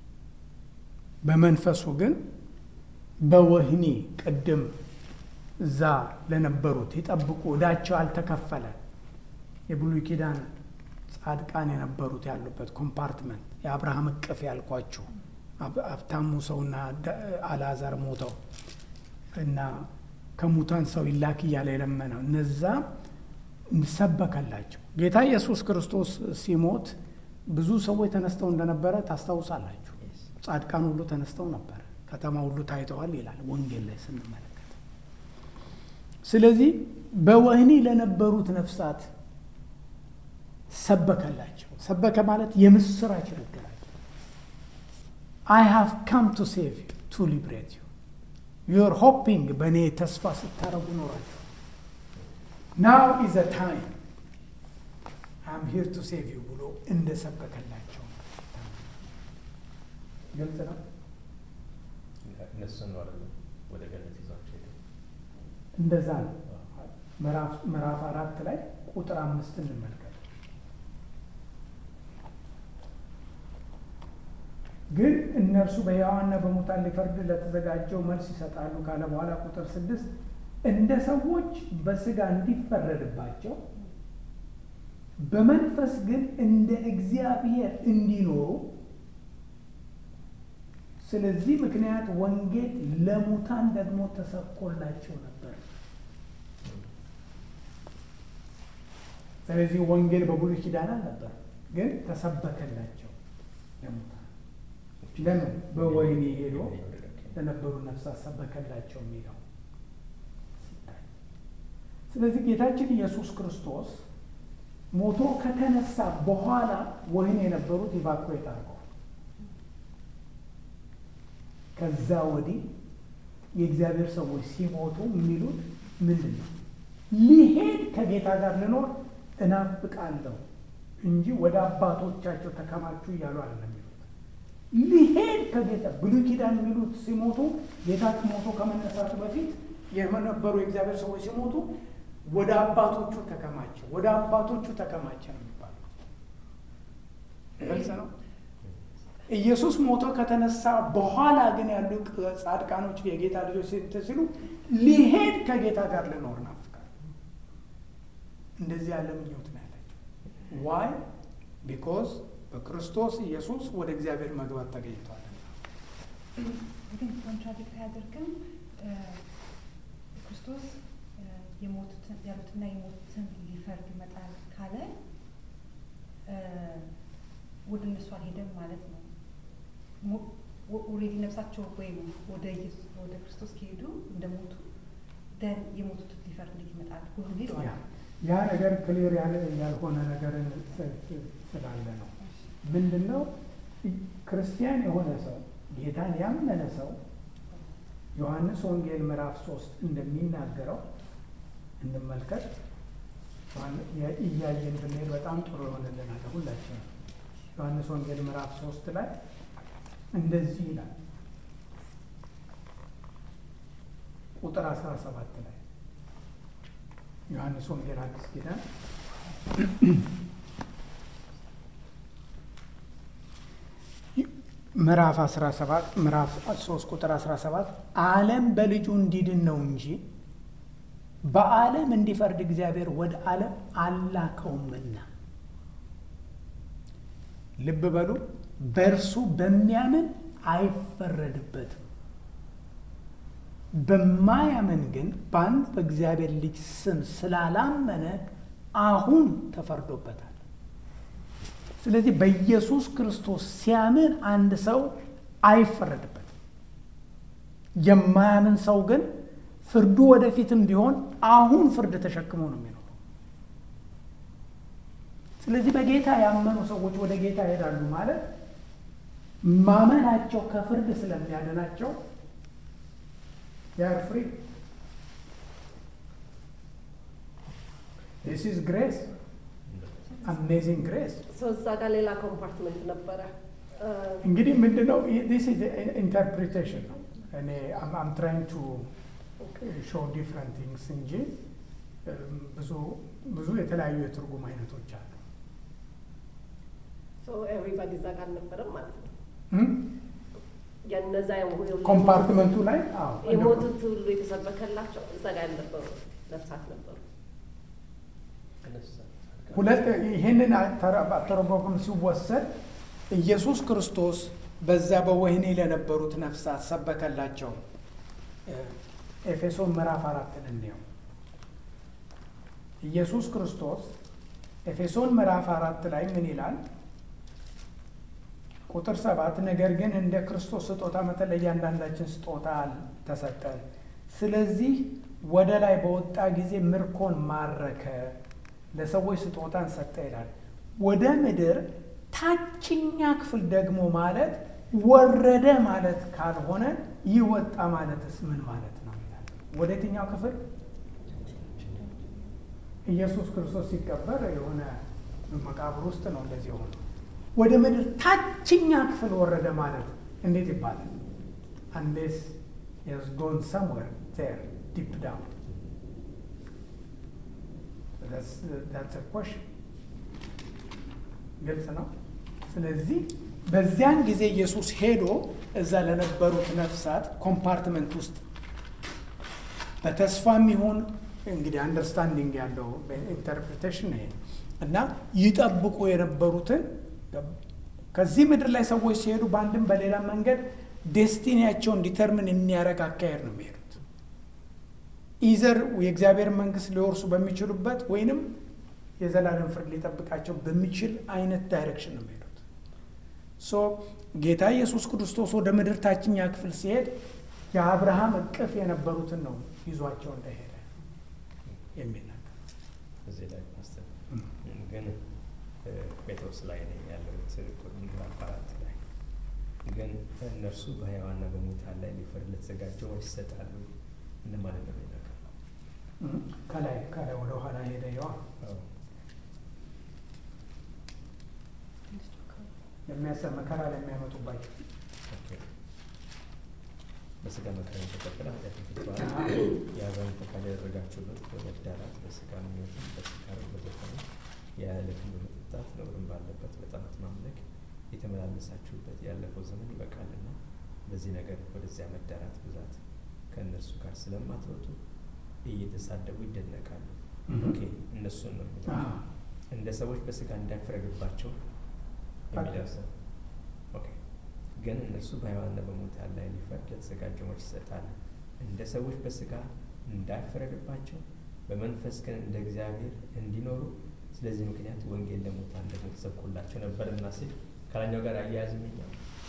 በመንፈሱ ግን በወህኒ ቅድም እዛ ለነበሩት ይጠብቁ ዕዳቸው አልተከፈለ የብሉይ ኪዳን ጻድቃን የነበሩት ያሉበት ኮምፓርትመንት የአብርሃም እቅፍ ያልኳችሁ አብ- ሀብታሙ ሰውና ደ- አልዓዛር ሞተው እና ከሙታን ሰው ይላክ እያለ የለመነው እነዛ ሰበከላቸው። ጌታ ኢየሱስ ክርስቶስ ሲሞት ብዙ ሰዎች ተነስተው እንደነበረ ታስታውሳላችሁ። Yes. ጻድቃን ሁሉ ተነስተው ነበር፣ ከተማ ሁሉ ታይተዋል ይላል ወንጌል ላይ ስንመለከት። ስለዚህ በወህኒ ለነበሩት ነፍሳት ሰበከላቸው። ሰበከ ማለት የምስራች ነገራቸው። አይ ሃቭ ካም ቱ ሴቭ ዩ ቱ ሊብሬት ዩ ዩር ሆፒንግ በእኔ ተስፋ ስታረጉ ኖራቸው ናው ኢዘ ታይም አም ሂር ቱ ሴቭ ዩ ብሎ እንደሰበከላቸው ግልጽ ነው። እነሱን ነው አይደለም ወደ ገነት ይዟቸው ሄደ። እንደዛ ነው። ምዕራፍ ምዕራፍ አራት ላይ ቁጥር አምስት እንመልከት። ግን እነርሱ በሕያዋንና በሙታን ሊፈርድ ለተዘጋጀው መልስ ይሰጣሉ ካለ በኋላ ቁጥር ስድስት እንደ ሰዎች በስጋ እንዲፈረድባቸው በመንፈስ ግን እንደ እግዚአብሔር እንዲኖሩ ስለዚህ ምክንያት ወንጌል ለሙታን ደግሞ ተሰብኮላቸው ነበር። ስለዚህ ወንጌል በብሉይ ኪዳን አልነበር፣ ግን ተሰበከላቸው ለሙታን። ለምን? በወህኒ ሄዶ ለነበሩ ነፍሳት ሰበከላቸው የሚለው ሲታይ። ስለዚህ ጌታችን ኢየሱስ ክርስቶስ ሞቶ ከተነሳ በኋላ ወህኒ የነበሩት ኢቫኩዌት አድርገዋል። ከዛ ወዲህ የእግዚአብሔር ሰዎች ሲሞቱ የሚሉት ምንድን ነው? ሊሄድ ከጌታ ጋር ልኖር እናፍቃለሁ እንጂ ወደ አባቶቻቸው ተከማቹ እያሉ አይደለም የሚሉት። ሊሄድ ከጌታ ብሉይ ኪዳን የሚሉት ሲሞቱ ጌታ ሞቶ ከመነሳቱ በፊት የነበሩ የእግዚአብሔር ሰዎች ሲሞቱ ወደ አባቶቹ ተከማቸ፣ ወደ አባቶቹ ተከማቸ ነው የሚባለው። ግልጽ ነው። ኢየሱስ ሞቶ ከተነሳ በኋላ ግን ያሉ ጻድቃኖች የጌታ ልጆች እንትን ሲሉ ሊሄድ ከጌታ ጋር ልኖር ናፍቃል። እንደዚህ ያለ ምኞት ነው ያላቸው። ዋይ ቢኮዝ በክርስቶስ ኢየሱስ ወደ እግዚአብሔር መግባት ተገኝቷል። ግን ኮንትራዲክት አያደርግም። ክርስቶስ የሞቱትን ያሉትና የሞቱትን ሊፈርድ ይመጣል ካለ ወደ እነሱ አልሄደም ማለት ነው። ኦልሬዲ ነፍሳቸው ወይም ወደ ኢየሱስ ወደ ክርስቶስ ከሄዱ እንደሞቱ ደን የሞቱትን ሊፈርድ እንዴት ይመጣል? ሁሉም ሄደዋል። ያ ነገር ክሊር ያለ ያልሆነ ነገር ስላለ ነው። ምንድን ነው ክርስቲያን የሆነ ሰው ጌታን ያመነ ሰው ዮሐንስ ወንጌል ምዕራፍ ሶስት እንደሚናገረው እንመልከት። እያየን ብንሄድ በጣም ጥሩ የሆነልናል ሁላችንም። ዮሐንስ ወንጌል ምዕራፍ ሶስት ላይ እንደዚህ ይላል ቁጥር አስራ ሰባት ላይ ዮሐንስ ወንጌል አዲስ ኪዳን ምዕራፍ 17 ምዕራፍ 3 ቁጥር 17 ዓለም በልጁ እንዲድን ነው እንጂ በዓለም እንዲፈርድ እግዚአብሔር ወደ ዓለም አላከውምና። ልብ በሉ፣ በእርሱ በሚያምን አይፈረድበትም። በማያምን ግን በአንድ በእግዚአብሔር ልጅ ስም ስላላመነ አሁን ተፈርዶበታል። ስለዚህ በኢየሱስ ክርስቶስ ሲያምን አንድ ሰው አይፈረድበትም። የማያምን ሰው ግን ፍርዱ ወደፊትም ቢሆን አሁን ፍርድ ተሸክሞ ነው የሚኖረው። ስለዚህ በጌታ ያመኑ ሰዎች ወደ ጌታ ይሄዳሉ ማለት ማመናቸው ከፍርድ ስለሚያድናቸው ያር ፍሪ ዲስ ኢዝ ግሬስ አሜዚንግ ግሬስ። ሰው እዛ ጋር ሌላ ኮምፓርትመንት ነበረ። እንግዲህ ምንድን ነው ዲስ ኢዝ ኢንተርፕሪቴሽን ነው። እኔ አም ትራይንግ ቱ ሾው ዲፍረንት ቲንግስ እንጂ ብዙ ብዙ የተለያዩ የትርጉም አይነቶች አሉ። ኤቭሪባዲ እዛ ጋር አልነበረም ማለት ነው። የነዛ ኮምፓርትመንቱ ላይ አዎ የሞቱት ሁሉ የተሰበከላቸው እዛ ጋር ያልነበሩ ነፍሳት ነበሩ። ሁለት ይህንን ተረጓጉም ሲወሰድ ኢየሱስ ክርስቶስ በዛ በወህኒ ለነበሩት ነፍሳት ሰበከላቸው። ኤፌሶን ምዕራፍ አራትን እንየው። ኢየሱስ ክርስቶስ ኤፌሶን ምዕራፍ አራት ላይ ምን ይላል? ቁጥር ሰባት ነገር ግን እንደ ክርስቶስ ስጦታ መጠን ለእያንዳንዳችን ስጦታ ተሰጠን። ስለዚህ ወደ ላይ በወጣ ጊዜ ምርኮን ማረከ፣ ለሰዎች ስጦታን ሰጠ ይላል። ወደ ምድር ታችኛ ክፍል ደግሞ ማለት ወረደ ማለት ካልሆነ ይህ ወጣ ማለትስ ምን ማለት ነው ይላል። ወደ የትኛው ክፍል? ኢየሱስ ክርስቶስ ሲቀበር የሆነ መቃብር ውስጥ ነው እንደዚህ የሆነ ወደ ምድር ታችኛ ክፍል ወረደ ማለት እንዴት ይባላል? አንሌስ has gone somewhere there deep down that's that's a question ግልጽ ነው። ስለዚህ በዚያን ጊዜ ኢየሱስ ሄዶ እዛ ለነበሩት ነፍሳት ኮምፓርትመንት ውስጥ በተስፋም ይሁን እንግዲህ አንደርስታንዲንግ ያለው ኢንተርፕሬቴሽን ይሄ እና ይጠብቁ የነበሩትን ከዚህ ምድር ላይ ሰዎች ሲሄዱ በአንድም በሌላ መንገድ ዴስቲኒያቸውን ዲተርምን የሚያደርግ አካሄድ ነው የሚሄዱት። ኢዘር የእግዚአብሔር መንግስት ሊወርሱ በሚችሉበት ወይንም የዘላለም ፍርድ ሊጠብቃቸው በሚችል አይነት ዳይሬክሽን ነው የሚሄዱት። ሶ ጌታ ኢየሱስ ክርስቶስ ወደ ምድር ታችኛ ክፍል ሲሄድ የአብርሃም እቅፍ የነበሩትን ነው ይዟቸው እንደሄደ የሚናገር እዚህ ላይ ፓስተር ግን ጴጥሮስ ላይ ነኝ ያለሁት ምዕራፍ አራት ላይ ግን እነርሱ በሕያዋንና በሙታን ላይ ሊፈርድ ለተዘጋጀው ወር ይሰጣሉ እንደማለት ነው የሚናገር ከላይ ከላይ ወደ ኋላ ሄደ የዋ የሚያሰ መከራ ለሚያመጡባቸው በስጋ መከራ የተቀበለ ኃጢአትን ትተዋል። የአሕዛብን ፈቃድ ያደረጋችሁበት በመዳራት በስጋ ምኞትም በስካርም በዘፈንም ያለ ልክም በመጠጣት ነውርም ባለበት በጣዖት ማምለክ የተመላለሳችሁበት ያለፈው ዘመን ይበቃልና በዚህ ነገር ወደዚያ መዳራት ብዛት ከእነርሱ ጋር ስለማትወጡ እየተሳደቡ ይደነቃሉ። ኦኬ እነሱን ነው የሚለው። አዎ። እንደ ሰዎች በስጋ እንዳይፈረድባቸው የሚለው ሰው ኦኬ። ግን እነሱ በሕያዋንና በሙታን ላይ ሊፈርድ ለተዘጋጀው መልስ ይሰጣል። እንደ ሰዎች በስጋ እንዳይፈረድባቸው በመንፈስ ግን እንደ እግዚአብሔር እንዲኖሩ ስለዚህ ምክንያት ወንጌል ለሙታን ደግሞ ተሰብኮላቸው ነበርና ሲል ከላኛው ጋር አያያዝምኛው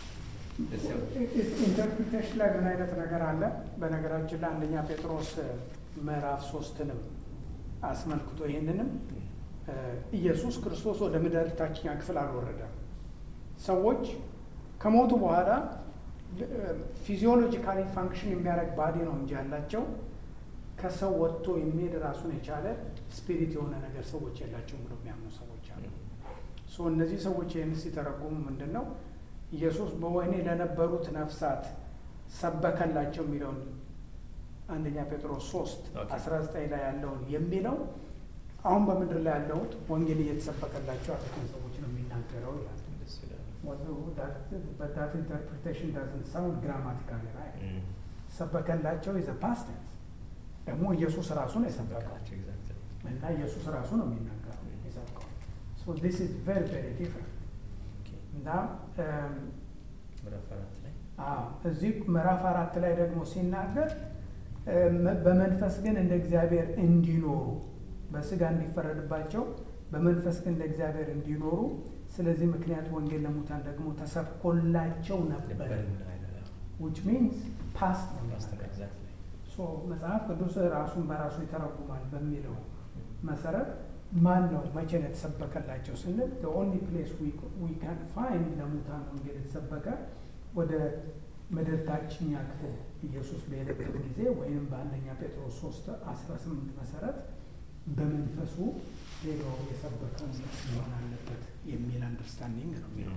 ኢንተርፕሪቴሽን ላይ ምን አይነት ነገር አለ? በነገራችን ላይ አንደኛ ጴጥሮስ ምዕራፍ ሶስትንም አስመልክቶ ይህንንም እ ኢየሱስ ክርስቶስ ወደ ምድር ታችኛ ክፍል አልወረደም። ሰዎች ከሞቱ በኋላ ፊዚዮሎጂካሊ ፋንክሽን የሚያደርግ ባዲ ነው እንጂ ያላቸው ከሰው ወጥቶ የሚሄድ ራሱን የቻለ ስፒሪት የሆነ ነገር ሰዎች የላቸውም ብሎ የሚያምኑ ሰዎች አሉ። ሶ እነዚህ ሰዎች ይህን ሲተረጉሙ ምንድን ነው ኢየሱስ በወህኒ ለነበሩት ነፍሳት ሰበከላቸው የሚለውን አንደኛ ጴጥሮስ ሶስት ኦኬ። አስራ ዘጠኝ ላይ ያለውን የሚለው አሁን በምድር ላይ ያለውን ወንጌል እየተሰበከላቸው ያሉትን ሰዎች ነው የሚናገረው ይላል። ደስ ይላል። But that interpretation doesn't sound grammatically right. ሰበከላቸው is a past tense። ደግሞ ኢየሱስ ራሱ ነው የሰበከው ሰበካቸው ኤግዛክትሊ እና ኢየሱስ ራሱ ነው የሚናገረው የሰበከው። So this is very very different እና እም፣ ምዕራፍ አራት ላይ አዎ እዚህ ምዕራፍ አራት ላይ ደግሞ ሲናገር እም፣ በመንፈስ ግን እንደ እግዚአብሔር እንዲኖሩ በስጋ እንዲፈረድባቸው በመንፈስ ግን እንደ እግዚአብሔር እንዲኖሩ ስለዚህ ምክንያት ወንጌል ለሙታን ደግሞ ተሰብኮላቸው ነበር ነበርና ይላል። which means past ነው ፓስተር የሚናገረው። ኤግዛክትሊ ሶ መጽሐፍ ቅዱስ ራሱን በራሱ ይተረጉማል በሚለው መሰረት ማን ነው መቼ ነው የተሰበከላቸው ስንል the only place we, we can find ለሙታን ወንጌል የተሰበከ ወደ ምድር ታችኛ ክፍል ኢየሱስ በሄደበት ጊዜ ወይም በአንደኛ ጴጥሮስ ሶስት አስራ ስምንት መሰረት በመንፈሱ ሄዶ የሰበከው መሆን አለበት የሚል አንደርስታንዲንግ ነው የሚለው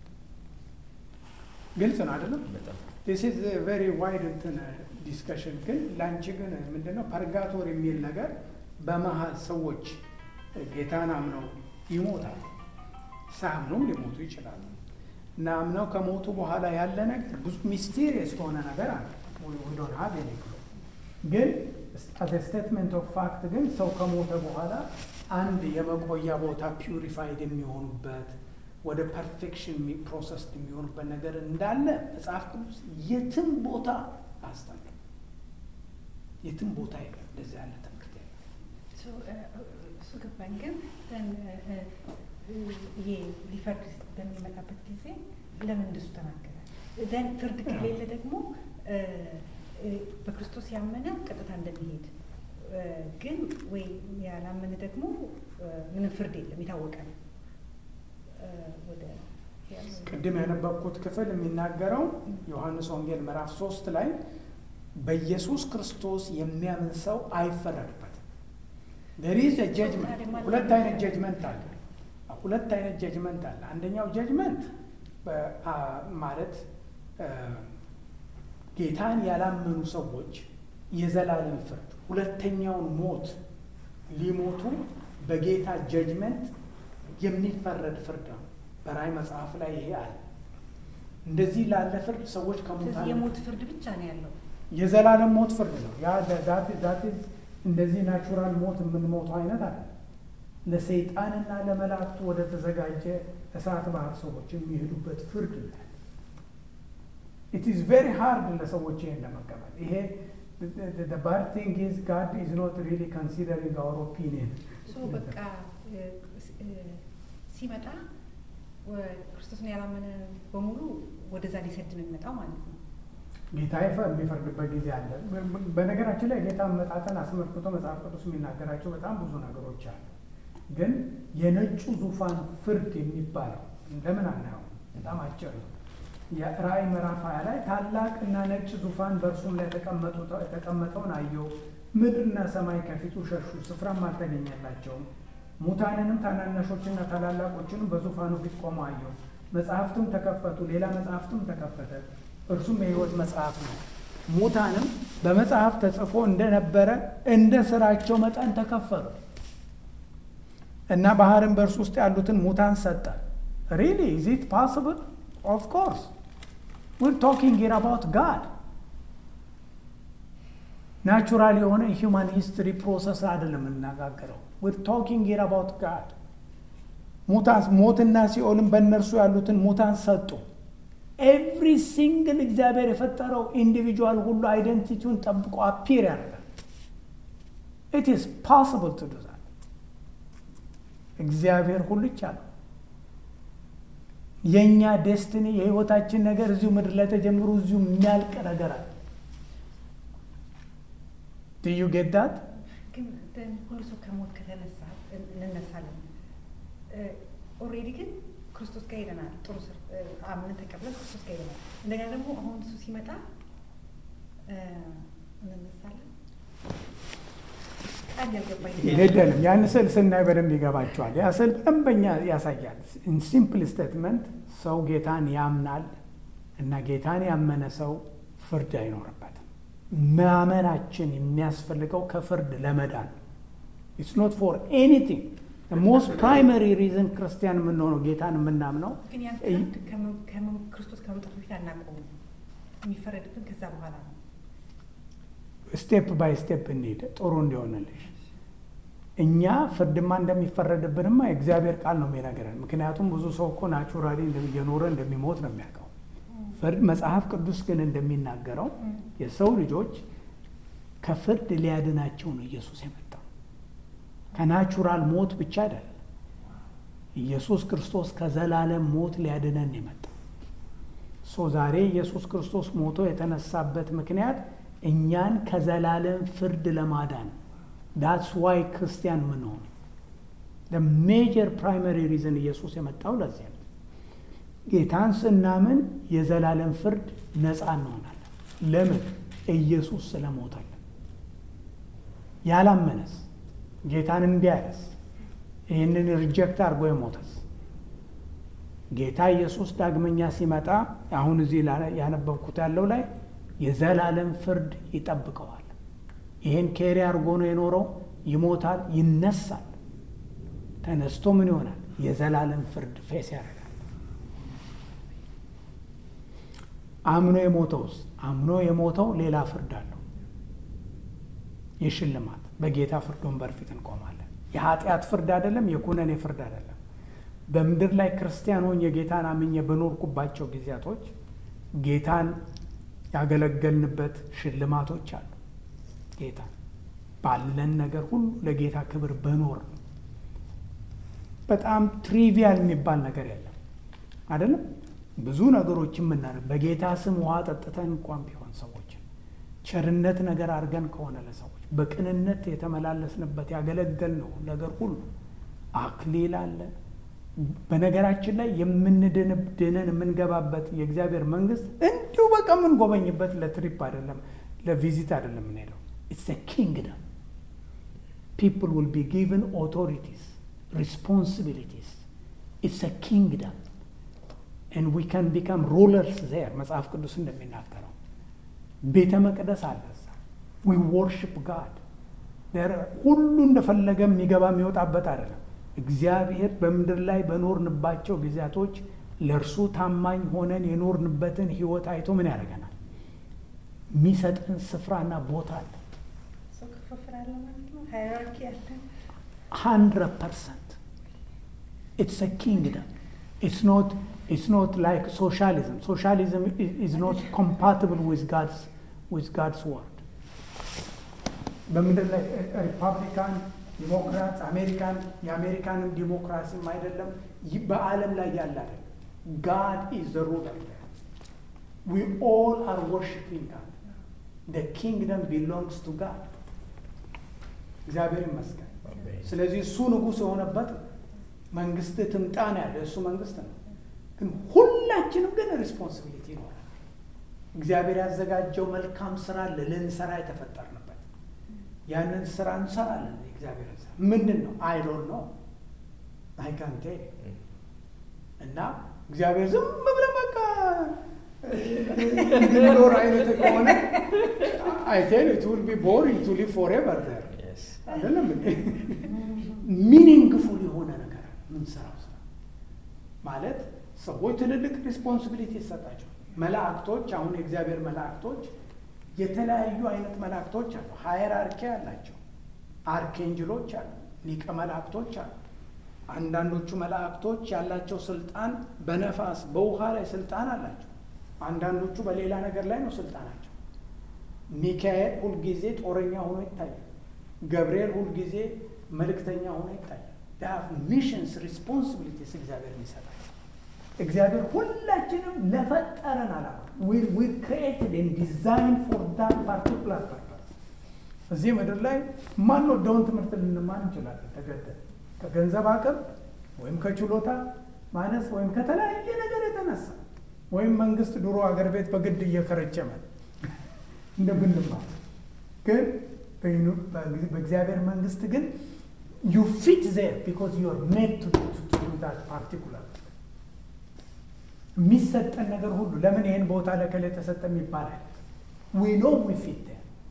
ግልጽ ነው አይደለም በጣም ዲስ ኢዝ ቬሪ ዋይድ እንትን ዲስከሽን ግን ለአንቺ ግን ምንድነው ፐርጋቶር የሚል ነገር በመሀል ሰዎች ጌታን አምነው ይሞታል ሳያምኑም ሊሞቱ ይችላሉ እና አምነው ከሞቱ በኋላ ያለ ነገር ብዙ ሚስቴሪየስ የሆነ ነገር አለ ዶን ሀብ ግን አዘ ስቴትመንት ኦፍ ፋክት ግን ሰው ከሞተ በኋላ አንድ የመቆያ ቦታ ፒውሪፋይድ የሚሆኑበት ወደ ፐርፌክሽን ፕሮሰስ የሚሆኑበት ነገር እንዳለ መጽሐፍ ቅዱስ የትም ቦታ አስተምር የትም ቦታ የለም እንደዚህ ያለ ትምህርት የለም እሱ እ፣ እሱ ገባኝ። ግን then እ፣ እ፣ ይሄ ሊፈርድ በሚመጣበት ጊዜ ለምን እንደሱ ተናገረ? then ፍርድ ከሌለ ደግሞ እ፣ እ፣ በክርስቶስ ያመነ ቀጥታ እንደሚሄድ እ፣ ግን ወይ ያላመነ ደግሞ እ፣ ምንም ፍርድ የለም የታወቀ ነው። እ፣ ወደ ቅድም ያነበብኩት ክፍል የሚናገረው ዮሐንስ ወንጌል ምዕራፍ ሶስት ላይ በኢየሱስ ክርስቶስ የሚያምን ሰው አይፈረድበትም። there is a judgment ሁለት አይነት ጀጅመንት አለ። ሁለት አይነት ጀጅመንት አለ። አንደኛው ጀጅመንት ማለት አ፣ ጌታን ያላመኑ ሰዎች የዘላለም ፍርድ፣ ሁለተኛውን ሞት ሊሞቱ በጌታ ጀጅመንት የሚፈረድ ፍርድ ነው። በራእይ መጽሐፍ ላይ ይሄ አለ። እንደዚህ ላለ ፍርድ ሰዎች ስለዚህ ከሙታን የሞት ፍርድ ብቻ ነው ያለው። የዘላለም ሞት ፍርድ ነው። ያ ዳት ዳት እንደዚህ ናቹራል ሞት የምንሞተው አይነት አለ። ለሰይጣንና ለመላእክቱ ወደ ተዘጋጀ እሳት ባህር ሰዎች የሚሄዱበት ፍርድ ነው። ኢት ኢዝ ቬሪ ሃርድ ለሰዎች ይሄን ለመቀበል። ይሄ ባድ ቲንግ ኢዝ ጋድ ኢዝ ኖት ሪሊ ኮንሲደሪንግ አወር ኦፒኒየን ሶ በቃ እ፣ እ፣ ሲመጣ ወ- ክርስቶስን ያላመነ በሙሉ ወደዛ ሊሰድ ነው የሚመጣው ማለት ነው። ጌታ ይፈ- የሚፈርድበት ጊዜ አለ። በነገራችን ላይ ጌታ መጣጠን አስመልክቶ መጽሐፍ ቅዱስ የሚናገራቸው በጣም ብዙ ነገሮች አሉ። ግን የነጩ ዙፋን ፍርድ የሚባለው እንደምን አናየው? በጣም አጭር ነው። የራእይ ምዕራፍ ሀያ ላይ ታላቅ እና ነጭ ዙፋን በእርሱም ላይ የተቀመጡ- የተቀመጠውን አየሁ። ምድርና ሰማይ ከፊቱ ሸሹ፣ ስፍራም አልተገኘላቸውም። ሙታንንም ታናናሾችና ታላላቆችንም በዙፋኑ ፊት ቆመው አየሁ። መጽሐፍትም ተከፈቱ፣ ሌላ መጽሐፍትም ተከፈተ፣ እርሱም የሕይወት መጽሐፍ ነው። ሙታንም በመጽሐፍ ተጽፎ እንደነበረ እንደ ስራቸው መጠን ተከፈሉ እና ባህርን በእርሱ ውስጥ ያሉትን ሙታን ሰጠ። ሪሊ ኢዝ ኢት ፓስብል? ኦፍ ኮርስ ዊር ቶኪንግ ሂር አባውት ጋድ ናቹራል የሆነ ሂውማን ሂስትሪ ፕሮሰስ አይደለም የምናጋገረው። ዊር ቶኪንግ ሂር አባውት ጋድ ሙታን ሞትና ሲኦልን በእነርሱ ያሉትን ሙታን ሰጡ። ኤቭሪ ሲንግል እግዚአብሔር የፈጠረው ኢንዲቪጁዋል ሁሉ አይደንቲቲውን ጠብቆ አፒር ያደርጋል። ኢት ኢዝ ፖስብል ቱ ዱ ዛት። እግዚአብሔር ሁሉ ይቻላል። የእኛ ዴስትኒ የህይወታችን ነገር እዚሁ ምድር ላይ ተጀምሮ እዚሁ የሚያልቅ ነገር አለ። ዩ ጌት ዳት ግን then ሁሉ ሰው ከሞት ከተነሳ እንነሳለን። ኦልሬዲ ግን ክርስቶስ ጋር ሄደናል። ጥሩ ስር አምነን ተቀብለን ክርስቶስ ጋር ሄደናል። እንደገና ደግሞ አሁን እሱ ሲመጣ እ፣ እንነሳለን። ቃል ያልገባኝ የለንም። ያን ስዕል ስናይ በደንብ ይገባቸዋል። ያ ስዕል በደንበኛ ያሳያል። ኢን ሲምፕል ስቴትመንት ሰው ጌታን ያምናል እና ጌታን ያመነ ሰው ፍርድ አይኖርበትም። ማመናችን የሚያስፈልገው ከፍርድ ለመዳን ኢትስ ኖት ፎር ኤኒቲንግ ሞስት ፕራይመሪ ሪዝን ክርስቲያን የምንሆነው ጌታን የምናምነው ግን ያን ፍርድ ከመ- ከመ- ክርስቶስ ከመምጣቱ በፊት አናውቀውም። የሚፈረድብን ከዛ በኋላ ነው። ስቴፕ ባይ ስቴፕ እንሂድ ጥሩ እንዲሆንልሽ። እኛ ፍርድማ እንደሚፈረድብንማ የእግዚአብሔር ቃል ነው የሚነግረን። ምክንያቱም ብዙ ሰው እኮ ናቹራሊ እየኖረ እንደሚሞት ነው የሚያውቀው። ፍርድ መጽሐፍ ቅዱስ ግን እንደሚናገረው የሰው ልጆች ከፍርድ ሊያድናቸው ነው ኢየሱስ የመጣው። ከናቹራል ሞት ብቻ አይደለም። ኢየሱስ ክርስቶስ ከዘላለም ሞት ሊያድነን የመጣው ሶ ዛሬ ኢየሱስ ክርስቶስ ሞቶ የተነሳበት ምክንያት እኛን ከዘላለም ፍርድ ለማዳን ዳትስ ዋይ ክርስቲያን ምን ሆነ ሜጀር ፕራይመሪ ሪዝን ኢየሱስ የመጣው ለዚህ ነው። ጌታን ስናምን የዘላለም ፍርድ ነፃ እንሆናለን። ለምን? ኢየሱስ ስለሞተልን። ያላመነስ ጌታን እምቢ ያለስ ይህንን ሪጀክት አድርጎ የሞተስ ጌታ ኢየሱስ ዳግመኛ ሲመጣ አሁን እዚህ ላ- ያነበብኩት ያለው ላይ የዘላለም ፍርድ ይጠብቀዋል። ይህን ኬሪ አድርጎ ነው የኖረው። ይሞታል፣ ይነሳል። ተነስቶ ምን ይሆናል? የዘላለም ፍርድ ፌስ ያደርጋል። አምኖ የሞተውስ አምኖ የሞተው ሌላ ፍርድ አለው። የሽልማት በጌታ ፍርድ ወንበር ፊት እንቆማለን። የኃጢአት ፍርድ አይደለም፣ የኩነኔ ፍርድ አይደለም። በምድር ላይ ክርስቲያን ሆኜ ጌታን አምኜ በኖርኩባቸው ጊዜያቶች ጌታን ያገለገልንበት ሽልማቶች አሉ። ጌታ ባለን ነገር ሁሉ ለጌታ ክብር በኖር ነው። በጣም ትሪቪያል የሚባል ነገር የለም አይደለም። ብዙ ነገሮች የምናደርግ በጌታ ስም ውሃ ጠጥተን እንኳን ቢሆን ሰዎችን ቸርነት ነገር አድርገን ከሆነ ለሰዎች በቅንነት የተመላለስንበት ያገለገልነው ነገር ሁሉ አክሊል አለ። በነገራችን ላይ የምንድንን የምንገባበት የእግዚአብሔር መንግስት እንዲሁ በቃ የምንጎበኝበት ለትሪፕ አይደለም፣ ለቪዚት አይደለም የምንሄደው። ኢትስ ኪንግደም ፒፕል ዊል ቢ ጊቨን ኦቶሪቲስ ሪስፖንሲቢሊቲስ ኢትስ ኪንግደም and we can become rulers there መጽሐፍ ቅዱስ እንደሚናገረው ቤተ መቅደስ አለ እዛ we worship God There- ሁሉ እንደፈለገ የሚገባ የሚወጣበት አይደለም እግዚአብሔር በምድር ላይ በኖርንባቸው ጊዜያቶች ለእርሱ ታማኝ ሆነን የኖርንበትን ህይወት አይቶ ምን ያደርገናል የሚሰጠን ስፍራና ቦታ አለ ሰው ክፍፍል አለ ማለት ነው። ሃይራርኪ አለ። hundred percent. It's a kingdom. It's not. It's not like socialism. Socialism is, is not compatible with God's with God's word. በምድር ላይ ሪፐብሊካን ዲሞክራት አሜሪካን የአሜሪካንም ዲሞክራሲም አይደለም ይህ በዓለም ላይ ያለ አይደለም። ጋድ ኢዝ ዘ ሩለር ዊ ኦል አር ወርሽፒንግ ጋድ ደ ኪንግደም ቢሎንግስ ቱ ጋድ እግዚአብሔር ይመስገን። ስለዚህ እሱ ንጉሥ የሆነበት መንግስት ትምጣ ነው ያለ እሱ መንግስት ነው። ግን ሁላችንም ግን ሪስፖንሲቢሊቲ ይኖራል። እግዚአብሔር ያዘጋጀው መልካም ስራ አለ ልንሰራ የተፈጠርንበት ያንን ስራ እንሰራለን። የእግዚአብሔር ስራ ምንድን ነው? አይዶን ነው አይካንቴ እና እግዚአብሔር ዝም ብለህ በቃ እንድንኖር አይነት ከሆነ አይቴል ት ዊል ቢ ቦሪንግ ቱ ሊቭ ፎሬቨር ዘር Yes. አይደለም ሚኒንግፉል የሆነ ነገር ምንሰራው ስራ ማለት ሰዎች ትልልቅ ሪስፖንሲቢሊቲ ይሰጣቸው መላእክቶች አሁን የእግዚአብሔር መላእክቶች የተለያዩ አይነት መላእክቶች አሉ። ሃይራርኪ አላቸው። አርኬንጅሎች አሉ። ሊቀ መላእክቶች አሉ። አንዳንዶቹ መላእክቶች ያላቸው ስልጣን በነፋስ በውሃ ላይ ስልጣን አላቸው። አንዳንዶቹ በሌላ ነገር ላይ ነው ስልጣናቸው። ሚካኤል ሁልጊዜ ጦረኛ ሆኖ ይታያል። ገብርኤል ሁልጊዜ መልእክተኛ ሆኖ ይታያል። ሚሽንስ ሪስፖንሲቢሊቲስ እግዚአብሔር ይሰጣል። እግዚአብሔር ሁላችንም ለፈጠረን አላማ ዊር ክሬትድ ኤንድ ዲዛይን ፎር ዳት ፓርቲኩላር ፐርፐስ። እዚህ ምድር ላይ ማንወደውን ትምህርት ልንማር እንችላለን ተገደን ከገንዘብ አቅም ወይም ከችሎታ ማነስ ወይም ከተለያየ ነገር የተነሳ ወይም መንግስት ድሮ አገር ቤት በግድ እየከረቸመ እንደምንማር ግን በእግዚአብሔር መንግስት ግን ዩ ፊት ዜር ቢኮዝ ዩ አር ሜድ ቱ ዱ ዳት ፓርቲኩላር የሚሰጠን ነገር ሁሉ ለምን ይህን ቦታ ለከሌ ተሰጠ ይባላል። ዊ ኖ ዊ ፊት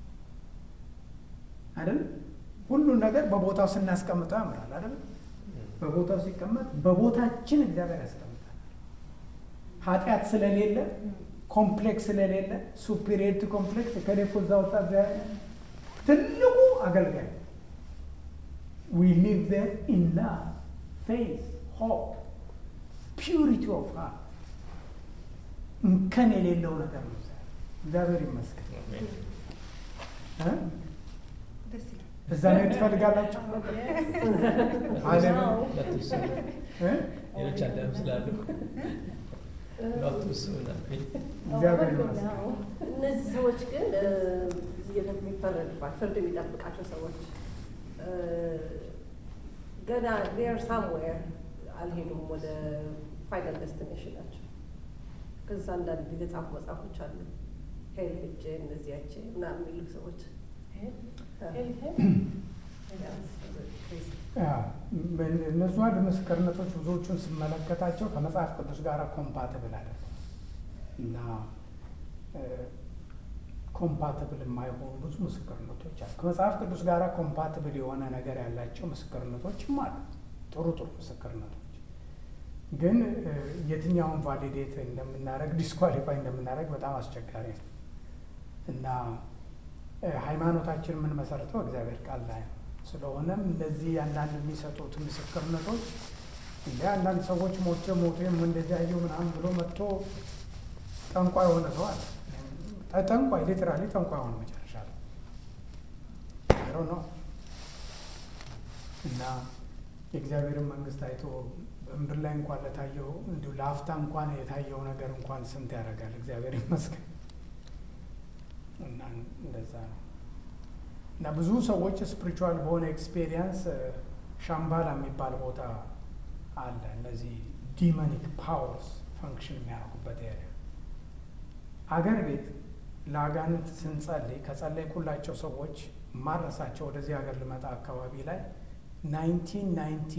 አይደል? ሁሉን ነገር በቦታው ስናስቀምጠው ያምራል አይደል? በቦታው ሲቀመጥ በቦታችን እግዚአብሔር ያስቀምጣል። ኃጢአት ስለሌለ ኮምፕሌክስ ስለሌለ ሱፒሪየሪቲ ኮምፕሌክስ ከሌ እኮ እዛ ወጣ ትልቁ አገልጋይ ዊ ሊቭ ዜር ኢን ላቭ ፌዝ ሆፕ ፒዩሪቲ ኦፍ ሃርት እንከን የሌለው ነገር ነው። እግዚአብሔር ይመስገን። ደስ ይላል። እዛ ላይ ትፈልጋላችሁ? አለም ሌሎች አዳም ስላሉ ቱ እግዚአብሔር ይመስገን። እነዚህ ሰዎች ግን የሚፈረድባቸው ፍርድ የሚጠብቃቸው ሰዎች ገና ዴር ሳምዌር አልሄዱም ወደ ፋይናል ደስቲኔሽናቸው። ከዛ አንዳንድ የተጻፉ መጽሐፎች አሉ ሄል ሄጄ እነዚያቼ ምናምን የሚሉ ሰዎች እነሱ አንድ ምስክርነቶች ብዙዎቹን ስመለከታቸው ከመጽሐፍ ቅዱስ ጋር ኮምፓትብል አይደለም እና ኮምፓትብል የማይሆኑ ብዙ ምስክርነቶች አሉ። ከመጽሐፍ ቅዱስ ጋር ኮምፓትብል የሆነ ነገር ያላቸው ምስክርነቶችም አሉ፣ ጥሩ ጥሩ ምስክርነቶች ግን የትኛውን ቫሊዴት እንደምናደርግ ዲስኳሊፋይ እንደምናደርግ በጣም አስቸጋሪ ነው እና ሃይማኖታችን የምንመሰረተው እግዚአብሔር ቃል ላይ ነው። ስለሆነም እነዚህ አንዳንድ የሚሰጡት ምስክርነቶች እንደ አንዳንድ ሰዎች ሞቼ ሞቴ እንደዚህ አየሁ ምናምን ብሎ መጥቶ ጠንቋይ የሆነ ሰው አለ። ጠንቋይ ሊትራሊ ጠንቋይ ሆነ መጨረሻ ላይ አይሮ ነው እና የእግዚአብሔርን መንግስት አይቶ በምድር ላይ እንኳን ለታየው እንዲሁ ለአፍታ እንኳን የታየው ነገር እንኳን ስንት ያደርጋል። እግዚአብሔር ይመስገን። እና እንደዛ ነው። እና ብዙ ሰዎች ስፒሪቹዋል በሆነ ኤክስፔሪየንስ ሻምባላ የሚባል ቦታ አለ። እነዚህ ዲመኒክ ፓወርስ ፈንክሽን የሚያደርጉበት ኤሪያ አገር ቤት ለአጋንንት ስንጸልይ ከጸለይኩላቸው ሰዎች ማረሳቸው ወደዚህ ሀገር ልመጣ አካባቢ ላይ ናይንቲን ናይንቲ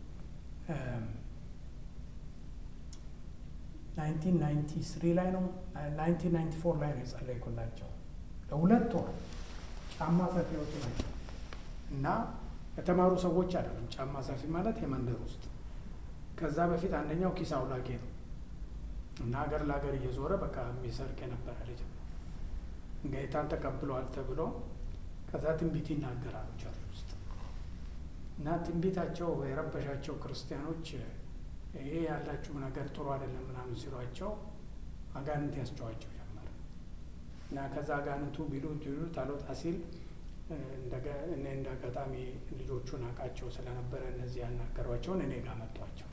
ናይንቲን ናይንቲ ስሪ ላይ ነው ናይንቲን ናይንቲ ፎር ላይ ነው የጸለይኩላቸው ለሁለት ወር ጫማ ሰፊዎች ናቸው እና የተማሩ ሰዎች አይደለም። ጫማ ሰፊ ማለት የመንደር ውስጥ ከዛ በፊት አንደኛው ኪስ አውላቂ ነው እና ሀገር ለሀገር እየዞረ በቃ የሚሰርቅ የነበረ ልጅ ነው። ጌታን ተቀብለዋል ተብሎ ከዛ ትንቢት ይናገራሉ ቸርች ውስጥ እና ትንቢታቸው የረበሻቸው ክርስቲያኖች ይሄ ያላችሁ ነገር ጥሩ አይደለም ምናምን ሲሏቸው አጋንንት ያስጨዋቸው ጀመረ እና ከዛ አጋንንቱ ቢሉት ቢሉት አልወጣ ሲል እኔ እንደ አጋጣሚ ልጆቹን አውቃቸው ስለነበረ እነዚህ ያናገሯቸውን እኔ ጋር መጧቸው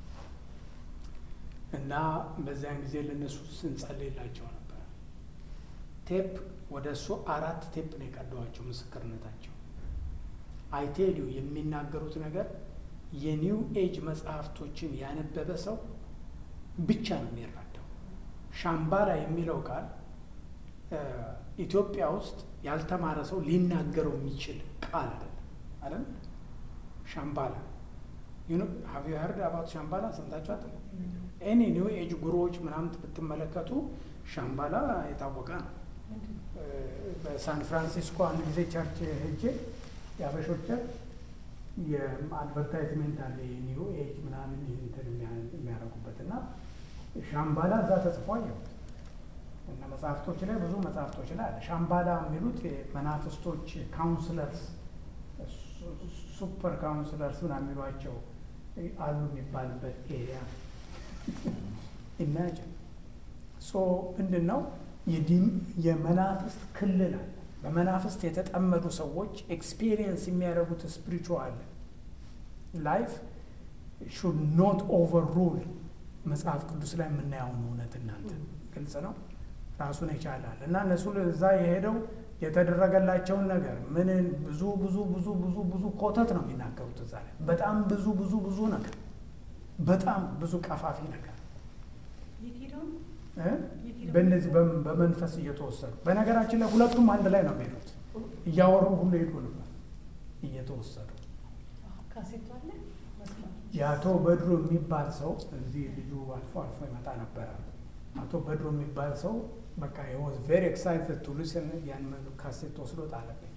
እና በዚያን ጊዜ ለእነሱ ስንጸልይላቸው ነበር። ቴፕ ወደ እሱ አራት ቴፕ ነው የቀደዋቸው ምስክርነታቸው። አይቴሊዩ የሚናገሩት ነገር የኒው ኤጅ መጽሐፍቶችን ያነበበ ሰው ብቻ ነው የሚረዳው። ሻምባላ የሚለው ቃል ኢትዮጵያ ውስጥ ያልተማረ ሰው ሊናገረው የሚችል ቃል አይደለም አይደል? ሻምባላ ሀቭ ዩ ሄርድ አባት ሻምባላ ሰምታችኋት? ኤኒ ኒው ኤጅ ጉሮዎች ምናምን ብትመለከቱ ሻምባላ የታወቀ ነው። በሳን ፍራንሲስኮ አንድ ጊዜ ቸርች ሄጄ የአበሾች ቸርች የአድቨርታይዝሜንት አለ የኒው ኤጅ ምናምን እንትን የሚያደርጉበት እና ሻምባላ እዛ ተጽፎ አየሁት እና መጽሐፍቶች ላይ ብዙ መጽሐፍቶች ላይ አለ። ሻምባላ የሚሉት የመናፍስቶች ካውንስለርስ ሱፐር ካውንስለርስ ምናምን የሚሏቸው አሉ የሚባልበት ኤሪያ ኢማጅን ሶ ምንድን ነው የመናፍስት ክልል አለ። በመናፍስት የተጠመዱ ሰዎች ኤክስፒሪየንስ የሚያደርጉት ስፒሪቹዋል ላይፍ ሹድ ኖት ኦቨር ሩል መጽሐፍ ቅዱስ ላይ የምናየውን እውነት እናንተ ግልጽ ነው ራሱን ይቻላል እና እነሱ እዛ የሄደው የተደረገላቸውን ነገር ምን ብዙ ብዙ ብዙ ብዙ ብዙ ኮተት ነው የሚናገሩት እዛ ላይ በጣም ብዙ ብዙ ብዙ ነገር በጣም ብዙ ቀፋፊ ነገር በእነዚህ በመንፈስ እየተወሰዱ በነገራችን ላይ ሁለቱም አንድ ላይ ነው የሚሄዱት እያወሩ ሁሉ ሄዱ ነበር እየተወሰዱ የአቶ በድሮ የሚባል ሰው እዚህ ልጁ አልፎ አልፎ ይመጣ ነበረ አቶ በድሮ የሚባል ሰው በቃ ወዝ ቬሪ ኤክሳይትድ ቱ ሊስን ያን ካሴት ወስዶ ጣለብኝ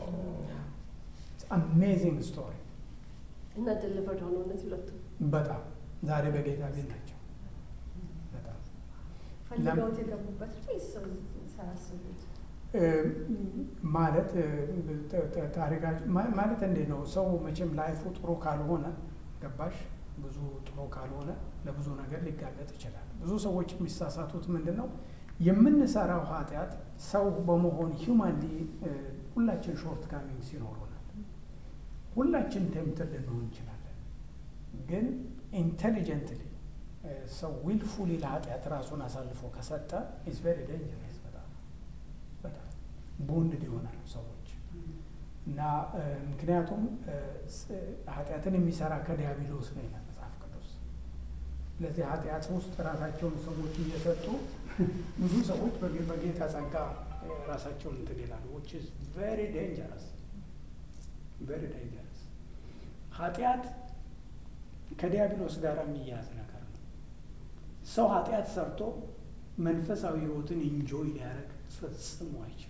አሜዚንግ ስቶሪ እና ደሊቨርድ ሆኖ እነዚህ ሁለቱ በጣም ዛሬ በጌታ ቤት ናቸው በጣም ፈልገውት የገቡበት ሳያስቡት ማለት ታሪካቸው ማለት እንዴት ነው ሰው መቼም ላይፉ ጥሩ ካልሆነ ገባሽ ብዙ ጥሩ ካልሆነ ለብዙ ነገር ሊጋለጥ ይችላል ብዙ ሰዎች የሚሳሳቱት ምንድን ነው የምንሰራው ኃጢአት ሰው በመሆን ሂውማንሊ ሁላችን ሾርት ካሚንግ ሲኖሩናል ሁላችን ቴምትል ልንሆን እንችላለን ግን ኢንቴሊጀንትሊ ሰው ዊልፉሊ ለኃጢአት ራሱን አሳልፎ ከሰጠ ኢዝ ቬሪ ደንጀረስ በጣም በጣም ቦንድድ ይሆናሉ ሰዎች እና ምክንያቱም ኃጢአትን የሚሰራ ከዲያብሎስ ነው ይላል መጽሐፍ ቅዱስ ስለዚህ ኃጢአት ውስጥ ራሳቸውን ሰዎች እየሰጡ ብዙ ሰዎች በጌታ ጸጋ ራሳቸውን እንትን ይላሉ ዊች ኢዝ ቬሪ ዴንጀረስ ቬሪ ዴንጀረስ ኃጢአት ከዲያብሎስ ጋር የሚያያዝ ነገር ነው ሰው ኃጢአት ሰርቶ መንፈሳዊ ህይወትን ኢንጆይ ሊያደርግ ፈጽሞ አይችልም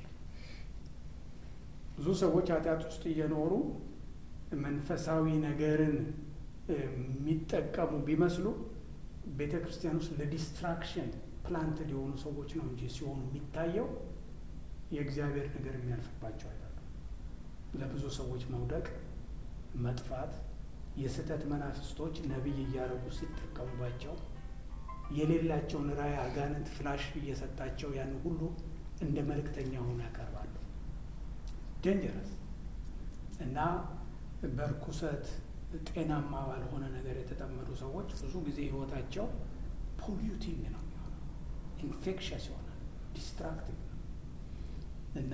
ብዙ ሰዎች ኃጢአት ውስጥ እየኖሩ መንፈሳዊ ነገርን የሚጠቀሙ ቢመስሉ ቤተ ክርስቲያን ውስጥ ለዲስትራክሽን ፕላንትድ የሆኑ ሰዎች ነው እንጂ ሲሆኑ የሚታየው የእግዚአብሔር ነገር የሚያልፍባቸው አይደለም። ለብዙ ሰዎች መውደቅ፣ መጥፋት የስህተት መናፍስቶች ነቢይ እያደረጉ ሲጠቀሙባቸው የሌላቸውን ራእይ አጋንንት ፍላሽ እየሰጣቸው ያን ሁሉ እንደ መልእክተኛ ሆኖ ያቀርባሉ። ዴንጀረስ እና በርኩሰት ጤናማ ባልሆነ ነገር የተጠመዱ ሰዎች ብዙ ጊዜ ህይወታቸው ፖሊዩቲንግ ነው የሚሆነው፣ ኢንፌክሸስ ይሆናል፣ ዲስትራክቲቭ ነው እና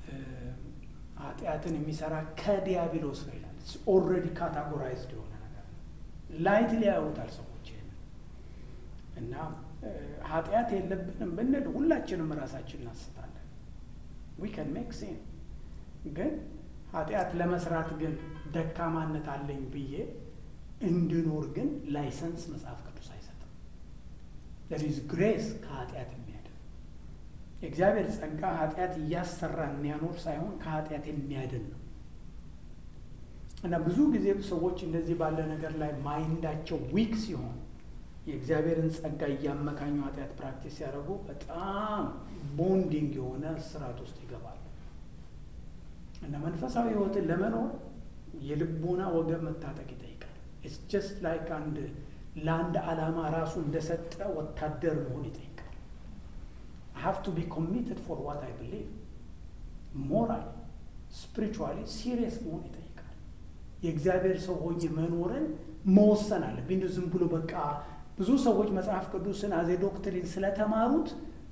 ኃጢአትን የሚሰራ ከዲያብሎስ ነው ይላል። ኦልሬዲ ካታጎራይዝድ የሆነ ነገር ነው። ላይት ሊያዩታል ሰዎች ይሄንን እና ኃጢአት የለብንም ብንል ሁላችንም ራሳችን እናስታለን። ዊ ከን ሜክ ሴን ግን ኃጢአት ለመስራት ግን ደካማነት አለኝ ብዬ እንድኖር ግን ላይሰንስ መጽሐፍ ቅዱስ አይሰጥም። ዘር ኢዝ ግሬስ ከኃጢአት የሚያድን የእግዚአብሔር ጸጋ ኃጢአት እያሰራ የሚያኖር ሳይሆን ከኃጢአት የሚያድን ነው እና ብዙ ጊዜ ሰዎች እንደዚህ ባለ ነገር ላይ ማይንዳቸው ዊክ ሲሆን የእግዚአብሔርን ጸጋ እያመካኙ ኃጢአት ፕራክቲስ ሲያደርጉ በጣም ቦንዲንግ የሆነ ስርዓት ውስጥ ይገባሉ። እና መንፈሳዊ ህይወትን ለመኖር የልቦና ወገብ መታጠቅ ይጠይቃል። ኢትስ ጀስት ላይክ አንድ ለአንድ ዓላማ ራሱ እንደሰጠ ወታደር መሆን ይጠይቃል። ሀቭ ቱ ቢ ኮሚትድ ፎር ዋት አይ ብሊቭ ሞራል ስፒሪቹዋሊ ሲሪየስ መሆን ይጠይቃል። የእግዚአብሔር ሰው ሆኜ መኖርን መወሰን አለብኝ። እንዲሁ ዝም ብሎ በቃ ብዙ ሰዎች መጽሐፍ ቅዱስን አዜ ዶክትሪን ስለተማሩት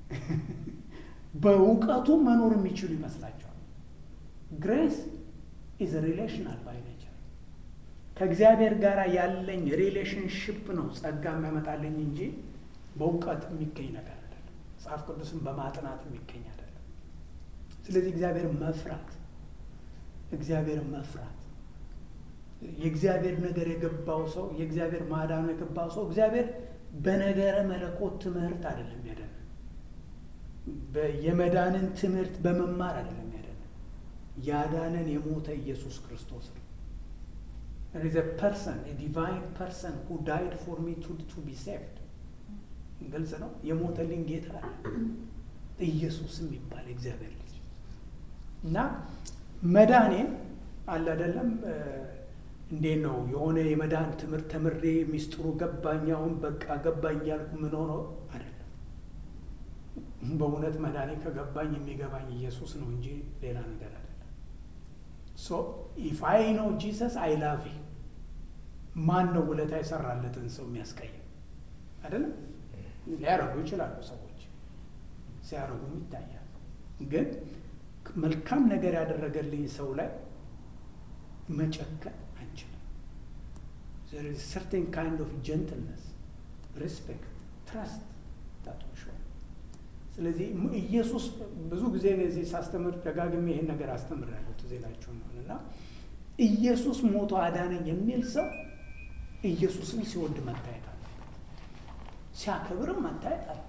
በእውቀቱ መኖር የሚችሉ ይመስላቸዋል። ግሬስ ኢዝ ሪሌሽናል ባይ ኔቸር ከእግዚአብሔር ጋር ያለኝ ሪሌሽንሽፕ ነው ጸጋ የሚያመጣልኝ እንጂ በእውቀት የሚገኝ ነገር አይደለም። መጽሐፍ ቅዱስን በማጥናት የሚገኝ አይደለም። ስለዚህ እግዚአብሔር መፍራት እግዚአብሔር መፍራት የእግዚአብሔር ነገር የገባው ሰው የእግዚአብሔር ማዳኑ የገባው ሰው እግዚአብሔር በነገረ መለኮት ትምህርት አይደለም ያደነ የመዳንን ትምህርት በመማር አይደለም ያደነ ያዳነን የሞተ ኢየሱስ ክርስቶስ ነው። There is a person, a divine person who died for me to, to be saved. ግልጽ ነው። የሞተልኝ ጌታ አለ። ኢየሱስ የሚባል እግዚአብሔር ልጅ እና መዳኔን አለ አይደለም እንዴት ነው የሆነ የመዳን ትምህርት ተምሬ ሚስጥሩ ገባኝ አሁን በቃ ገባኝ እያልኩ ምን ሆኖ አይደለም። በእውነት መዳኔ ከገባኝ የሚገባኝ ኢየሱስ ነው እንጂ ሌላ ነገር አይደለም። ሶ ኢፍ አይ ነው ጂሰስ አይ ላቭ ዩ ማን ነው ውለታ የሰራለትን ሰው የሚያስቀይም አይደለም። ሊያረጉ ይችላሉ ሰዎች ሲያረጉም ይታያል። ግን መልካም ነገር ያደረገልኝ ሰው ላይ መጨከን አንችልም። ሰርቴን ካይንድ ኦፍ ጀንትልነስ ሪስፔክት ትራስት ታቶሾ ስለዚህ ኢየሱስ ብዙ ጊዜ እዚህ ሳስተምር ደጋግሜ ይሄን ነገር አስተምራለሁ ትዝ ይላችሁ ነው እና ኢየሱስ ሞቶ አዳነኝ የሚል ሰው ኢየሱስን ሲወድ መታየት አለበት፣ ሲያከብርም መታየት አለበት።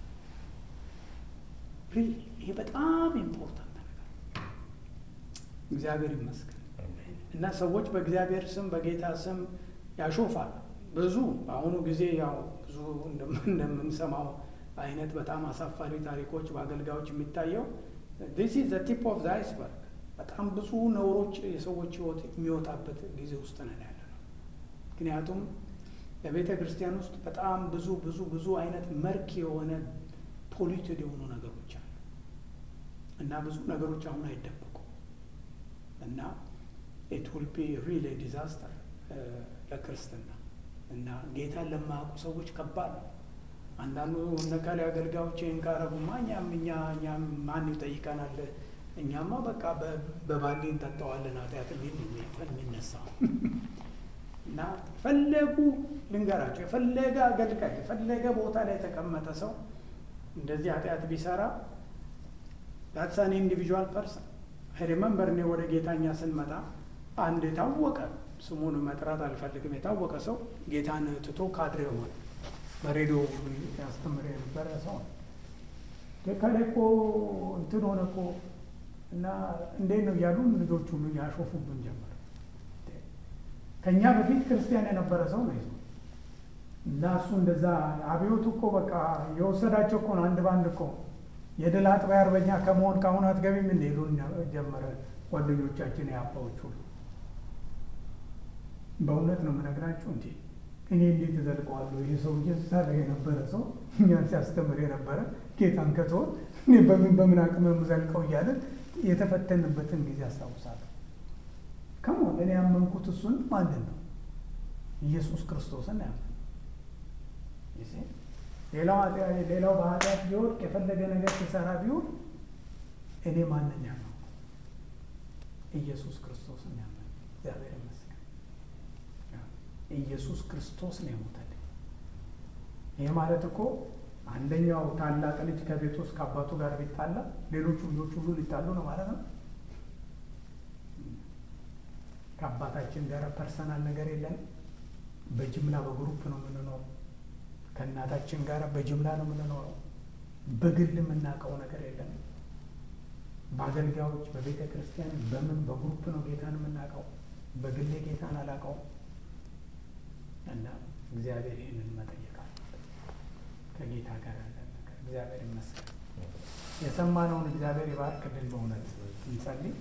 ይሄ በጣም ኢምፖርታንት ነገር እግዚአብሔር ይመስገን። እና ሰዎች በእግዚአብሔር ስም በጌታ ስም ያሾፋል። ብዙ በአሁኑ ጊዜ ያው ብዙ እንደምንሰማው አይነት በጣም አሳፋሪ ታሪኮች በአገልጋዮች የሚታየው ዲስ ኢዝ ዘ ቲፕ ኦፍ ዘ አይስበርግ። በጣም ብዙ ነውሮች የሰዎች ሕይወት የሚወጣበት ጊዜ ውስጥ ነን ያለ ነው። ምክንያቱም በቤተ ክርስቲያን ውስጥ በጣም ብዙ ብዙ ብዙ አይነት መርክ የሆነ ፖሊትድ የሆኑ ነገሮች አሉ እና ብዙ ነገሮች አሁን አይደበቁም እና ኢት ዊል ቢ ሪሊ ዲዛስተር ለክርስትና እና ጌታን ለማያውቁ ሰዎች ከባድ ነው። አንዳንዱ ነካሊ አገልጋዮች ይህን ካረጉማ እኛም እኛ እኛም ማን ይጠይቀናል? እኛማ በቃ በባሊ እንጠጣዋለን ኃጢአት ሊል የሚነሳው እና ፈለጉ ልንገራቸው፣ የፈለገ አገልጋይ የፈለገ ቦታ ላይ የተቀመጠ ሰው እንደዚህ ኃጢአት ቢሰራ ዳትሳን ኢንዲቪዥዋል ፐርሰን ሪመምበር እኔ ወደ ጌታኛ ስንመጣ አንድ የታወቀ ስሙን መጥራት አልፈልግም። የታወቀ ሰው ጌታን ትቶ ካድሬ ሆነ። በሬዲዮ ያስተምር የነበረ ሰው ከላይ እኮ እንትን ሆነ እኮ እና እንዴት ነው እያሉ ልጆች ሁሉ ያሾፉብን ጀመር። ከእኛ በፊት ክርስቲያን የነበረ ሰው ነው ይዘው እና እሱ እንደዛ አብዮቱ እኮ በቃ የወሰዳቸው እኮ ነው አንድ በአንድ እኮ የድል አጥቢያ አርበኛ ከመሆን ከአሁን አትገቢም እንደ ይሉን ጀመረ ጓደኞቻችን የአባዎች ሁሉ። በእውነት ነው የምነግራችሁ እንዴ እኔ እንዴት እዘልቀዋለሁ? ይህ ሰው እየሰራ የነበረ ሰው እኛን ሲያስተምር የነበረ ጌታን ከተወት እኔ በምን በምን አቅም የምዘልቀው እያለን የተፈተንበትን ጊዜ አስታውሳለሁ። ከሞን እኔ ያመንኩት እሱን ማንን ነው? ኢየሱስ ክርስቶስን ያመን ሌላው ሌላው በኃጢአት ቢወድቅ የፈለገ ነገር ሲሰራ ቢውል እኔ ማንን ያመንኩ? ኢየሱስ ክርስቶስን ያመን። እግዚአብሔር ይመስገን። ኢየሱስ ክርስቶስ ነው የሞተልኝ። ይህ ማለት እኮ አንደኛው ታላቅ ልጅ ከቤት ውስጥ ከአባቱ ጋር ቢጣላ ሌሎቹ ልጆች ሁሉ ሊጣሉ ነው ማለት ነው። ከአባታችን ጋር ፐርሰናል ነገር የለንም። በጅምላ በግሩፕ ነው የምንኖረው። ከእናታችን ጋር በጅምላ ነው የምንኖረው። በግል የምናውቀው ነገር የለንም። በአገልጋዮች በቤተ ክርስቲያን በምን በግሩፕ ነው ጌታን የምናውቀው። በግሌ ጌታን አላውቀውም። እና እግዚአብሔር ይህንን መጠየቅ አለበት ከጌታ ጋር ያለን ነገር። እግዚአብሔር ይመስገን። የሰማነውን እግዚአብሔር ይባርክልን። በእውነት እንጸልይ።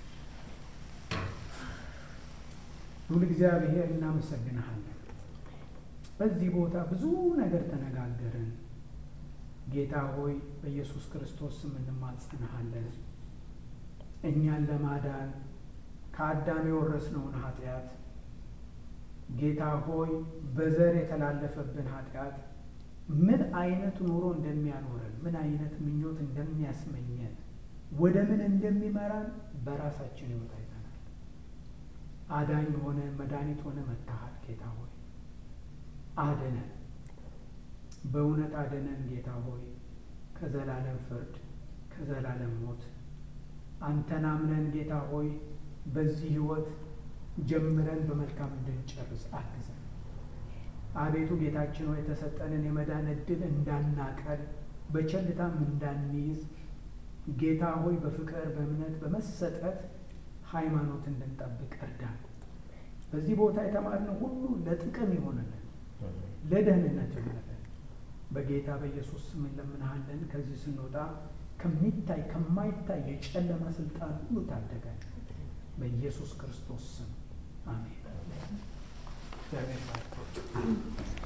ሁሉ እግዚአብሔር እናመሰግንሃለን። በዚህ ቦታ ብዙ ነገር ተነጋገርን። ጌታ ሆይ በኢየሱስ ክርስቶስ ስም እንማጸንሃለን። እኛን ለማዳን ከአዳም የወረስነውን ኃጢአት ጌታ ሆይ በዘር የተላለፈብን ኃጢአት ምን አይነት ኑሮ እንደሚያኖረን ምን አይነት ምኞት እንደሚያስመኘን ወደ ምን እንደሚመራን በራሳችን ሕይወት አይተናል። አዳኝ ሆነ መድኃኒት ሆነ መታሃል። ጌታ ሆይ አድነን፣ በእውነት አድነን። ጌታ ሆይ ከዘላለም ፍርድ ከዘላለም ሞት አንተን አምነን ጌታ ሆይ በዚህ ሕይወት ጀምረን በመልካም እንድንጨርስ አግዘን። አቤቱ ጌታችን ሆይ የተሰጠንን የመዳን ዕድል እንዳናቀል በቸልታም እንዳንይዝ ጌታ ሆይ በፍቅር በእምነት በመሰጠት ሃይማኖት እንድንጠብቅ እርዳን። በዚህ ቦታ የተማርነው ሁሉ ለጥቅም ይሆነልን፣ ለደህንነት ይሆነልን። በጌታ በኢየሱስ ስም እንለምንሃለን። ከዚህ ስንወጣ ከሚታይ ከማይታይ የጨለማ ስልጣን ሁሉ ታደገን። በኢየሱስ ክርስቶስ ስም አሜን። እግዚአብሔር ይባርክ።